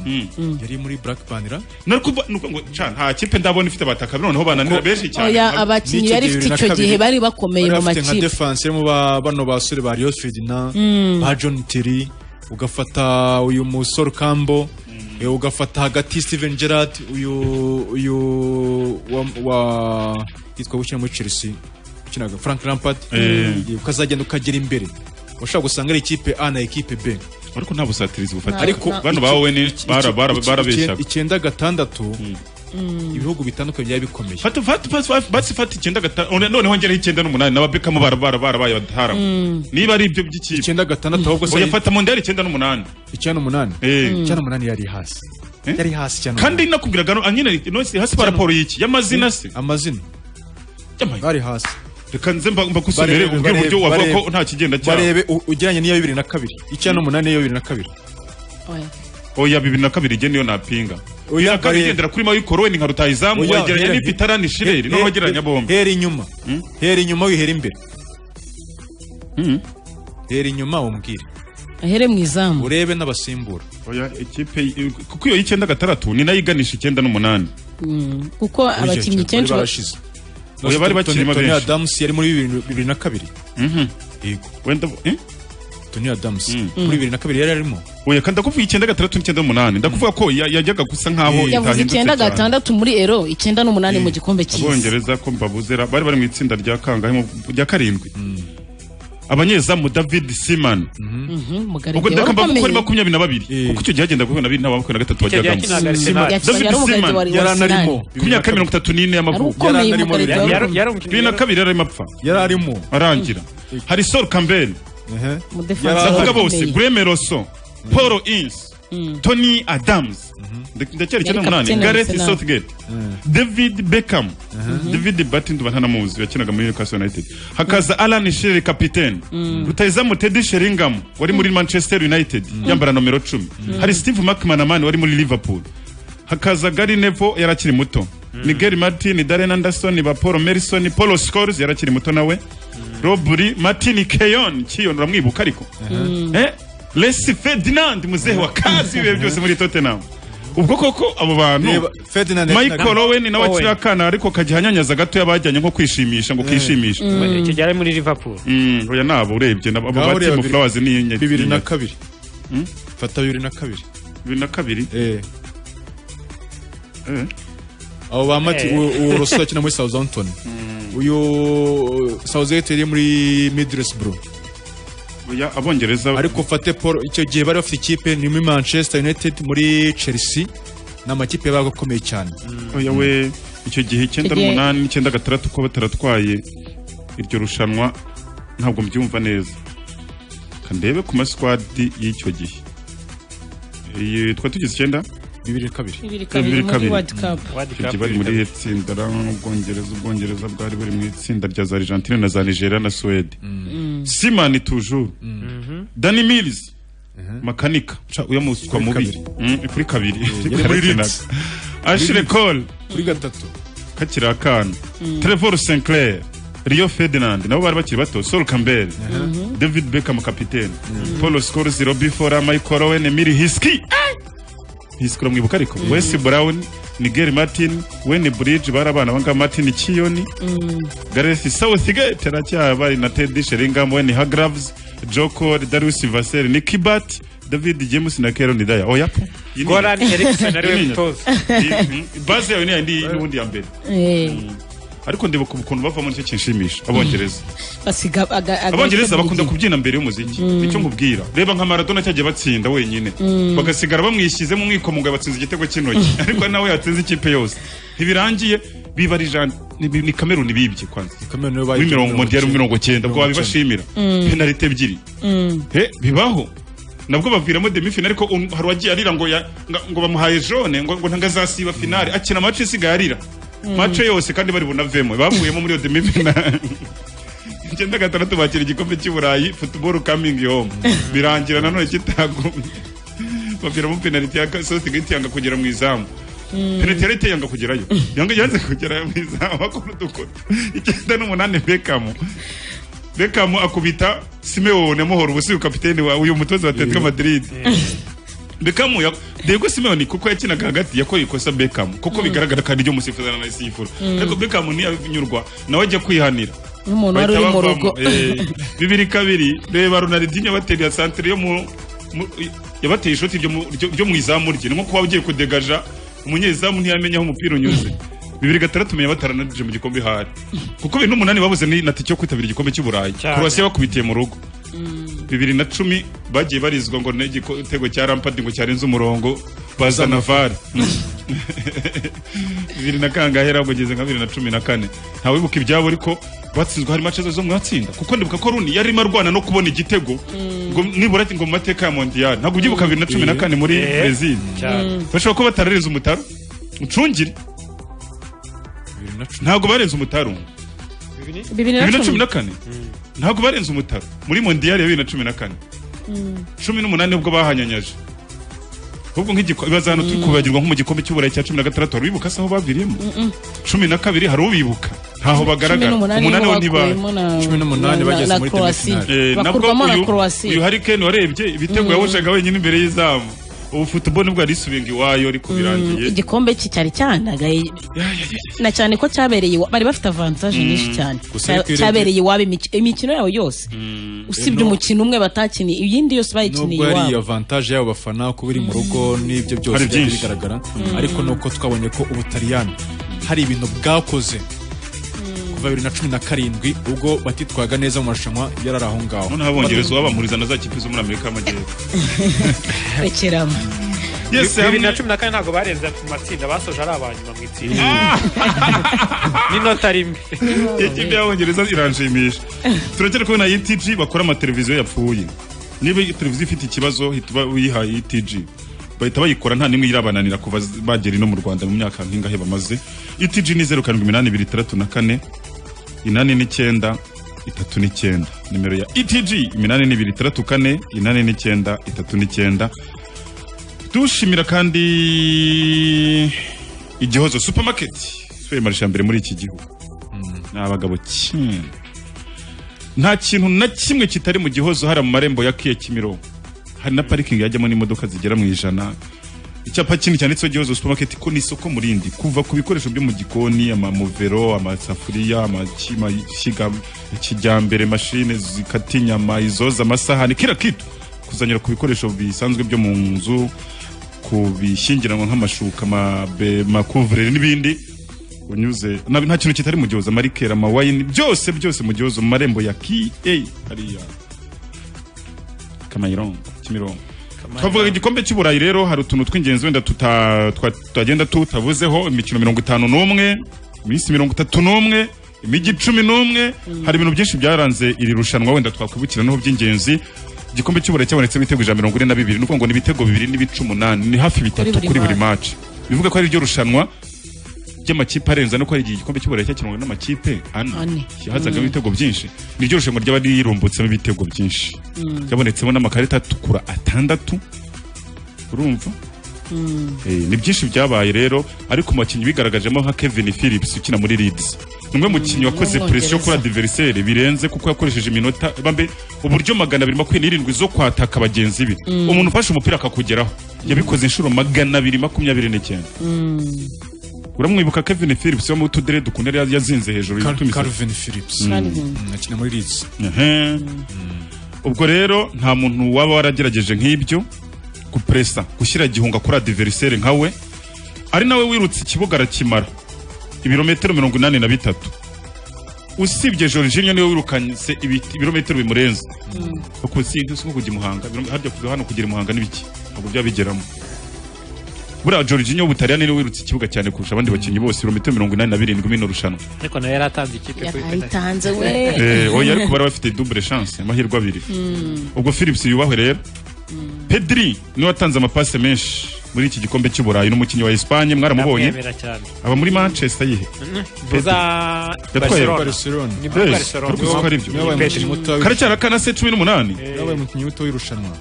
yari muri Blackburn ra nariko nuko ngo can ha kipe ndabona ifite abataka noneho bananira benshi cyane Oya abakinyi yari ifite icyo gihe bari bakomeye mu makipe nka defense mu ba bano basore ba Rio Ferdinand ba John Terry ugafata uyu musore Kambo ugafata hagati Steven Gerrard uyu uyu wa wa yitwa gukina muri Chelsea ukinaga Frank Lampard ukazagenda ukagera imbere ushobora gusanga ari ikipe A na ikipe B ariko nta busatirizi bufata ariko bano bawe ni barabeshaga icyenda gatandatu ibihugu bitandukanye byari bikomeye fata fata basi fata icyenda gatandatu noneho ngeraho icyenda n'umunani n'ababekamo barabarabaye bataramo niba ari ibyo by'ikipe icyenda gatandatu ahubwo se uyafata mu ndera icyenda n'umunani icyenda n'umunani icyenda n'umunani yari hasi yari hasi cyane kandi nakubwiraga nyine hasi ba raporo y'iki y'amazina se amazina bari hasi reka nze mbagusomere ubwo buryo wavuga ko nta kigenda cyane barebe ugeranye n'iya bibiri na kabiri icyenda n'umunani n'iya bibiri na kabiri oya bibiri na kabiri igenda iyo napinga uya kabiri igendera kuri mayo koroni nka rutayizamu wegeranya n'ipitara ni shireri noneho wegeranya bombe hera inyuma hera inyuma wihera imbere hera inyuma umbwire ahere mu izamu urebe n'abasimbura oya ikipe kuko iyo y'icyenda gatandatu ni nayo iganisha icyenda n'umunani kuko abakinnyi kenshi barashize oya bari bakirimo benshi Tony Adams yari muri bibiri na kabiri yego wenda Tony Adams muri bibiri na kabiri yari arimo oya kandi ndakuvuga icyenda gatandatu n'icyenda n'umunani ndakuvuga ko yajyaga gusa nk'aho yavuze icyenda gatandatu muri ero icyenda n'umunani mu gikombe cy'isi abongereza ko mbabuzera bari bari mu itsinda rya kangahe rya karindwi abanyezamu david siman ubwo ndakamba ko ari makumyabiri na babiri kuko icyo gihe hagenda guhura na babiri nta makumyabiri na gatatu wajyagamo david siman yari anarimo ku myaka mirongo itatu n'ine y'amavuko bibiri na kabiri yari arimo apfa yari arimo arangira hari sol campbell ndavuga bose greme rosso paul ins tony adams ndacyari icyenda n'umunani gareth southgate david beckham david batin tuba ntanamuzi yakinaga muri newcastle united hakaza alan shirley kapitene rutayizamu teddy sheringham wari muri manchester united yambara nomero cumi hari steve mcmanamani wari muri liverpool hakaza gary nevo yari akiri muto nigeri martin darren anderson ba paul merison paul scores yari akiri muto nawe roburi martin keyon kiyon uramwibuka ariko resi ferdinand muzehe wa kazi ibihe byose muri tottenham ubwo koko abo bantu michael owen nawe akiri akana ariko kagihanyanyaza gatoya bajyanye nko kwishimisha ngo kishimisha icyo gihe ari muri liverpool oya nabo urebye abo ba timu flowers ni inyenyeri bibiri na kabiri fata bibiri na kabiri bibiri na kabiri abo ba mati uwo rosso akina muri southampton uyu Southgate yari muri Middlesbrough oya abongereza ariko fate Paul icyo gihe bari bafite ikipe ni muri Manchester United muri Chelsea ni amakipe yabaga akomeye cyane oya we icyo gihe icyenda n'umunani icyenda gatandatu ko bataratwaye iryo rushanwa ntabwo mbyumva neza kandebe ku maswadi y'icyo gihe iyi twari tugize icyenda bibiri kabiri bibiri kabiri bari muri itsinda ubwongereza ubwongereza bwari buri mu itsinda rya za argentine na za nigeria na suwede simani tujuru dani milizi makanika uya muswa mubi kuri kabiri kuri rinzi ashire kore kuri gatatu kakiri akana trevor sinclair Rio Ferdinand nabo bari bakiri bato Sol Campbell David Beckham kapitene Paul Scholes Robbie Fowler Michael Owen Emil Hiski hisikura mwibuka ariko wesi burawuni Miguel Martin Wayne Bridge bari abana banga Martin Kiyoni Gareth Southgate aracyaba bari na Teddy Sheringham Wayne Hargraves Joe Cole Darius Vassell Nicky Bat David James na Kieron Daya oya Goran Eriksson ariwe mutoza base yawe ni ndi n'ubundi ya mbere ariko ndeba ku kuntu bava muri cyo kinshimisha abongereza basiga aga- aga- abongereza bakunda kubyina mbere y'umuziki nicyo nkubwira reba nka maradona cyagiye batsinda wenyine Mm. bagasigara bamwishyizemo umwikomo ngo batsinze igitego cy'intoki ariko nawe yatsinze ikipe yose ntibirangiye biba ari jan- ni bi- ni kameruni bibye kwanza muri mirongo modiyari mirongo cyenda ubwo wabibashimira Mm. penalite ebyiri Mm. he bibaho nabwo baviramo demifinali ariko un- hari uwagiye arira ngo ya- nga- ngo bamuhaye jone ngo ngo ntangazasiba finale akina mace isigaye arira Mm. mace yose kandi bari bunavemo bavuyemo muri iyo demifinali icyenda gatandatu bakira igikombe cy'i burayi futuboro kamingi home birangira nanone kitagumye baviramo penaliti ya sosigeti yanga kugera mu izamu penaliti yari iteye yanga kugerayo yanga yanze kugera mu izamu akora udukora icyenda n'umunani bekamu bekamu akubita simeone muhora ubu si kapitene wawe uyu mutoza wa atletico madrid bekamu ya- dego simeone kuko yakinaga hagati yakoye ikosa bekamu kuko bigaragara kandi ryo musifuzana na sifura Mm. ariko bekamu ntiyanyurwa nawe ajya kwihanira nk'umuntu wari uri mu bahita rugo bavamo, eh, bibiri kabiri reba ronaldinho yabateye ya santire yo mu mu- yabateye ishoti ryo mu- ryo- ryo mu izamu rye ni nko kuba ugiye kudegaja umunyezamu ntiyamenya aho umupira unyuze bibiri gatandatu menya bataranarije mu gikombe hari kuko bibiri n'umunani babuze ni na tike yo kwitabira igikombe cy'i burayi kurasi bakubitiye mu rugo bibiri na cumi bagiye barizwa ngo n'igitego cya rampadi ngo cyarenze umurongo bazana vare bibiri na kangahe ahubwo ugeze nka bibiri na cumi na kane ntawe wibuka ibyabo ariko batsinzwe hari mace zo mu matsinda kuko ndibuka ko runi yarimo arwana no kubona igitego ngo nibura ngo mu mateka ya mondiyari ntabwo ubyibuka bibiri na cumi na kane muri Eh, brezil cyane. bashobora kuba batararenze umutaro ucungire ntabwo barenze umutaro bibiri bibiri na cumi na na kane ntabwo barenze umutaro muri mondiyari ya bibiri na cumi na kane Mm. cumi n'umunani ubwo bahanyanyaje ahubwo nk'igikombe bazana turi kubagirwa nko mu gikombe cy'uburayi cya cumi na gatandatu hari ubibuka se aho baviriyemo cumi na kabiri hari ubibuka ntaho bagaragara n'umunani umunani wo ntibari bakuyemo na- Cumi n'umunani na- bageze na- muri na Croatia. demi-finale. Eh, nabwo Bakurwamo na uyu- Croatia. uyu harikeni warebye ibitego Mm. yawushaga wenyine imbere y'izamu ubu futubone bwo yarisubiye ngo iwayo ariko birangiye igikombe cye cyari cyanagaye na cyane ko cyabereye iwa- bari bafite avantage Mm. nyinshi cyane Gusa ariko Cya- irebye- cyabereye iwabo imiki- imikino yabo yose usibye Eh, no- umukino umwe batakiniye iyindi yose bayikiniye nubwo yari iwabo avantage y'abo bafana kuba iri mu rugo n'ibyo byose Hari byari byinshi. bigaragara Mm. ariko nuko twabonye ko ubutaliyani hari ibintu bwakoze kuva bibiri na cumi na karindwi ubwo batitwaga neza mu marushanwa yari ari aho ngaho noneho abongereza wabampuriza na za kipe zo muri amerika y'amajyepfo rekeramo Yes, bibiri na hamwe- cumi na kane ntabwo barenze mu matsinda basoje ari abanyuma mu itsinda n'inota rimwe ikipe y'abongereza iranshimisha turacyari kubona etg bakora amateleviziyo yapfuye niba iyi televiziyo ifite ikibazo hita uba uyihaye etg bahita bayikora nta n'imwe irabananira kuva z- bagera ino mu rwanda mu myaka nk'ingahe bamaze etg ni zeru karindwi iminani ibiri itandatu na kane inani n'icyenda itatu n'icyenda nimero ya etg iminani n'ibiri itandatu kane inani n'icyenda itatu n'icyenda dushimira kandi igihozo supermarket supermarché ya mbere muri iki gihugu ni abagabo kimwe nta kintu na kimwe kitari mu gihozo hari mu marembo ya kiya kimironko hari na parikingi yajyamo n'imodoka zigera mu ijana icyapa kinini cyanditseho gihozo supermarket ko ni isoko murindi kuva ku bikoresho byo mu gikoni amamuvero amasafuriya amakima ishyiga kijyambere mashine zikata inyama izoza amasahani kira kitu kuzanyura ku bikoresho bisanzwe byo mu nzu ku bishyingiranwa nk'amashuka amabe- amakuvureri n'ibindi unyuze na- nta kintu kitari mu gihozo amarikeri amawayini byose byose mu gihozo mu marembo ya ki eyi hariya kamayirongo kimirongo twavuga igikombe cy'uburayi rero hari utuntu tw'ingenzi wenda tuta- twa- twagenda tutavuzeho imikino mirongo itanu n'umwe iminsi mirongo itatu n'umwe imijyi icumi n'umwe hari ibintu byinshi byaranze iri rushanwa wenda twakwibukira noneho by'ingenzi igikombe cy'uburayi cyabonetsemo ibitego ijana mirongo ine na bibiri ni ukuvuga ngo ni ibitego bibiri n'ibice umunani ni hafi bitatu buri kuri buri match. maci bivuga ko ari ryo rushanwa ry'amakipe arenze no ari igikombe cy'uburayi cyakinwa n'amakipe ane Ane. hazagamo Mm. ibitego byinshi niryo rushanwa ryaba rirumbutsemo ibitego byinshi Mm. ryabonetsemo n'amakarita atukura atandatu urumva Mm. Eh, ni byinshi byabaye rero ariko mu bakinnyi bigaragajemo nka Kevin Phillips ukina muri Leeds ni umwe mu bakinnyi wakoze W'umwongereza. presiyo kuri adversaire birenze kuko yakoresheje iminota bambe uburyo magana abiri makumyabiri n'irindwi zo kwataka bagenzi be Mm. umuntu ufashe umupira akakugeraho yabikoze inshuro magana abiri makumyabiri n'icyenda Mm. uramwibuka Kevin Phillips wo mu tudere dukunda yari yazinze hejuru Cal- Calvin Phillips akina muri Leeds ubwo rero nta muntu waba waragerageje nk'ibyo gupresa gushyira igihunga kuri adiveriseri nka we ari nawe wirutse ikibuga arakimara ibirometero mirongo inani na bitatu usibye Jorginho niwe wirukanyse ibiti- ibirometero bimurenze ukunsinzi uko kujya i muhanga ibiro- harya kuva hano kugera i muhanga n'ibiki ntabwo byabigeramo buriya Jorginho w'ubutaliyani niwe wirutse ikibuga cyane kurusha abandi bakinnyi bose ibirometero mirongo inani na birindwi muri ino rushanwa ariko nawe yari atanze ikipe kuri yayitanze we Eh, oya ariko bari bafite double chance amahirwe abiri Mm. ubwo Philips yubahwe rero Pedri niwe watanze amapase menshi muri iki gikombe cy'uburayi n'umukinnyi wa Espagne mwaramubonye Ndamwemera cyane. aba muri Manchester yihe Mvuza Yatwaye Barcelona. Barcelona. Ni muri Yes, Barcelona. ariko uko ari byo. Ni Pedri. kare cyane akana se cumi n'umunani yabaye umukinnyi muto w'irushanwa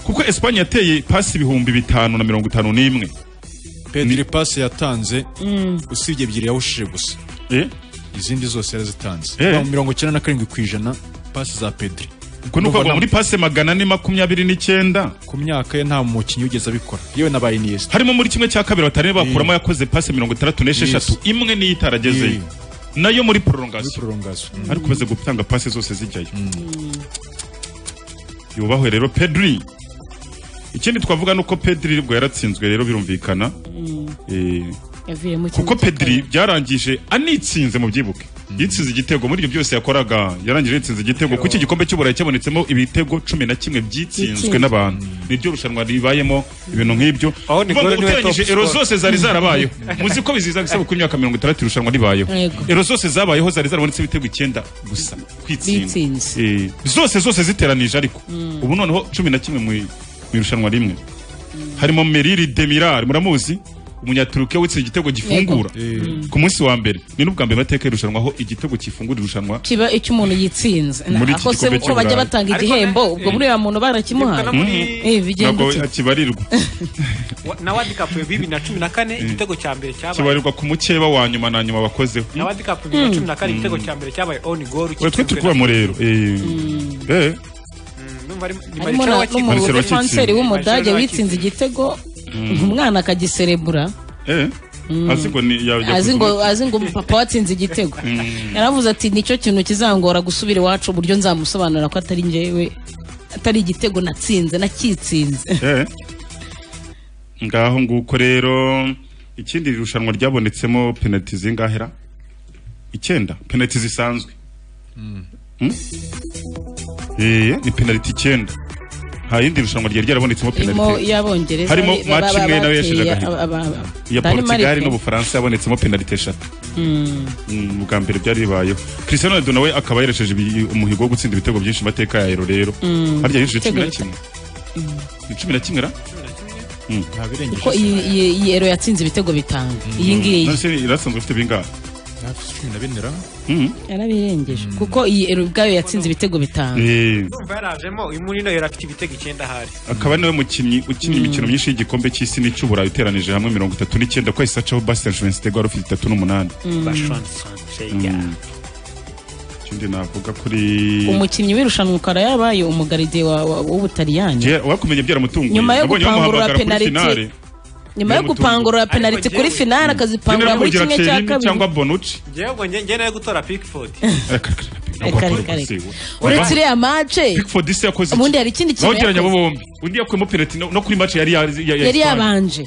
kuko Espagne yateye pasi ibihumbi bitanu na mirongo itanu n'imwe Pedri pasi yatanze usibye ebyiri yahushije gusa izindi zose yarazitanze Eh. Mirongo- mirongo icyenda na karindwi ku ijana pasi za Pedri ubwo ni ukuvuga ngo muri pase magana ane makumyabiri n'icyenda ku myaka ye nta mukinnyi wigeze abikora yewe na ba Iniesta harimo muri kimwe cya kabiri batari bakuramo yakoze pase mirongo itandatu n'esheshatu imwe niyo itaragezeyo nayo muri prolongation ariko umaze gutanga pase zose zijyayo yubahwe rero pedri ikindi twavuga ni uko pedri ubwo yaratsinzwe rero birumvikana Eh, yavuye mu kuko pedri byarangije anitsinze mu byibuke yitsinze igitego muri ibyo byose yakoraga yarangije yitsinze igitego kuko iki gikombe cy'uburayi cyabonetsemo ibitego cumi na kimwe byitsinzwe Byitsinzwe. n'abantu niryo rushanwa ribayemo ibintu nk'ibyo ni Kuvuga ngo Gordon Webb uteranyije top ero scorer. zose zari zarabayeho muzi ko biziza gusaba ku myaka mirongo itandatu irushanwa ribayeho Yego. ero zose zabayeho zari zarabonetse ibitego icyenda gusa kwitsinda Bitsinze. Eh, zose zose ziteranije ariko ubu noneho cumi na kimwe mu mu irushanwa rimwe harimo meriri demirar muramuzi umunyaturukiya witsinze igitego gifungura ku munsi wa mbere ni n'ubwa mbere mateka y'irushanwa aho igitego kifungura irushanwa kiba icyo umuntu yitsinze Muri iki akose gikombe uko bajya cy'uburayi. batanga igihembo ubwo buriya muntu barakimuhaye Eh, bigenda ntabwo iki? kibarirwa Wa- na World Cup ya bibiri na cumi na kane igitego cya mbere cyabaye kibarirwa ku mukeba wa nyuma na nyuma bakozeho na World Cup ya bibiri na cumi na kane Mm. igitego cya mbere cyabaye on goal we twe kitsinzwe turi kuba na- murero eh. Eh. Ndumva ari- ni harimo Marcelo na- wakitsinze. n'umudefanseri w'umudage Marcelo witsinze igitego Mm. umwana akagiserebura Eh. azi ngo ni ya- ya- azi ngo azi ngo papa watsinze igitego yaravuze ati nicyo kintu kizangora gusubira iwacu uburyo nzamusobanurira ko atari njyewe atari igitego natsinze nakitsinze Eh. ngaho nguko rero ikindi rushanwa ryabonetsemo penaliti zingahera icyenda penaliti zisanzwe Mm? Eh, ni penaliti icyenda nta yindi rushanwa ryari ryarabonetsemo harimo penaliti iy'abongereza harimo ba- ba- match imwe ba- nawe yashize bateye agahigo aba- aba- iya Danemark. Portugal n'ubufaransa yabonetsemo penaliti eshatu Mm. Mm, ubwa mbere byari bibayeho Cristiano Ronaldo nawe akaba yeresheje ibi- umuhigo wo gutsinda ibitego byinshi mu mateka ya Euro rero Mm. harya yinjije cumi na Ibitego kimwe Ni cumi na kimwe ra Mm. kuko iyi iyi- iyi ero yatsinze ibitego bitanu iyi ngiyi None se irasanzwe ifite bingahe cumi na bine ra Mm. yarabirengeje kuko iyi ero ubwayo yatsinze ibitego bitanu Eh, Ndumva yarajemo uyu muri yari afite ibitego icyenda ahari akaba ari nawe mukinnyi ukina imikino myinshi y'igikombe cy'isi n'icy'uburayi uteranije hamwe mirongo itatu n'icyenda ko yahise acaho Bastian Schweinsteiger wari ufite itatu n'umunani Mm. Bashwan Schweinsteiger. Mm. ikindi navuga kuri umukinnyi w'irushanwa ukaba yabaye umugaride wa- wa- w'ubutaliyani Je- wakumenya byaramutunguye Nyuma yo Nabonye bamuhamagara gupangurura kuri penaliti, finale. nyuma yo gupangurura penaliti kuri finale akazipangura muri General kimwe cya Bogirakeri kabiri cyangwa Bonucci ngewe ubwo nge- nge nayo gutora Pickford ntabwo Reka, watora reka, reka. Bonucci, we. uretse iriya mace Pickford isi yakoze iki? ubundi hari ikindi kintu bawugereranya yakoze. abo bombi undi yakuyemo penaliti no no kuri match yari ya- ya- ya yari Espagne. yabanje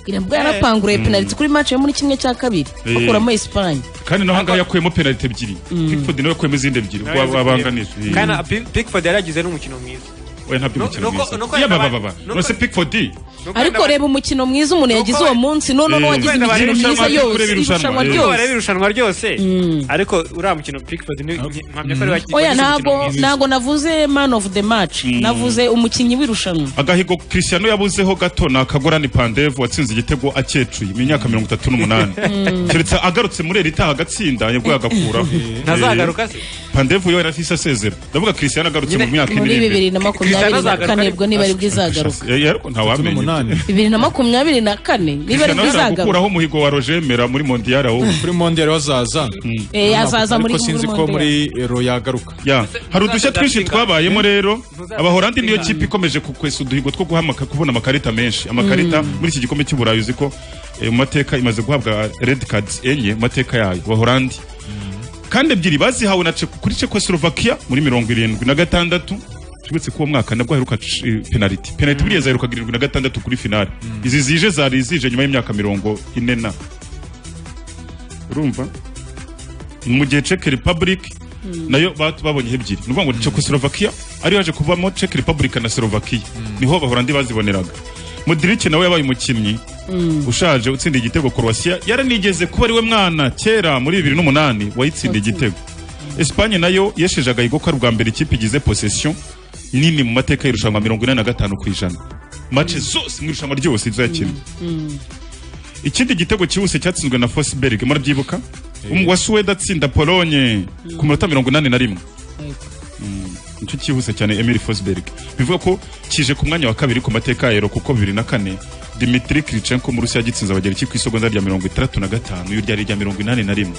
irabwo yarapanguruye Mm. penaliti kuri mace yo muri kimwe cya kabiri Eh. bakuramo esipanye kandi naho ahangaha yakuyemo penaliti ebyiri Pickford nawe yakuyemo izindi ebyiri Nawe yazi wabanganije kugira- Kandi na Pick- Pickford yari yagize n'umukino mwiza oya ntabyo No- umukino nuko- nuko mwiza yabababa nose Pickford ariko reba umukino mwiza umuntu yagize uwo munsi noneho Eh. n'uwagize Wenda imikino bareba myiza irushanwa, yose kureba irushanwa, irushanwa eh. Nuko ryose wareba irushanwa ryose ariko uriya mukino Pickford ni mpamya ko ari wagize oya umukino ntabwo mwiza. ntabwo navuze man of the match navuze umukinnyi w'irushanwa agahigo Cristiano yabuzeho gato ni akagorani pandevu watsinze igitego akecuye mu myaka mirongo itatu n'umunani keretse agarutse muri eri itaha agatsinda yabwo yagakuraho Ntazagaruka se pandevu yari afise asezera ndavuga Christian agarutse mu myaka muri bibiri na makumyabiri na kane ubwo niba aribwo izagaruka ntawamenye bibiri na makumyabiri na kane niba aribwo izagaruka gukuraho umuhigo wa rogemera muri mondiyari aho kuri mondiyari wazaza Eh, azaza muri- ariko sinzi muri ko Mondiyari. muri ero yagaruka ya hari udushya twinshi twabayemo rero abahorandi niyo kipe ikomeje kukwesa uduhigo two guhamaka kubona amakarita menshi amakarita Mm. muri iki gikombe cy'uburayi uzi ko eh, mu mateka imaze guhabwa red cards enye mu mateka yayo abahorandi kandi ebyiri bazihawe na Czech- kuri Czechoslovakia muri mirongo irindwi na gatandatu tubetse ko uwo mwaka nabwo haheruka eh, penaliti penaliti buriya zaherukaga irindwi na gatandatu kuri finale izi zije zari zije nyuma y'imyaka mirongo ine na urumva mu gihe Czech Republic nayo ba- babonyeho ebyiri ni ukuvuga ngo Czechoslovakia ariyo yaje kuvamo Czech Republic na Slovakia niho abahorandi baziboneraga Modric nawe yabaye umukinnyi ushaje utsinda igitego Croatia yaranigeze kuba ariwe mwana kera muri bibiri n'umunani wayitsinda igitego Espagne nayo yesheje agahigo ko ari ubwa mbere ikipe igize possession nini mu mateka y'irushanwa mirongo inani na gatanu ku ijana mace zose mu irushanwa ryose izo yakinnye ikindi gitego cyihuse cyatsinzwe na Forsberg murabyibuka Um- wa Suwede atsinda Polonye ku minota mirongo inani na rimwe Mm, nicyo cyihuse cyane Emil Forsberg bivuga ko kije ku mwanya wa kabiri ku mateka ya Euro kuko bibiri na kane Dmitry Krychenko mu Rusiya yagitsinze abagereki ku isogonda rya mirongo itandatu na gatanu y'irya rya mirongo inani na rimwe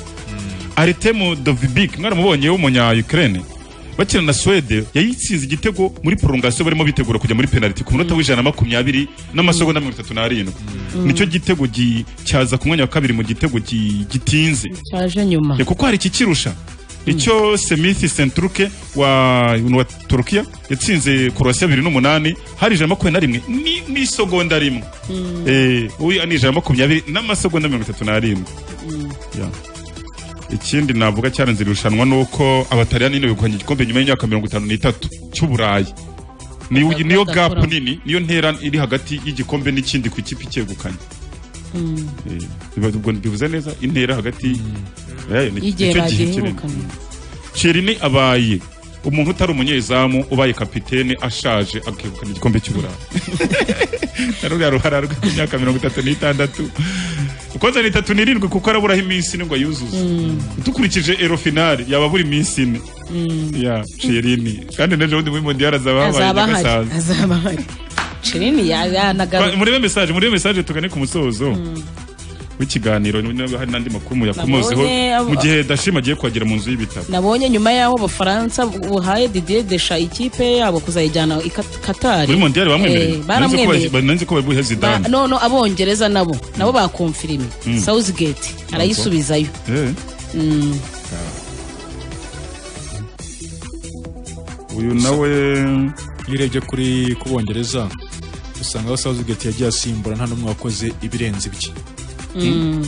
Artemu Dovbik mwaramubonye w'umunya Ukraine bakina na Suwede yayitsinze igitego muri prolongation barimo bitegura kujya muri penalty ku munota w'ijana na makumyabiri n'amasogonda mirongo itatu n'arindwi Mm. nicyo gitego gi- cyaza ku mwanya wa kabiri mu gitego gi- gitinze cyaje nyuma Ya, kuko hari ikikirusha icyo semithi sentruke wa wa turukiya yatsinze korowasiya bibiri n'umunani hari ijana na makumyabiri na rimwe ni- n'isegonda rimwe Eh, uyu ni ijana na makumyabiri n'amasegonda mirongo itatu n'arindwi Ya. ikindi navuga cyaranze irushanwa ni uko abataliyani nyine begukanye igikombe nyuma y'imyaka mirongo itanu n'itatu cy'uburayi Ni- niyo gapu nini niyo ntera iri hagati y'igikombe n'ikindi ku ikipe icyegukanye Eh, biba- ubwo bivuze neza intera hagati Eh, ni- y'igihe nicyo gihe kinini. bagihegukanye Thierry ni abaye umuntu utari umunyezamu ubaye kapitene ashaje akegukana igikombe cy'uburayi na ruriya ruhara rwe ku myaka mirongo itatu n'itandatu ukoze ni itatu n'irindwi kuko araburaho iminsi ine ngo ayuzuze dukurikije ero finale yaba buri minsi ine ya Thierry ni kandi n'ejo bundi muri mondiyari azaba habaye azaba hari nyagasaza azaba hari cirini Ba- yanagaruka murebe mesaje murebe mesaje tugane ku musozo w'ikiganiro niba hari n'andi makuru muyakomozeho Nabonye abo- mu gihe dashima agiye kuhagera mu nzu y'ibitabo nabonye nyuma y'aho abafaransa buhaye didier desha ikipe yabo kuzayijyana i Kat- katari muri mondiyari bamwemereye Eh, baramwemereye nanze ko bari buhe Ba- zidane none abongereza nabo nabo bakumfirime Mm. southgate arayisubizayo Eh, Mm. uyu nawe iyo urebye kuri ku bongereza usanga aho Southgate yagiye asimbura nta n'umwe wakoze ibirenze ibye Mm.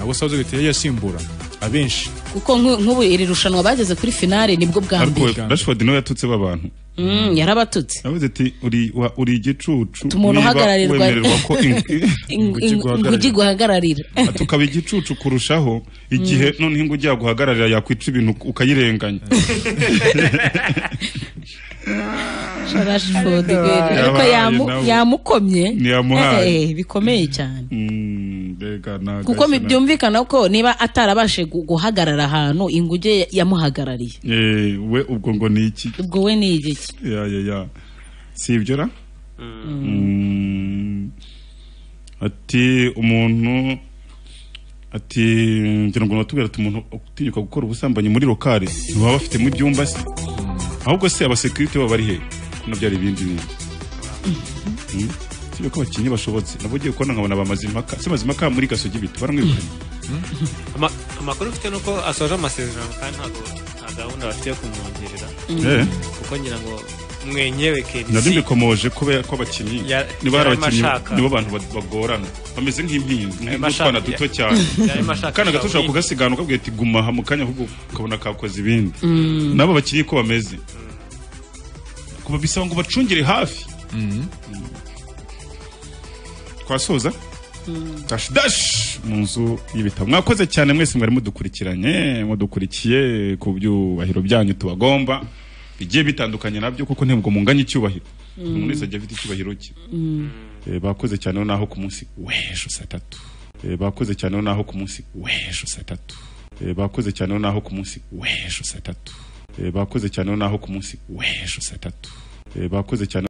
abo Southgate yagiye asimbura abenshi kuko nk- nk'ubu iri rushanwa bageze kuri finale nibwo bwa ariko mbere rashford niwe yatutse abantu Mm, yarabatutse yavuze ati uri wa- uri igicucu umuntu niba uhagararirwa wemererwa ko in- Ing- Inguge ing- guhagararira. inguge guhagararira tukaba igicucu kurushaho igihe noneho ingo ujya guhagararira yakwica ibintu ukayirenganya Rashford Yabaye ariko yamu- nawe. yamukomye Ntiyamuhaye. Eh, eh, bikomeye cyane Mm, mbega ni kuko agasana. byumvikana ko niba atarabashe gu- guhagarara ahantu inguge ya- yamuhagarariye Eh, we ubwo ngo ni iki ubwo we ni igiki ya ya ya si ibyo ra Mm. ati umuntu ati ngira ngo natubwira ati umuntu utinyuka gukora ubusambanyi muri lokale ntibaba bafite mu byumba se ahubwo se abasekirite baba bari he no byari ibindi bintu Mm. sibyo ko abakinnyi bashobotse nabo ugiye kubona nkabona bamazimpaka se mazimpaka muri gasogi bita baramwirukanye Ama- amakuru mfite ni uko asoje amasezerano kandi ntabwo nta gahunda bafite yo kumwongerera Eh. kuko ngira ngo mwenyewe nabyo KBC mbikomoje kubera ko abakinnyi Ya- niba ari yarimo abakinnyi ashaka. nibo bantu ba- bagorana bameze nk'impinzi Yarimo nk'utwana ashaka- duto cyane ya- yarimo ashaka akana gato ushobora Shaolin. kugasigana ukabwira ati guma aha mu kanya ahubwo ukabona kakoze ibindi Mm. nabo bakinnyi ko bameze kuba bisaba ngo bacungire hafi twasoza dash dash mu nzu y'ibitabo mwakoze cyane mwese mwari mudukurikiranye mudukurikiye ku byubahiro byanyu tubagomba bigiye bitandukanye nabyo kuko ntibwo munganya icyubahiro umuntu wese ajya afite icyubahiro cye Eh, bakoze cyane naho ku munsi w'ejo saa tatu Eh, bakoze cyane naho ku munsi w'ejo saa tatu Eh, bakoze cyane naho ku munsi w'ejo saa tatu bakoze cyane naho ku munsi w'ejo saa tatu bakoze cyane